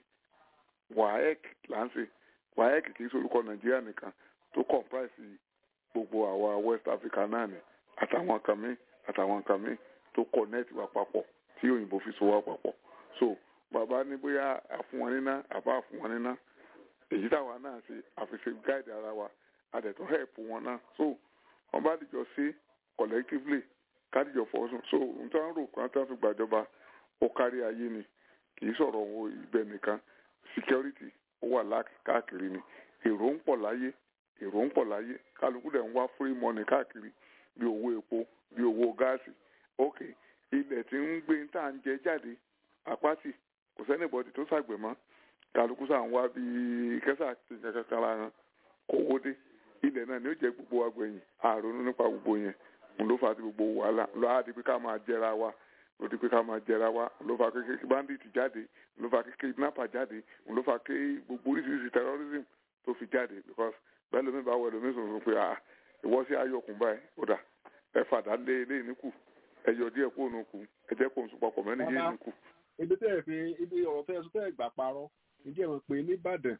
I: WAEC là ń ṣe WAEC kì í sorúkọ Nàìjíríà nìkan tó comprise gbogbo àwa West Africa náà ni àtàwọn kan míì àtàwọn kan míì tó connect wa papọ̀ tí òyìnbó fi so wá papọ̀ so bàbá ní bóyá àfún wọn níná àbá àfún wọn níná èyí táwa náà ṣe àfiṣe guide ara wa àdẹ̀tún help wọn náà so wọn bá dìjọ ṣe collectively kádìjọ fọwọ́sùn so n tó ń rò kan tó ń fi gbàjọba ó kárí ayé ni kì í sọ̀rọ̀ owó ibẹ̀ nìkan security ó wà káàkiri ni èrò ń pọ̀ láyé èrò ń pọ̀ láyé kálukú dẹ̀ ń wá free money káàkiri bí owó epo bí owó gáàsì ok ilẹ̀ tí ń gbé tá à ń jẹ jáde apáti kò sẹ́nìbọ̀dì tó ṣàgbẹ̀ mọ́ kálukú sà ń wá bí kẹ́sà ti kankan lára kówó dé ilẹ̀ náà ni ó jẹ́ gbogbo agbẹ̀yìn àrònú nípa gbogbo yẹn òun ló fà á ti gbogbo wàhálà ló á di pé ká máa jẹra wa ló di pé ká máa jẹra wa ló fà kékeré bandit jáde ló fà kékeré kidnapper jáde ló fà ké gbogbo oríṣiríṣi terrorism tó fi jáde because bẹ́ẹ̀ lómi bá wọ ẹlòmí sọ̀rọ̀ pé ah ìwọ sí ayọ̀kùn báyìí ó dà ẹ fàdá lé lé níkù ẹ yọ díẹ̀ kó nù kù ẹ jẹ́ kó n sùn papọ̀ mẹ́rin yé níkù.
C: ibi tẹ́ ẹ fi ibi ọ̀rọ̀ tẹ́ ẹ sọ tẹ́ ẹ gbà parọ́ ǹjẹ́ ẹ mọ̀ pé nìbàdàn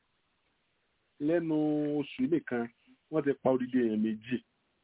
C: lẹ́nu oṣù nìkan wọ́n ti pa odidi èèyàn méjì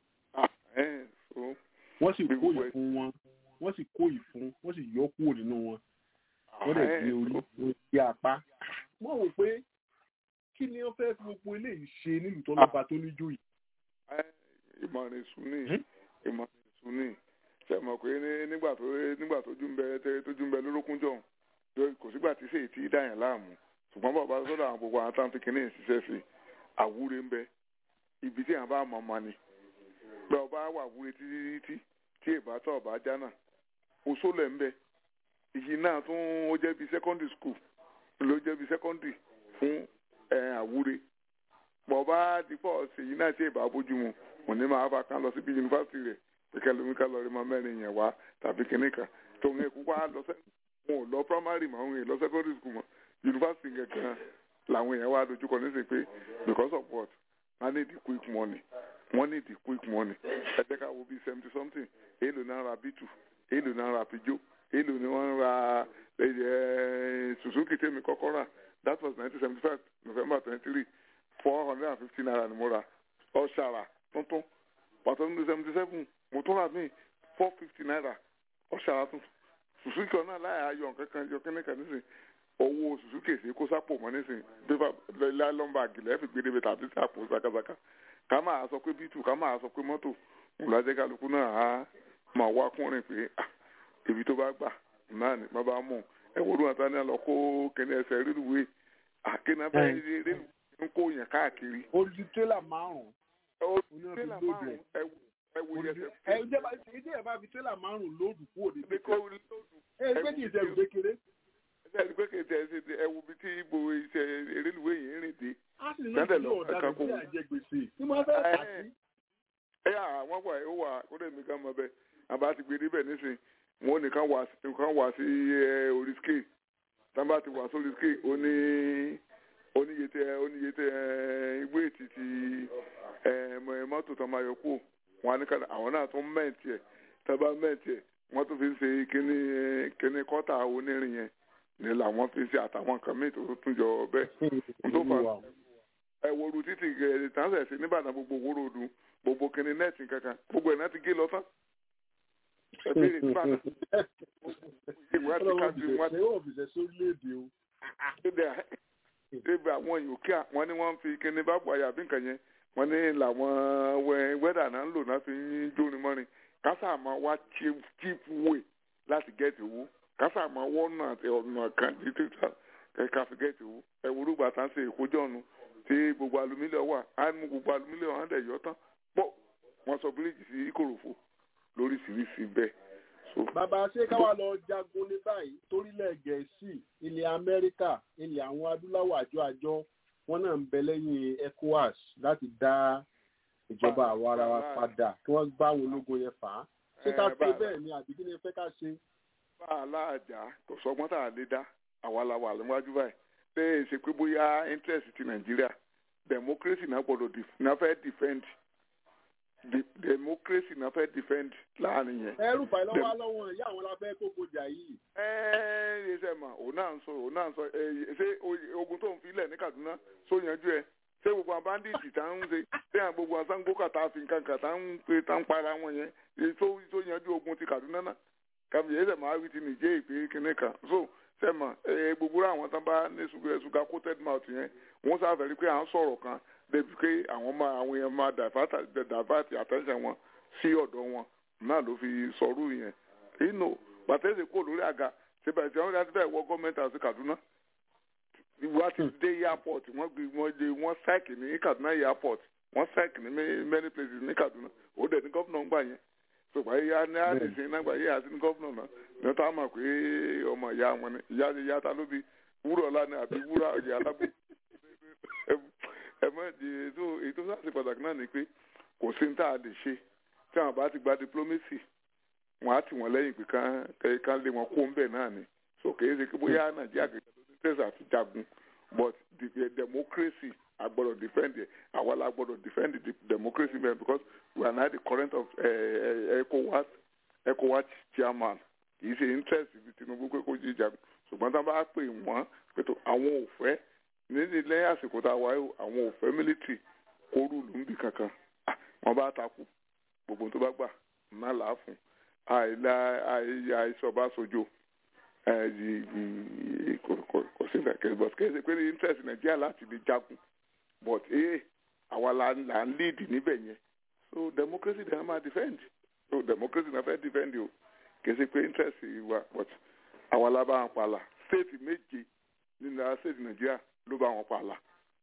C: wọ́n sì kó ìfun wọn wọ́n sì kó ìfun wọ́n sì yọ kúrò nínú wọn wọ́n dẹ̀ gbé orí wọn gbé apá wọ́n wò pé kí ni wọ́n fẹ́ fi gbogbo eléyìí ṣe nílùú tó lọ́ba tó níjó yìí.
I: ìmọ̀ràn ìsúnì ìmọ̀ràn ìsúnì ṣe mọ̀ pé nígbà tó nígbà tójú ń bẹ tójú ń bẹ lórókún jọ̀hún kò sígbà tí sèyí tí dá yẹn láàmú ṣùgbọ́n bàbá sọ́dọ̀ àwọn gbogbo àwọn táwọn fi kínní ìṣiṣẹ́ sí àwúre ń bẹ ibi tí àwọn bá mọ̀ mọ́ ni bẹ́ẹ̀ ọba wà wúre títí títí tí èbá tó ọba jánà oṣó lẹ̀ ń bẹ èyí náà tún ó jẹ́ bí secondary school ló jẹ́ bí secondary fún ẹ̀ àwúre bọ̀ bá dípọ̀ ṣèyí náà tí èbá bójú mu òní máa bá kan lọ síbi yunifásitì rẹ̀ pẹ̀kẹ́ lómi ká lọ rí mọ mẹ́rin yẹn wá tàbí kìnnì kan tó ń kú wá lọ sẹ́ wọn ò lọ primary mọ́ wọn ò lọ secondary school mọ́ yunifásitì gẹ̀gẹ́ làwọn èèyàn wá dojúkọ ní sè pé because of what wọ́n need the quick money wọ́n need the quick money ẹ jẹ́ ká wo bíi seventy something èèlò náà ra bitu èèlò náà ra pijo èèlò ni wọ́n ra suzuki tèmi kọ́kọ́ rà that was nineteen seventy five november twenty three four hundred and fifty naira ni mo ra ọ̀ṣàrà tuntun pàtó ní seventy seven mo tún rà mí four fifty naira ọ̀ṣàrà tuntun suzuki ọ̀nà láyà ayọ̀ kankan yọ kẹ́nẹ́kẹ́ nísìn owó suzuki èsì kó sápò mọ́ nísìn pépà lọ́mbà àgìlẹ̀ fi gbé débi tàbí sàpò sakasaka ká máa sọ pé bítù ká máa sọ pé mọ́tò ńlájẹ́ kálukú náà á máa wá kúnrin pé ibi tó bá gbà náà ní bá bá mú ẹ wọ́n lóun àtàní àlọ́ kó kẹ́ni ẹsẹ̀ rélùwé àkéná bẹ́ẹ̀ rélùwé ń kó yẹn káàkiri.
C: olùdí tírélà márùn-ún.
I: olùdí tírélà márùn-ún ẹ wo yẹsẹ.
C: ẹ ìjọba ìdí ẹ̀ bá fi tírélà márùn-ún lóòdù kúrò ní.
I: ẹ kó lóòdù.
C: ẹ gbé kí ìṣẹ̀lù kékeré.
I: ẹ gbé kí ìṣẹ̀lù kékeré ẹ wo bí tí ibo iṣẹ́ rélùwé yẹn rìn dé.
C: a sì ní ìlú ọ̀daràn tí a jẹ gbèsè tí wọ́n fẹ́ tà sí.
I: ẹ yà wọ́n wà ó wà ó lè mi ká mọ bẹ́ẹ̀ àbá ti gbé níbẹ̀ nísìn wọn ò ní kán wà sí orí scale tábà ti wà sórí scale ó ní oníyete oníyete igbó ètìtì mọ́tò tó máa yọ kú wọn á ní kàdà àwọn náà tún mẹ́ǹtì ẹ̀ tábà mẹ́ǹtì ẹ̀ wọ́n tún fi ń ṣe kíní kíní kọ́tà onírin yẹn ní làwọn fi ń ṣe àtàwọn nǹkan míì tó tún jọ bẹ́ẹ̀ tó fà ẹ woru títì tàǹsẹ̀ sí nìbàdàn gbogbo wóró ọdún gbogbo kíní nẹ́ẹ̀tì kankan gbogbo ẹ̀ náà ti gé lọ tán ẹ béèrè nìbàdàn ìwé àti káàkiri wọn.
C: ṣé yóò fi ṣe sórílẹ̀-èdè o.
I: débi àwọn yòókè wọn ni wọn fi kíní bá bọ àyàbí nǹkan yẹn wọn ní làwọn wẹ́dà náà ń lò náà fi ń jóni mọ́rin kásà máa wá cheap way láti gẹ́ẹ̀tì owó kásà máa wọ́n náà ọ̀nà kan títí ká fi gẹ́ẹ̀tì owó ẹ̀wòrú gbàtà ń ṣe ìkójọ́ ọ̀nù tí gbogbo alumílíọ̀ wà á mú gbogbo alumílíọ̀ hàn dẹ̀ yọ tán pọ̀ wọ́n sọ bíríìjì sí ìkòròfò lóríṣiríṣi bẹ́ẹ̀.
C: bàbá ṣé káwa lọ jagun ní báyìí torílẹ̀ gẹ̀ẹ́sì ilẹ̀ amẹ́ríkà ilẹ̀ àwọn adúláwọ̀ àjọ àjọ wọn náà ń bẹ lẹ́yìn ecowas láti dá ìjọba àwa ara wa padà kí wọ́n gbá àwọn ológun yẹn fà á ṣé ká ṣe bẹ́ẹ̀ ni àbí kí ni ẹ fẹ́ ká ṣe.
I: bá a láàjà kò sọgbọ́n tá a lè dá àwa la wà níwájú báyìí pé ṣe pé bóyá interest ti nàìjíríà democracy náà gbọ́dọ̀ náà fẹ́ defend democracy náà fẹ́ defend láàrin yẹn.
C: ẹrù báyìí lọ́wọ́ lọ́wọ́ ìyá àwọn lábẹ́ kókó jà yìí.
I: ẹ ẹ ṣe mà òun náà ń sọ òun náà ń sọ ṣé ogun tó ń filẹ̀ ní kaduna só yanjú ẹ ṣé gbogbo àwọn bandits tá ń ṣe ṣé àwọn gbogbo asango kàtà fi nǹkan kàtà ń pe tá ń para wọn yẹn tó tó yanjú ogun ti kaduna náà kàmi yẹn ṣe máa wí ti nìjẹ́ ìpè kínní kan so ṣe mà gbogbo àwọn tán bá ní ṣùgbọ́n coated mouth yẹn wọ́n sáfẹ́ rí pé à ń sọ̀rọ̀ kan débi pé àwọn máa àwọn èèyàn máa dàbàtì attention wọn sí ọ̀dọ̀ wọn náà ló fi sọ̀rọ̀ yẹn inú pàtẹ́sì kò lórí àga síbẹ̀ tí wọ́n ti fẹ́ wọ gọ́ọ̀mẹ́ntì àti Kaduna wọ́n ti dé airport wọ́n gbé wọ́n dé wọ́n sẹ́ẹ̀kì ní Kaduna airport wọ́n sẹ́ẹ̀kì ní many places ní Kaduna ó dẹ̀ ní gọ́ọ̀nà ń gbà yẹn ṣùgbọ́n ìyá ní àdìsí náà gbà yé àti ní gọ́ọ̀nà náà ní wọ́n tá a mọ̀ pé ọmọ ìyá wọn ni ìyá ìyá ta ló bi wúrọ̀ ọ̀la ni àbí wúrà ìyá alágbó ẹ mọ ètò ètò sáàsì pàtàkì náà ni pé kò sí ní tá a lè ṣe tí àwọn bá ti gba diplomacy wọn á tì wọn lẹ́yìn pé kán kán lé wọn kó ń bẹ̀ náà ni so kì í ṣe pé bóyá nàìjíríà kìí ṣe tẹsí àti jagun but the democracy agbọ́dọ̀ defend it àwa la gbọ́dọ̀ defend the democracy man because we are now the current of ECOWAS ECOWAS chairman kì í ṣe interest ibi Tinubu pé kó jí jagun ṣùgbọ́n tá a bá pè wọ́n pé tó àwọn ò fẹ́ nídìí lẹ́yìn àsìkò tá a wáyé àwọn òfẹ́ mílítì kóru ló ń bì kankan wọ́n bá takú gbogbo tó bá gbà náà là á fún àìlà àìsọ̀bá sojo kò sí ìfẹ̀kẹ́ but kẹ́sì pé interest nàìjíríà láti lè jagun but ee àwa là ń lead níbẹ̀ yẹn so democracy dem máa defend so democracy na fẹ́ defend o kẹ́sì pé interest wa but àwa la bá wọn pa la state méje nínú state nàìjíríà ló bá wọn pa àlà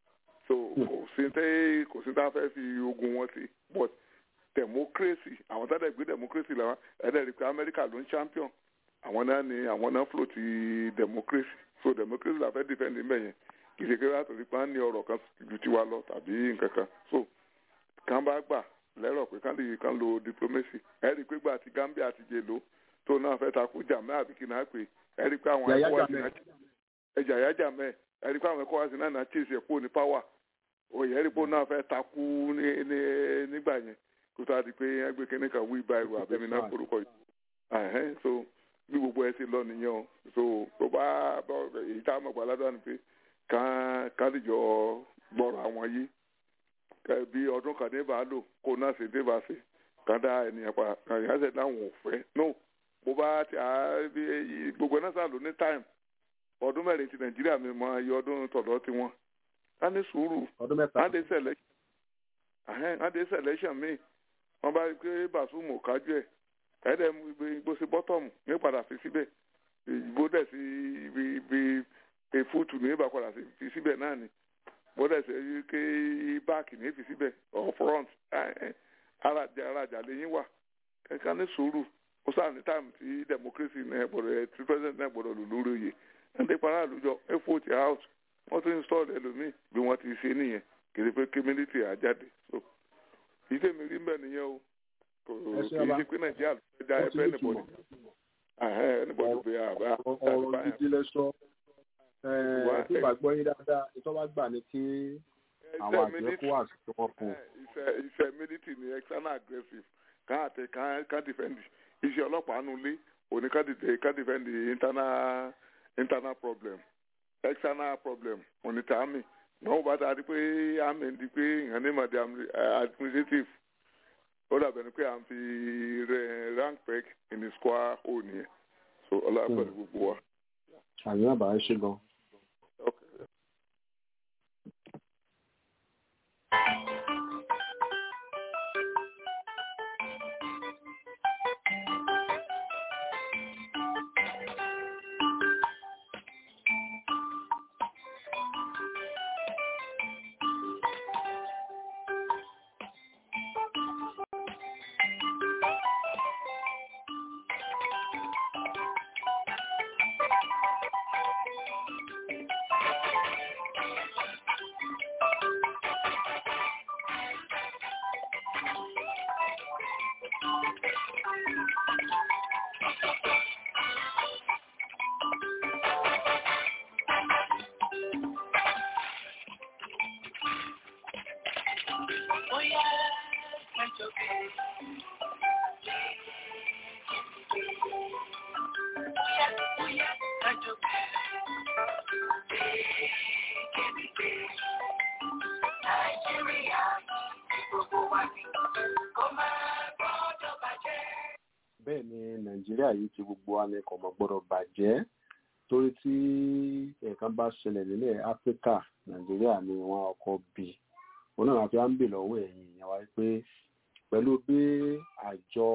I: so kò sí tẹ́ kò sí tá a fẹ́ fi ogun wọn sí but democracy àwọn tá a dẹ̀ gbé democracy làwọn ẹ̀dẹ̀ rí pé Amẹ́ríkà ló ń champion àwọn náà ni àwọn náà float ti democracy so democracy la fẹ́ defend níbẹ̀ yẹn kì í ṣe kéré àtòrí pé wọ́n ní ọ̀rọ̀ kan ju tiwa lọ tàbí nǹkan kan so kàn bá gbà lẹ́rọ̀ pé kán lè kán lo diplomacy ẹ rí i pé gbà tí Gambia ti jẹ lò tó náà fẹ́ takú jàmẹ́ àbí kí náà pè ẹ rí i pé àwọn
C: Yàyà
I: ẹ̀kọ́ wá sí
C: Jammeh.
I: náà ẹ̀jà yá jàmẹ́ ẹ rí i pé àwọn ẹ̀kọ́ wá sí náà náà chase ẹ̀kọ́ ní power òye ẹ rí i pé òun náà fẹ́ takú ní ní nígbà yẹn kó tó a di pé ẹgbẹ́ kínní kan wí báyìí àbẹ̀mí náà forúkọ yìí ẹ̀hẹ́n so bí gbogbo ẹ ti lọ nìyẹn o so tó bá bọ́ èyí tá a mọ̀ gbàládùn ni pé kán kán lè jọ gbọ́rọ̀ àwọn yìí kẹ bí ọdún kan ní bá lò kó náà ṣe dé bá ṣe kán dá ènìyàn pa ènìyàn ṣe dáhùn òfẹ́ no bó bá ti à bí gbogbo náà sàn ló ní time ọdún mẹ́rin ti nàìjíríà mi mọ iye ọdún tọ̀dọ̀ tiwọn á ní sùúrù
C: ọdún mẹ́ta
I: á dé selection ahẹ́n á dé selection míì wọ́n bá rí i pé bàṣúmù kájú ẹ̀ ẹ̀ẹ́dẹ̀ gbó sí bọ́tọ̀mù ní padà fi síbẹ̀ ìgbó dẹ̀ sí ibi ibi èfúùtù ní ìbá padà sí- fi síbẹ̀ náà ni bó dẹ̀ sí ké báàkì ní fi síbẹ̀ or front ẹ̀ẹ́n arajà arajà lẹ́yìn wà ẹ̀ka ní sùúrù ó sáà ní táìmù tí democracy náà gbọ́dọ̀ ẹ̀ tí president náà gbọ́dọ̀ lò lórí oyè ẹ̀ǹdẹ̀ para àlùjọ ẹ̀ fòtì out wọ́n tún install ẹlòmíì bí wọ́n ti ṣe nìyẹn kì í ṣe pé kí military àjáde so ìdèmí rí mbẹ́ nìyẹn o kò
C: Ẹ ṣé
I: kì í
C: bàbá.
I: ṣe pé nàìjíríà ló fẹ́ dá
C: Ó ti
I: ẹgbẹ́
C: ní ìtumọ̀.
I: nìbọ̀dì ẹnìbọ̀dì pé àbá
C: ọ̀rọ̀ gidi lẹ sọ
I: Wà-
C: tí ìgbà gbọ́ yín dáadáa ìtọ́ bá gbà ní kí àwọn àjọ kó wà sí wọn fún un.
I: iṣẹ́ iṣẹ́ military ni external aggressive kàn àtẹ kàn kàn defend iṣẹ́ ọlọ́pàá nulẹ̀ òní kàn dìde kàn defend internal internal problem external problem òní tí army náà wọ́n bá ta di pé army di pé ìhàn ní màdì administrative ó dàbẹ̀ ni pé à ń fi rẹ- rank peg in the square hole nìyẹn so ọlọ́pàá pẹ̀lú gbogbo wa.
C: àmì àbá ẹ ṣe gan.
I: Okay.
H: Bóyá ẹjọ́ bẹ̀rẹ̀. Bóyá bóyá ẹjọ́ bẹ̀rẹ̀. Nàìjíríà ní gbogbo wa ní kó máa gbọ́dọ̀ bàjẹ́.
C: bẹ́ẹ̀ ni nàìjíríà yìí ti gbogbo anẹ́kọ̀ọ́ mọ́ gbọ́dọ̀ bàjẹ́ torí tí nǹkan bá ṣẹlẹ̀ nílẹ̀ áfíríkà nàìjíríà ni wọ́n ọkọ̀ bí òun náà fi á ń bè lọ́wọ́ ẹ̀yìn ìyẹn wáyé pé pẹ̀lú bí àjọ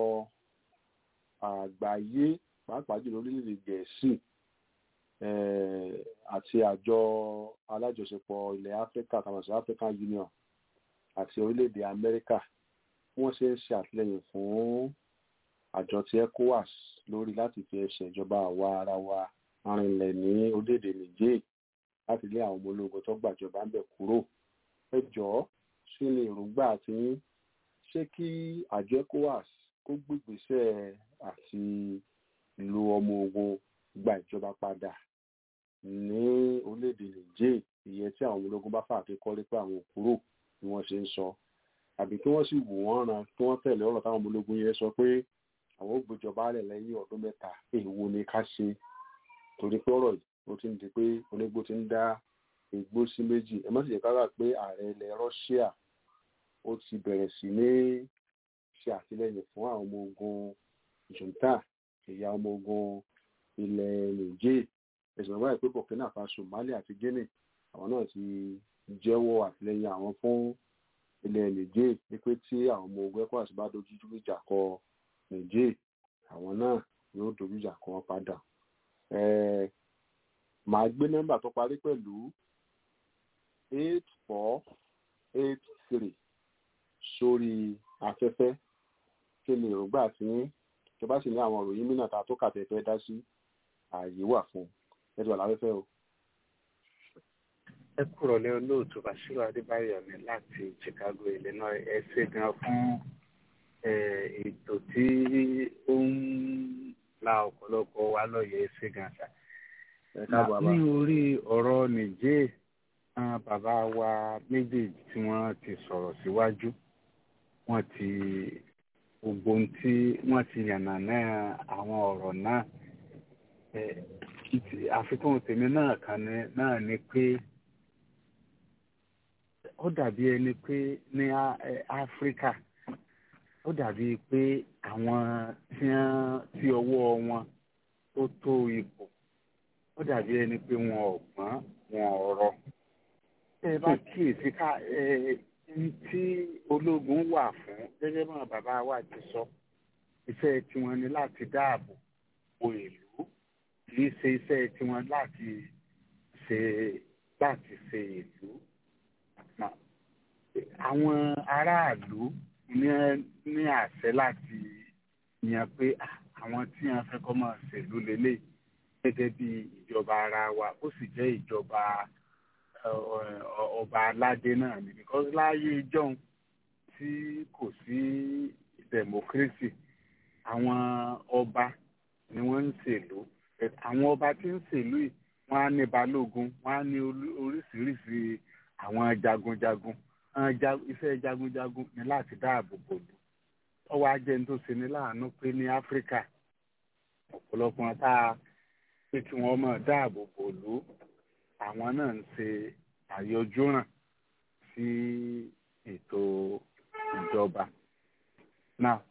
C: àgbáyé pàápàá jùlọ orílẹ̀-èdè gẹ̀ẹ́sì eh, àti àjọ alájọṣepọ̀ ilẹ̀ áfíríkà tàbí sí african union àti orílẹ̀-èdè amẹ́ríkà wọ́n ṣe ń ṣe àtìlẹ́yìn fún àjọ ti ecowas lórí láti fi ẹsẹ̀ ìjọba àwa ara wa arìnlẹ̀ ní orílẹ̀-èdè niger láti lé àwọn ọmọ ológun tó gbàjọba ń bẹ̀ kúrò ẹ jọ̀ọ́ ṣé ni èròǹgbà tí ṣé kí àjọ ecowas kó gbégbèsè àti lo ọmọ ogun gba ìjọba padà ní orílẹ̀-èdè niger ìyẹn tí àwọn ọmọ ológun bá fà kékọ́lé pé àwọn ò kúrò bí wọ́n ṣe ń sọ àbí kí wọ́n sì wò wọ́n ran kí wọ́n tẹ̀lé ọ̀rọ̀ táwọn ọmọ ológun yẹn sọ pé àwọn ò gbéjọba rẹ̀ lẹ́yìn ọdún mẹ́ta èèwo ni ká ṣe torí pé ọ̀rọ̀ yìí ó ti ń di pé onígbó ti ń dá igbó sí méjì ẹ má sì jẹ́ ká gbà pé ààrẹ ilẹ̀ Russia ó ti bẹ̀rẹ̀ sí ní ṣe àtìlẹ́yìn fún àwọn ọmọ ogun junta ẹ̀yà ọmọ ogun ilẹ̀ Niger ẹ̀sìn bàbá ìpé Burkina Faso Mali àti Guinea àwọn náà ti jẹ́wọ́ àtìlẹ́yìn àwọn fún ilẹ̀ Niger wípé tí àwọn ọmọ ogun ECOWAS bá dojú ìjà kọ Niger àwọn náà yóò dojú ìjà kọ wọn padà màá gbé nọ́mbà tó parí pẹ̀lú eight four eight three sórí afẹ́fẹ́ kí ni èròǹgbà tí tó bá sì ní àwọn òròyìn mìíràn ta tó kàtẹ́ fẹ́ dá sí ààyè wà fún ẹ̀dùn àláfẹ́fẹ́ o.
J: ẹ kúrò lé olóòtú Bashiru Adébáyọ̀ ní láti Chicago Illinois ẹ ṣe gan fún ètò tí ó ń la ọ̀pọ̀lọpọ̀ wa lọ́yẹ̀ ẹ ṣe gan sa. ní orí ọ̀rọ̀ nìjẹ́ bàbá wa méjèèjì tí wọ́n ti sọ̀rọ̀ síwájú wọ́n ti gbogbo ohun tí wọ́n ti yànnà náà àwọn ọ̀rọ̀ náà àfikún tèmi náà kan náà ni pé ó dàbí ẹni pé ní áfíríkà ó dàbí pé àwọn tí ọwọ́ wọn tó tó ipò ó dàbí ẹni pé wọn ò gbọ́n wọn ò rọ ẹ bá kíyèsí ká tí ológun wà fún gẹ́gẹ́ bá bàbá wa ti sọ iṣẹ́ tiwọn ni láti dáàbò bo ìlú kì í ṣe iṣẹ́ tiwọn láti ṣe láti ṣe ìlú àwọn aráàlú ní àṣẹ láti yàn pé àwọn tí wọn fẹ́ kọ́ máa ṣèlú lélẹ̀ gẹ́gẹ́ bí ìjọba ara wa ó sì jẹ́ ìjọba ọba aládé náà ni because láyé ìjọ́un tí kò sí democracy àwọn ọba ni wọ́n ń ṣèlú àwọn ọba tí ń ṣèlú yìí wọ́n á ní balógun wọ́n á ní oríṣiríṣi àwọn jagunjagun iṣẹ́ jagunjagun ni láti dáàbò bò lù ọwọ́ ajẹ́ tó ṣe ní láàánú pé ní áfíríkà ọ̀pọ̀lọpọ̀ tá a pé kí wọ́n máa dáàbò bò lù àwọn náà ń ṣe àyọjúràn sí ètò ìjọba. Now,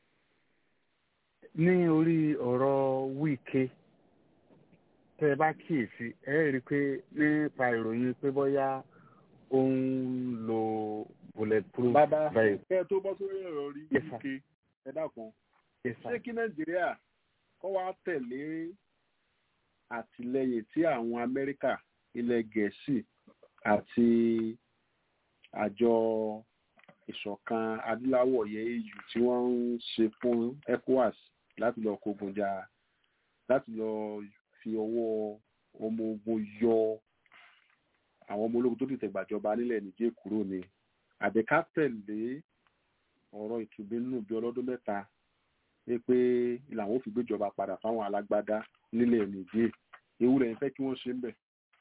J: ní orí ọ̀rọ̀ wíkẹ́ tẹ́ ẹ bá kíyèsí ẹ rí i pé nípa ìròyìn pé bóyá ó ń lo bulletproof
C: bàbá
J: veil.
C: kẹ́ ẹ tó bọ́ sórí ọ̀rọ̀ rí
J: Yes, sir.
C: wíkẹ́ ẹ dákun
J: Yes, sir.
C: ṣé kí nàìjíríà kọ́ wá tẹ̀lé àtìlẹyìn tí àwọn amẹ́ríkà ilẹ̀ gẹ̀ẹ́sì àti àjọ ìṣọ̀kan adúláwọ̀ yẹ eu tí wọ́n ń ṣe fún ecowas láti lọ kógun jà láti lọ fi ọwọ́ ọmọ ogun yọ àwọn ọmọ ológun tó dìtẹ̀ gbàjọba nílẹ̀ nìjẹ́ kúrò ní àbẹ̀ká tẹ̀lé ọ̀rọ̀ ìtúbí nínú bí ọlọ́dún mẹ́ta pé pé làwọn ò fi gbéjọba padà fáwọn alágbádá nílẹ̀ nìjẹ́ ewu rẹ̀ ń fẹ́ kí wọ́n ṣe ń bẹ̀.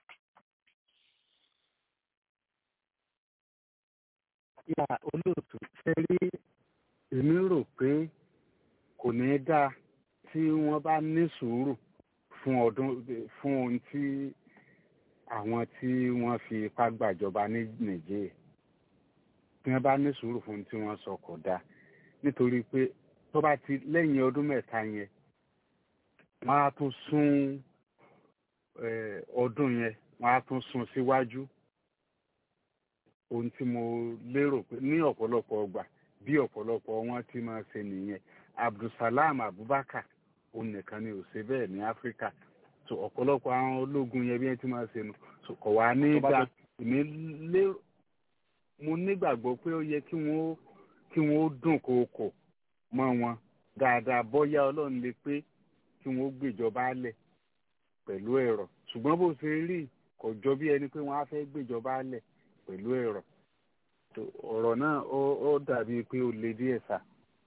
J: yà olóòtú ṣe rí èmi rò pé kò ní í dáa tí wọ́n bá ní sùúrù fún ọdún fún ohun tí àwọn tí wọ́n fi ipá gbàjọba ní nàìjíríà tí wọ́n bá ní sùúrù fún ohun tí wọ́n sọ kò dáa nítorí pé tó bá ti lẹ́yìn ọdún mẹ́ta yẹn wọ́n á tún sún eh, ọdún yẹn wọ́n á tún sún síwájú ohun tí mo lérò pé ní ọ̀pọ̀lọpọ̀ ọgbà bí ọ̀pọ̀lọpọ̀ wọn ti máa ṣe nìyẹn abdulsalam abubakar òun nìkan ni ò ṣe bẹ́ẹ̀ ní áfíríkà so ọ̀pọ̀lọpọ̀ àwọn ológun yẹn bí wọ́n ti máa ṣe nù so kò wá ní
C: Tó bá
J: dá
C: tó-
J: èmi lérò mo nígbàgbọ́ pé ó yẹ kí wọ́n kí wọ́n dùn kókò mọ́ wọn dáadáa bọ́yá ọlọ́run lè pé kí wọ́n gbèjọba lẹ̀ pẹ̀lú ẹ̀rọ ṣùgbọ́n bó ṣe rí kò jọ bí ẹni pé wọ́n á fẹ́ gbèjọba lẹ̀ pẹ̀lú ẹ̀rọ tó ọ̀rọ̀ náà ó ó dàbí pé ó le díẹ̀ sá.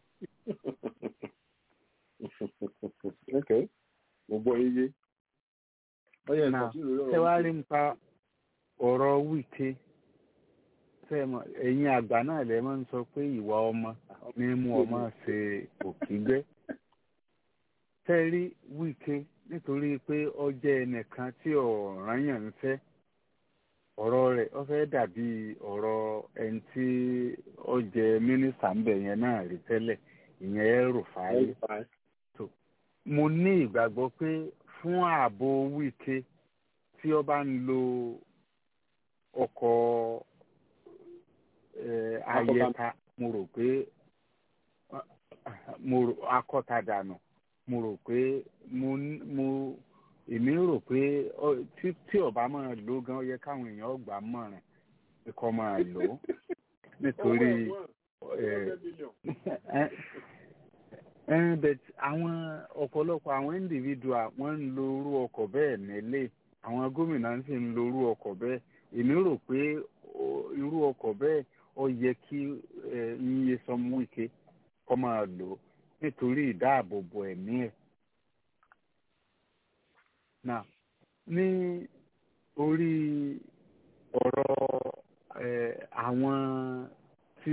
C: ok mo gbọ́ iye ọyẹ
J: Now,
C: nǹkan tí ìròyìn
J: ṣé wàá
C: ọ̀rọ̀
J: rí nípa ọ̀rọ̀ wíkẹ́ ṣé mọ̀ ẹ̀yin àgbà náà lè máa ń sọ pé ìwà ọmọ ní mú ọmọ ṣe òkígbẹ́ ṣé rí wíkẹ́ nítorí pé ó jẹ́ ẹnìkan tí ọ̀ràn yàn ń fẹ́ ọ̀rọ̀ rẹ̀ ó fẹ́ dàbí ọ̀rọ̀ ẹni tí ó jẹ́ mínísítà ń bẹ̀ yẹn náà rí tẹ́lẹ̀ ìyẹn ẹ̀rù fàáyé mo ní ìgbàgbọ́ pé fún ààbò wíkẹ́ tí ó bá ń lo ọkọ̀ eh, ayẹta mo rò pé mo rò akọ́tadànù mo rò pé mo n- mo èmi rò pé ọ- tí tí ọba máa lò gan ó yẹ káwọn èèyàn gbà á mọ̀ràn pé kọ́ máa lò ó nítorí but àwọn ọ̀pọ̀lọpọ̀ àwọn individual wọ́n ń lo irú ọkọ̀ bẹ́ẹ̀ nílé àwọn gómìnà sì ń lo irú ọkọ̀ bẹ́ẹ̀ èmi rò pé irú ọkọ̀ bẹ́ẹ̀ ó yẹ kí iye sọmú ike kọ́ máa lò ó nítorí ìdáàbòbò ẹ̀mí ẹ̀. Now ní orí ọ̀rọ̀ àwọn tí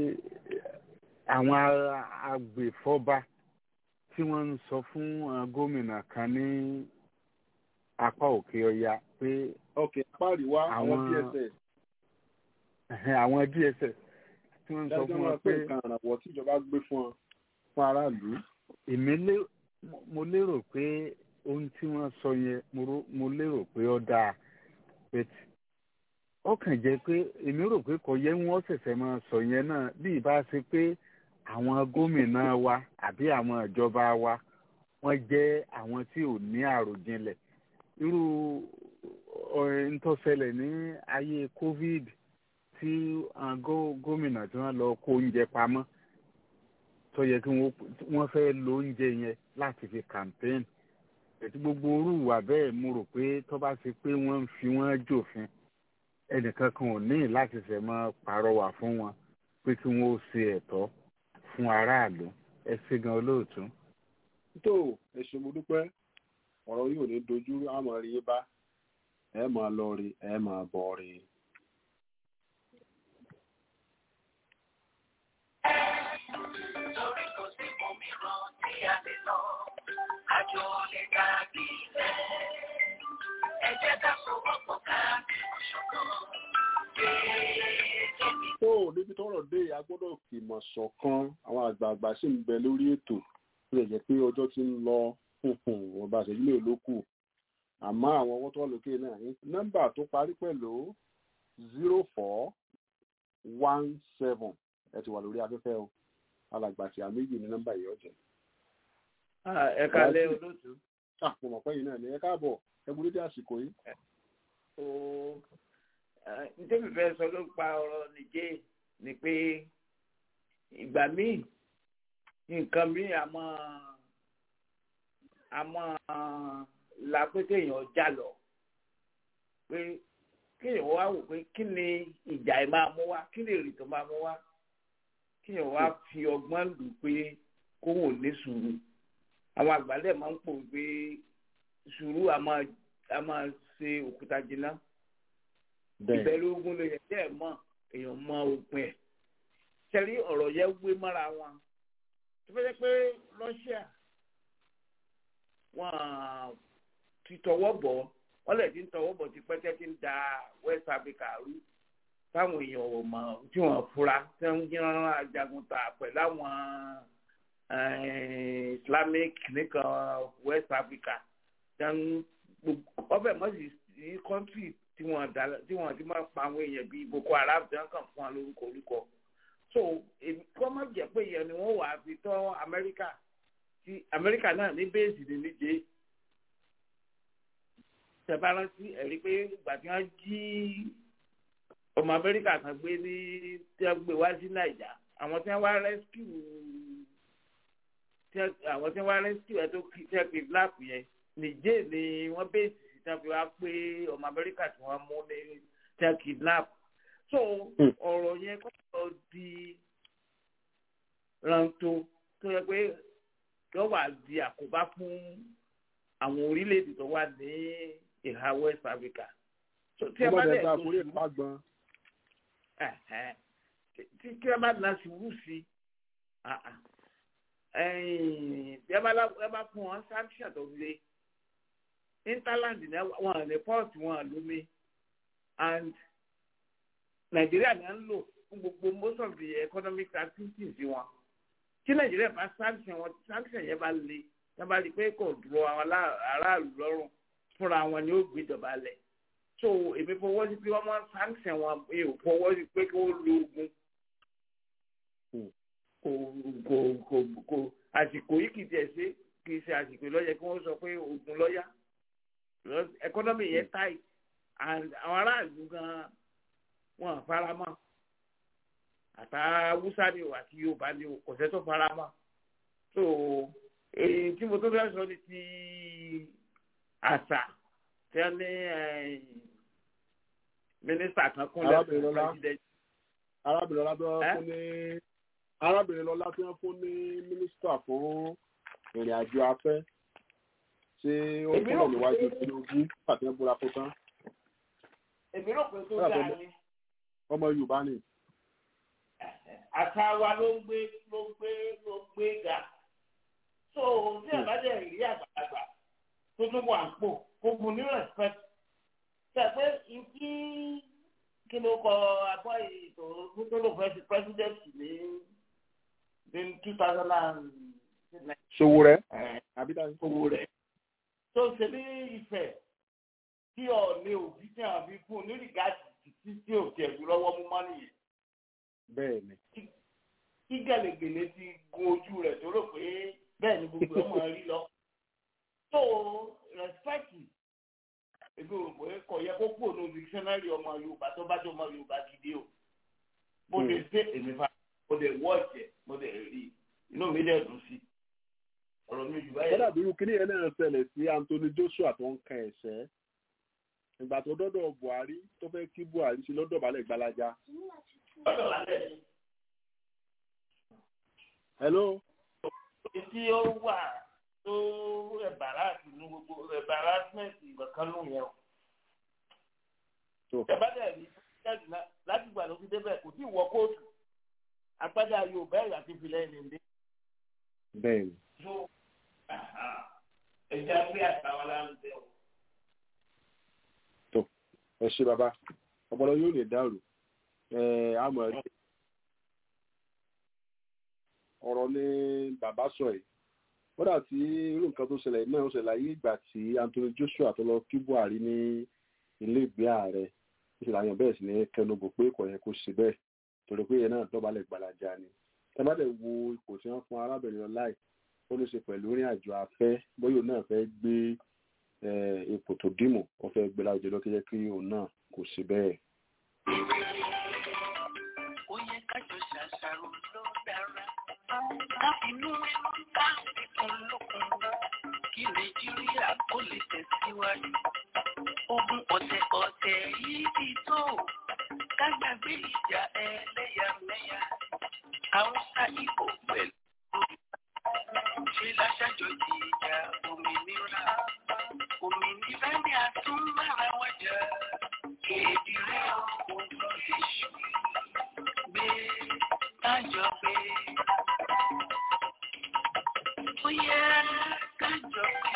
J: àwọn agbèfọ́ba tí wọ́n ń sọ fún gómìnà kan ní apá òkè ọya pé.
C: òkè apá àríwá àwọn dss.
J: àwọn dss tí wọ́n ń sọ fún wọn pé.
C: dájọ́ nǹkan àràwọ̀ tíjọba gbé fún ọ fún aráàlú.
J: èmi mo lérò pé ohun tí wọ́n sọ yẹn mo lérò pé ó dáa ó kàn jẹ́ pé èmi rò pé kò yẹ wọ́n ṣẹ̀ṣẹ̀ máa sọ yẹn náà bí ìbá ṣe pé àwọn gómìnà wa àbí àwọn ìjọba wa wọ́n jẹ́ àwọn tí ò ní àròjinlẹ̀ irú ntọ́sẹ̀lẹ̀ ní ayé covid tí gómìnà tí wọ́n lọ kó oúnjẹ pamọ́ tó yẹ kí wọ́n fẹ́ lo oúnjẹ yẹn láti fi campaign ètò gbogbo orúwà bẹ́ẹ̀ mo rò pé tó bá ṣe pé wọ́n ń fi wọ́n jòfin ẹnìkan kan ò ní láti ṣe máa pàrọwà fún wọn pé kí wọn ó ṣe ẹ̀tọ́ fún aráàlú ẹ ṣe gan olóòtú.
C: tó ẹ ṣe mo dúpẹ́ ọ̀rọ̀ yóò ní dojú àmọ́ rí bá ẹ máa lọ rí ẹ máa bọ̀ rí.
H: Torí kò sí òmíràn tí a lè lọ, àjò lè dàbí ilẹ̀. Ẹ jẹ́ ká sowọ́pọ̀ ká bẹ̀rù ṣọ̀kan.
C: tó níbi tọ́rọ̀ dé a gbọ́dọ̀ fìmọ̀ ṣọ̀kan àwọn àgbààgbà sì ń bẹ lórí ètò tó lè jẹ́ pé ọjọ́ ti ń lọ wọn bá ṣèjú lè lókù àmọ́ àwọn ọwọ́ tó wà lókè náà ní nọ́mbà tó parí pẹ̀lú zero four one seven ẹ ti wà lórí afẹ́fẹ́ o alàgbà tí a méjì ní nọ́mbà yìí ọ̀jẹ̀.
K: ẹ kálẹ́ olóòtú.
C: àpò mọ̀pẹ́ yìí náà ni ẹ káàbọ̀ ẹ bu dédé àsìkò yìí.
K: nítorí fẹ́ sọ ló pa ọ̀rọ̀ nìjẹ́ ni pé ìgbà míì nǹkan míì àmọ́ àmọ́ la pé kéèyàn já lọ pé kéèyàn wá wò pé kí ni ìjà ẹ̀ máa mú wá kí ni èrè tó máa mú wá kéèyàn wá fi ọgbọ́n lù pé kóhùn ò ní sùúrù àwọn àgbàlẹ̀ máa ń pò pé sùúrù a máa ṣe òkúta jìnnà ìbẹ̀rù ogun lè yẹ kí ẹ̀ mọ̀ èèyàn mọ òpin ẹ̀ sẹ́rí ọ̀rọ̀ yẹn wé mọ́ra wọn tó fẹ́ jẹ́ pé Russia wọ́n ti tọwọ́ bọ̀ wọ́n lè ti ń tọwọ́ bọ̀ ti pẹ́tẹ́ ti ń da West Africa rú táwọn èèyàn ò mọ̀ tí wọ́n fura tí wọ́n ń jìnnà ajagun ta pẹ̀lú àwọn Islamic nìkan West Africa ọbẹ̀ mọ̀ sí ní kọ́ńtì tí wọ́n tí wọ́n ti máa pa àwọn èèyàn bíi Boko Haram tí wọ́n kàn fún wa lórúkọ orúkọ so kọ́ má jẹ́ pé ìyẹn ni wọ́n wà á fi tọ́ Amẹ́ríkà tí Amẹ́ríkà náà ní bẹ́ẹ̀sì ní níjẹ́ tẹ̀bárántí ẹ̀rí pé ìgbà tí wọ́n jí ọmọ Amẹ́ríkà kan gbé ní tí wọ́n gbé wá sí Nàìjà àwọn tí wọ́n wá rescue àwọn tí wọ́n wá rescue ẹ̀ tó tẹ́ kidnap yẹn níjẹ́ ni wọ́n bẹ́ẹ̀sì sí tí wọ́n fi wá pé ọmọ Amẹ́ríkà tí wọ́n mú ní tẹ́ kidnap so ọ̀rọ̀ yẹn kọ́ ọ di rántó tó yẹ pé yóò wá di àkóbá fún àwọn orílẹ̀-èdè tó wà ní ìhà West Africa.
C: tí ẹ bá dẹ̀ tó sùúrù
K: tí kí ẹ bá na sùúrù sí bí ẹ bá fún wọn sanction tó le interland wọn ní port wọn lómi and Nàìjíríà ní à ń lò fún gbogbo most of the economic activities wọn tí nàìjíríà bá sanction wọn sanction yẹn bá le yẹn bá rí i pé kò dúró àwọn aráàlú lọ́rùn fúnra wọn ni ó gbéjọba lẹ̀ so èmi fọwọ́ sí pé wọ́n máa sanction wọn mi ò fọwọ́ sí pé kí wọ́n lo ogun kò kò kò kò àsìkò yìí kì í tiẹ̀ ṣe kì í ṣe àsìkò lọ́yẹ kí wọ́n sọ pé ogun lọ́yà economy yẹn tight and àwọn aráàlú gan wọn fara mọ́ àtàwùsá ni o àti yorùbá ni o kò sẹ́ tó fara mọ́ so èyí tí mo tó fẹ́ sọ ni ti àṣà tí wọ́n ní mínísítà kan kúnlẹ̀
C: Arábìnrin Lọlá.
K: president.
C: arábìnrin lọlá tí wọ́n
K: Ẹ́?
C: fún ní arábìnrin lọlá tí wọ́n fún ní mínísítà fún ìrìn àjò afẹ́ ṣé ó
K: Èmi
C: kúrò
K: rò
C: níwájú
K: pé-
C: tinubu àti wọn búra fún tán
K: èmi rò pé tó
C: Bẹ́ẹ̀
K: dáa
C: bẹ́ẹ̀.
K: ni
C: ọmọ yorùbá ni
K: àṣà wa ló ń gbé ló ń gbé ló ń gbé ga so tí ẹ bá dẹ̀ rí àgbàlagbà tó tún wà ń pò kó fún ní respect ṣe pé ìdí kí ló kọ abọ́ ètò tó lò fẹ́ ti president ní ní two thousand and nine
C: ṣòwò rẹ àbí dájú
K: owó rẹ̀ tó ṣe ní ìfẹ́ tí ọ̀ọ́lẹ́ òbí tí àwọn fi fún un ní rìgáàdì títí tí ò tiẹ̀ fi lọ́wọ́ mú mọ́ nìyẹn
C: bẹ́ẹ̀ ni
K: kí gẹ̀lẹ́gẹ̀lẹ́ ti gun ojú rẹ̀ tó rò pé bẹ́ẹ̀ ni gbogbo ẹ̀ máa rí lọ. tó rẹ́spẹ̀tì èmi ò pé kò yẹ kó kúrò ní dictionary ọmọ yorùbá tó bá jẹ́ ọmọ yorùbá gidi o. mo lè ṣe èmi fa mo lè wọ́ ọ̀jẹ̀ mo lè rí i inú mi dẹ̀ dùn sí i. ọ̀rọ̀ mi jù báyìí.
C: kódà bí irú kíní yẹn náà ṣẹlẹ̀ sí anthony joshua tó ń kan ẹ̀ṣẹ́ ìgbà tó dọ́dọ̀ buhari tó fẹ́ kí buhari ṣe lọ́dọ̀ balẹ̀ gbalaja
K: ọ̀dọ̀ lálẹ́ ni
C: hello
K: tí ó wà tó ẹ̀bàràsì ní gbogbo ẹ̀bàràsìmẹ̀ntì ìgbọ̀kan ló yẹn o.
C: tó
K: ìjọba dẹ̀ rí president náà láti gbà ló fi débẹ̀ kò tí ì wọ kóòtù apádà yorùbá ẹ̀yà ti fi lẹ́yìn ní.
C: bẹ́ẹ̀ ni
K: so ẹja gbé àtàwọn aláǹdẹ o.
C: ẹ ṣe bàbá ọpọlọ yóò lè dàrú ẹ àmọ́ ẹ ọ̀rọ̀ ni bàbá sọ yìí kódà tí irú nǹkan tó ṣẹlẹ̀ náà ó ṣẹlẹ̀ ayé ìgbà tí anthony joshua tó lọ kí buhari ní ilé ìgbé ààrẹ ìṣẹ̀lẹ̀ àyàn bẹ́ẹ̀ sì ní kẹnubò pé kò yẹ kó ṣe bẹ́ẹ̀ torí pé yẹn náà dọ̀bálẹ̀ gbalaja ni ẹ bá dẹ̀ wo ipò tí wọ́n fún arábìnrin ọláì ó ní ṣe pẹ̀lú ìrìn àjò afẹ́ bóyá òun náà fẹ́ gbé eh, ipò tó dìmú ó fẹ́ gbé láwùjọ ló kéjẹ́ kí òun náà kò ṣe bẹ́ẹ̀.
H: ó yẹ kájọ ṣàṣàrò ló dára káfínú ẹnu ká fífún lókun kí nàìjíríà kó lè tẹ̀síwájú ogun ọ̀tẹ̀ ọ̀tẹ̀ yìí ti tó kágbàgbé ìjà ẹlẹ́yàmẹ̀yà haúsá ìbò pẹ̀lú ṣe láṣàjọjì ìjà òmìnira òmìnira ni a tún mára wájà èdè rẹ ogun èṣù gbé kájọ gbé ó yẹ kájọ gbé.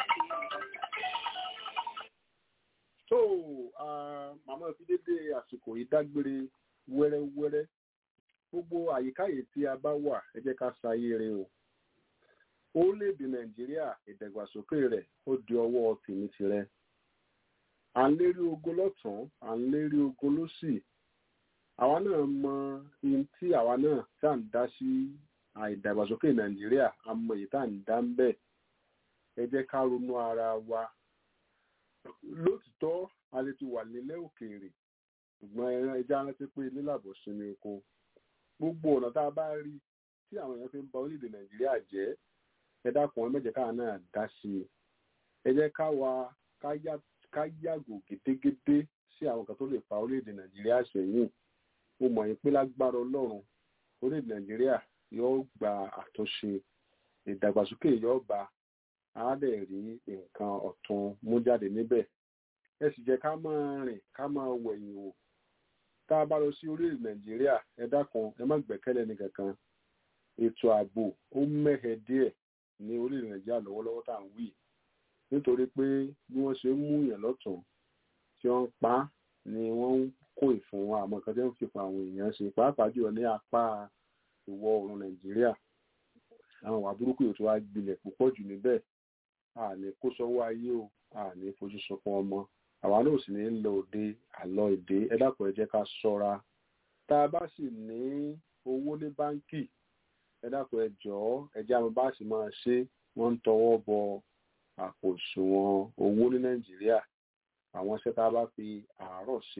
C: tó ah, màmá fi dédé àsìkò yìí dágbére wẹ́rẹ́wẹ́rẹ́ gbogbo àyíkáyè tí a bá wà ẹ jẹ́ ká ṣayé rẹ o orílẹ̀-èdè nàìjíríà ìdàgbàsókè rẹ̀ ó di ọwọ́ tèmi tirẹ̀ à ń lérí ogun lọ́tún à ń lérí ogun lósì àwa náà mọ ihun tí àwa náà tá à ń dá sí àìdàgbàsókè nàìjíríà a mọ èyí tá à ń dá ń bẹ̀ ẹ jẹ́ ká ronú ara wa lótìtọ́ a lè ti wà nílẹ̀ òkèèrè ṣùgbọ́n ẹran ẹja rántí pé nílàbọ̀ sinmi oko gbogbo ọ̀nà tá a bá rí tí àwọn èèyàn fi ń ba orílẹ̀-èdè nàìjíríà jẹ́ ẹ dákun ẹ mẹ́jẹ̀ káà náà dá sí i ẹ jẹ́ ká wa ká yá- ká yàgò gédégédé sí àwọn kan tó lè fa orílẹ̀-èdè nàìjíríà sẹ́yìn mo mọ̀ yín pé lágbára ọlọ́run orílẹ̀-èdè nàìjíríà yóò gba àtúnṣe ìdàgbàsókè yóò bá a dẹ̀ rí nǹkan ọ̀tun mú jáde níbẹ̀ ẹ sì jẹ́ ká máa rìn ká máa wẹ̀yìn wò tá a bá lọ sí orílẹ̀ nàìjíríà ẹ dákun ẹ má gbẹ́kẹ̀lé ní kankan ètò ààbò ó mẹ́hẹ díẹ̀ ní orílẹ̀ nàìjíríà lọ́wọ́lọ́wọ́ tá à ń wí nítorí pé bí wọ́n ṣe ń mú yàn lọ́tún tí wọ́n ń pa á ni wọ́n ń kó ìfún àwọn nǹkan tí wọ́n fi fún àwọn èèyàn ṣe pàápàá jùlọ ní apá ìwọ̀ oòrùn nàìjíríà àwọn ìwà burúkú yóò tó wá gbilẹ̀ púpọ̀ jù níbẹ̀ àní kó sọ́wọ́ ayé o àní fojú sunkún ọmọ àwa náà sì ní lọ òde àlọ èdè ẹ dákun ẹ jẹ́ ká ṣọ́ra tá a bá sì ní owó ní báńkì ẹ dákun ẹ jọ̀ọ́ ẹ jẹ́ àwọn bá sì máa ṣe wọ́n ń tọwọ́ bọ àpò òṣùwọ̀n owó ní nàìjíríà àwọn iṣẹ́ tá a bá fi àárọ̀ ṣe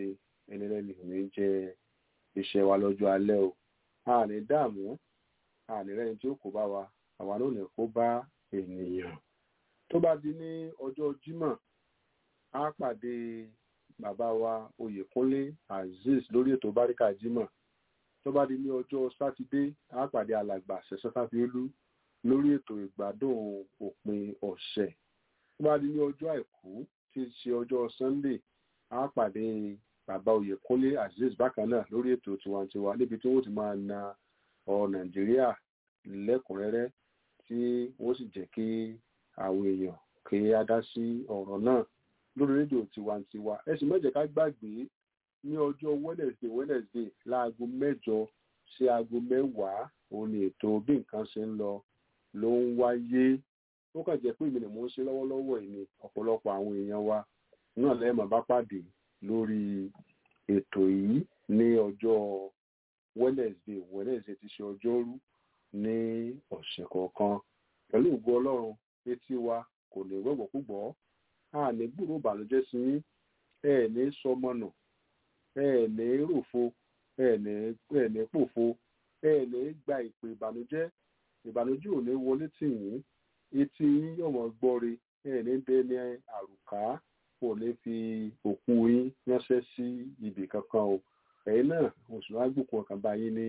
C: ẹni lẹ́nu ò ní jẹ iṣẹ́ wa lọ́jọ́ alẹ́ o a ní dààmú a ní rẹ́ni tí ó kó bá wa àwa náà ní kó bá ènìyàn tó bá di ní ọjọ́ Jímọ̀ á pàdé bàbá wa Oyèkúnlé Azeez lórí ètò Báríkà Jímọ̀ tó bá di ní ọjọ́ Sátidé á pàdé alàgbà Ṣẹ̀san Fáfiolú lórí ètò ìgbádùn òpin ọ̀sẹ̀ tó bá di ní ọjọ́ Àìkú tí í ṣe ọjọ́ Sunday á pàdé bàbá Oyèkúnlé Azeez bákan náà lórí ètò tiwantiwa níbi tí wọ́n ti máa na ọ̀rọ̀ Nàìjíríà lẹ́kùnrẹ́rẹ́ tí wọ́n sì jẹ́ kí àwọn èèyàn kí á dá sí ọ̀rọ̀ náà lórí rédíò tiwantiwa ẹ sì má jẹ́ ká gbàgbé ní ọjọ́ Wednesday Wednesday láago mẹ́jọ sí aago mẹ́wàá òun ni ètò bí nǹkan ṣe ń lọ ló ń wáyé ó kàn jẹ́ pé èmi ni mò ń ṣe lọ́wọ́lọ́wọ́ ẹ̀ ni ọ̀pọ̀lọpọ̀ àwọn èèyàn wa náà lẹ́ẹ̀mọ̀ bá pàdé lórí ètò yìí ní ọjọ́ Wednesday Wednesday ti ṣe ọjọ́rú ní ọ̀sẹ̀ kọ̀ọ̀kan pẹ̀lú ògo Ọlọ́run etí wa kò ní gbọ́gbọ́ púpọ̀ a ní gbúrò ìbànújẹ́ sí yín ẹ ní sọmọnà ẹ ní ròfo ẹ ní ẹ ní pòfo ẹ ní gba ìpè ìbànújẹ́ ìbànújẹ́ ò ní wọlé tì yín etí yín yọ̀mọ̀ gbọ́re ẹ ní dẹni àrùká kò ní fi òkú yín ránṣẹ́ sí ibì kankan o ẹ̀yin náà oṣù agbókun ọkàn bá yín ní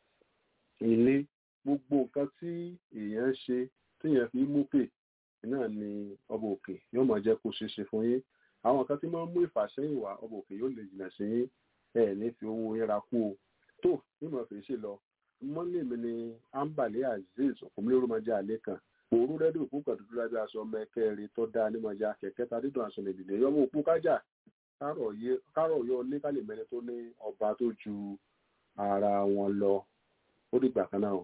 C: ilé gbogbo nǹkan tí èèyàn ń ṣe téèyàn fi mú pè náà ni ọba òkè yóò máa jẹ́ kó ṣeéṣe fún yín àwọn nǹkan tí máa ń mú ìfàsẹ́yìn wá ọba òkè yóò lè jìnnà sí yín ẹ ní fi owó yín ra kú o tó nímọ̀ fèé ṣe lọ mọ́lẹ̀ mi ni ambale azeez òkúnmílẹ́rú máa jẹ́ àlẹ́ kan òru rẹ́díò òkú kan dúdú lábẹ́ aṣọ ọmọ ẹ̀kẹ́rin tó dáa nímọ̀já kẹ̀kẹ́ ta dídùn aṣọ nìdílé yọmọ òkú kájà kárọ̀ yọ oníkàlẹ̀ mẹ́rin tó ní ọba tó ju ara wọn lọ ó dìgbà kan náà.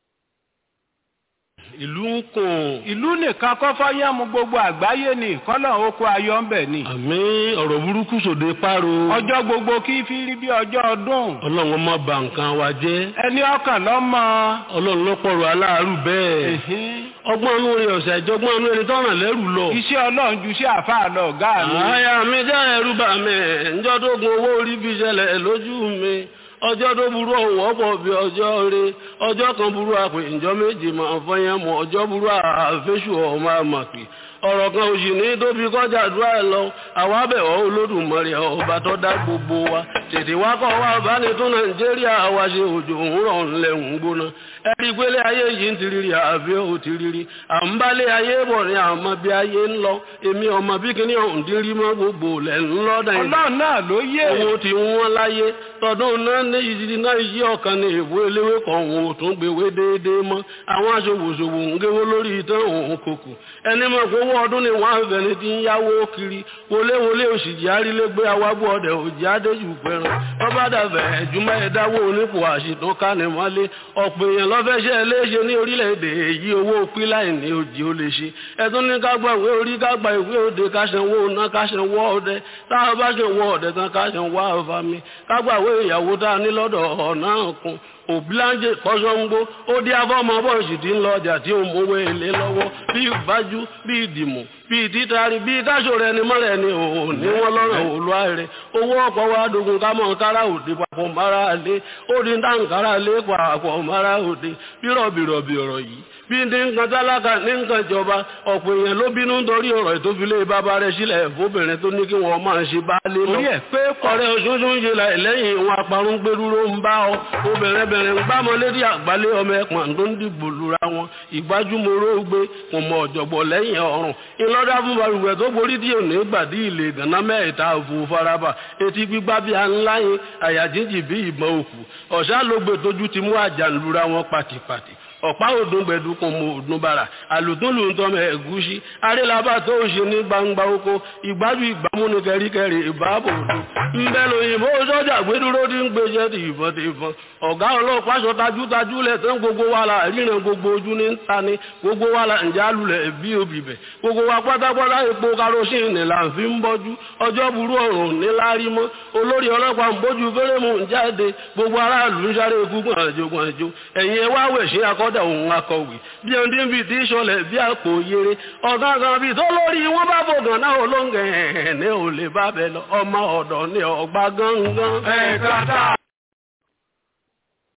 L: ìlú ń kùn. ìlú nìkan kọ́ fọ́yẹ́mu gbogbo àgbáyé ni kọ́lọ̀ oko ayọ̀ ń bẹ̀ ni.
M: àmì ọ̀rọ̀ burúkú sòde páro.
L: ọjọ́ gbogbo kí fi rí bí ọjọ́ ọdún.
M: ọlọ́run má bà nǹkan wa jẹ́.
L: ẹni ọkàn lọ́mọ.
M: ọlọ́run ló pọ̀rọ̀ aláàárù bẹ́ẹ̀. ọgbọ́n inú rẹ̀ ọ̀sẹ̀ ìjọgbọ́n inú ẹni tọ́ràn lẹ́rù lọ.
L: iṣẹ́ ọlọ́run ju iṣẹ́ àfáà lọ ọ̀gá mi.
M: àyà mi jẹ́ ẹ̀rù bà mí ǹjọ́ tó gun owó orí fi ṣẹlẹ̀ lójú mi ọjọ́ tó burú ọ̀wọ́ pọ̀ bí ọjọ́ rẹ ọjọ́ kan burú àpè ìjọ méjì máa fọyín mọ́ ọjọ́ burú àfẹ́sù ọmọ àmàpè ọ̀rọ̀ kan òsì ní tóbi kọjá àdúrà ẹ̀ lọ àwa bẹ̀wọ̀ olódùmarè ọba tó dá gbogbo wa tètè wá kọ́ wa bá ní tún nàìjíríà wa ṣe òjò òwúrọ̀ ńlẹ̀ ń gbóná ẹ̀rí pélé ayé yìí ń tiriri àbí ò tiriri à ń bálé ayé bọ̀ ní àmọ́ bí ayé ń lọ èmi ọmọ bí kíní ọ̀hún dín rí mọ́ gbogbo lẹ̀ ń lọ dàn
L: ọlọ́run náà ló yé
M: owó ti wọ́n láyé tọdún náà ní ìdí náà yí ọ̀kan ní èbó eléwé kan òun ò tún gbèwé déédéé mọ́ àwọn aṣòwòṣòwò ń géwó lórí ìtàn òun kòkò ẹni mọ̀ pé owó ọdún ni wọ́n á fẹ́ni tí ń yáwó kiri wọléwọlé òṣìjì arílégbé awábọ̀ ọ̀dẹ̀ òjì adéjù fẹ́ràn ọba dàbẹ̀ ẹ̀júmọ́ ẹ̀dáwó onípò àṣìtàn kánimọ́lé ọ̀pọ̀ èèyàn lọ́fẹ́ṣẹ́ léṣe ní orílẹ̀-èdè èyí owó píláì ní òjì ó lè ṣe ẹ̀tún ní kágbà ìwé orí kágbà ìwé òde káṣẹ̀wó ọ̀nà káṣẹ̀wó ọ̀dẹ táwọn bá ṣe wọ ọ̀dẹ tán káṣẹ̀wó àfàmì kágbà ìwé ìyàwó tá a ní lọ́dọ̀ ọ̀nà kan òbíláńjẹ kọ́sọ́ngbó ó dí afọ́mọ bọ́ọ̀sì tí ń lọ ọjà tí ó mówó èlé lọ́wọ́ bí ìbájú bí ìdìmọ̀ bí ìtítàrí bí káṣọ rẹ ni mọ́rẹ̀ ni òun ní wọ́n lọ́rọ̀ òlúwa rẹ̀ owó ọ̀pọ̀ wa dogun ká mọ̀ kára òde papọ̀ mara lé ó di táǹkárá lé papọ̀ mara òde bí rọ̀bìrọ̀bì ọ̀rọ̀ yìí bí ní nǹkan tálákà ní nǹkan ìjọba ọ̀pọ̀ èèyàn ló bínú nítorí ọ̀rọ̀ ìtófilé bàbá rẹ̀ sílẹ̀ fóbìnrin tó ní kí wọ́n máa ṣe bá lé lọ.
L: orí ẹ̀ pé
M: ọ̀rẹ́ oṣooṣù ń ṣe lẹ́yìn ìwọ̀n àparun gbẹdúró ń bá ọ obìnrin bẹ̀rẹ̀ ń gbámọ́ lérí àgbálẹ̀ ọmọ ẹ̀pọ̀n tó ń dìbò lura wọn ìgbájúmọ́rọ́ gbé kò mọ ọ̀jọ̀gbọ̀ lẹ́yìn ọ̀run ìlọ́dà fún balùwẹ̀ tó borí tí òní gbàdí ilé gànà mẹ́ẹ̀ta òfò faraba etí gbígbá bí ańláyìn àyàjíjì bí ìbọn òkú ọ̀sá ló gbé tójú ti mú àjà lura wọn pàtìpàtì ọ̀pá òdùn gbẹ̀dùkùn mọ òdùn bàrà àlùtún lù ń tọ́mọ ẹ̀gúsí arélabà tó ń ṣe ní gbangba oko ìgbájú ìgbàmú ní kẹríkẹrí ìbáàbò òdùn ńbẹ lóyìnbó sọ́jà gbẹdúró tí ń gbèsè ti ìbọn ti ìbọn ọ̀gá ọlọ́pàá sọ tajútajú lẹ̀ tán gbogbo wa la ríran gbogbo ojú ní ń ta ni gbogbo wa la ǹjẹ́ alulẹ̀ bí obì bẹ̀ gbogbo wa pátápátá epo karosíìnì là ń fi ń bọ́jú ọjọ́ burú ọ̀run ní lárí mọ́ olórí ọlọ́pàá ń bójú fẹ́rẹ́mù ń jáde gbogbo aráàlú ń sáré ikú gbọ̀nàjò gbọ̀nàjò ẹ̀yin ẹ wá wẹ̀ sí akọ́ wọ́dà òun akọ̀wé bí ẹni bí ti ṣọlẹ̀ bí àpò yere ọ̀gángan bí tó lórí wọn bá bògàn náà olóńgẹ̀ ẹ̀ ní ò lè bá bẹ lọ ọmọ ọ̀dọ̀ ní ọgbà gángan.
L: ẹ̀ka tá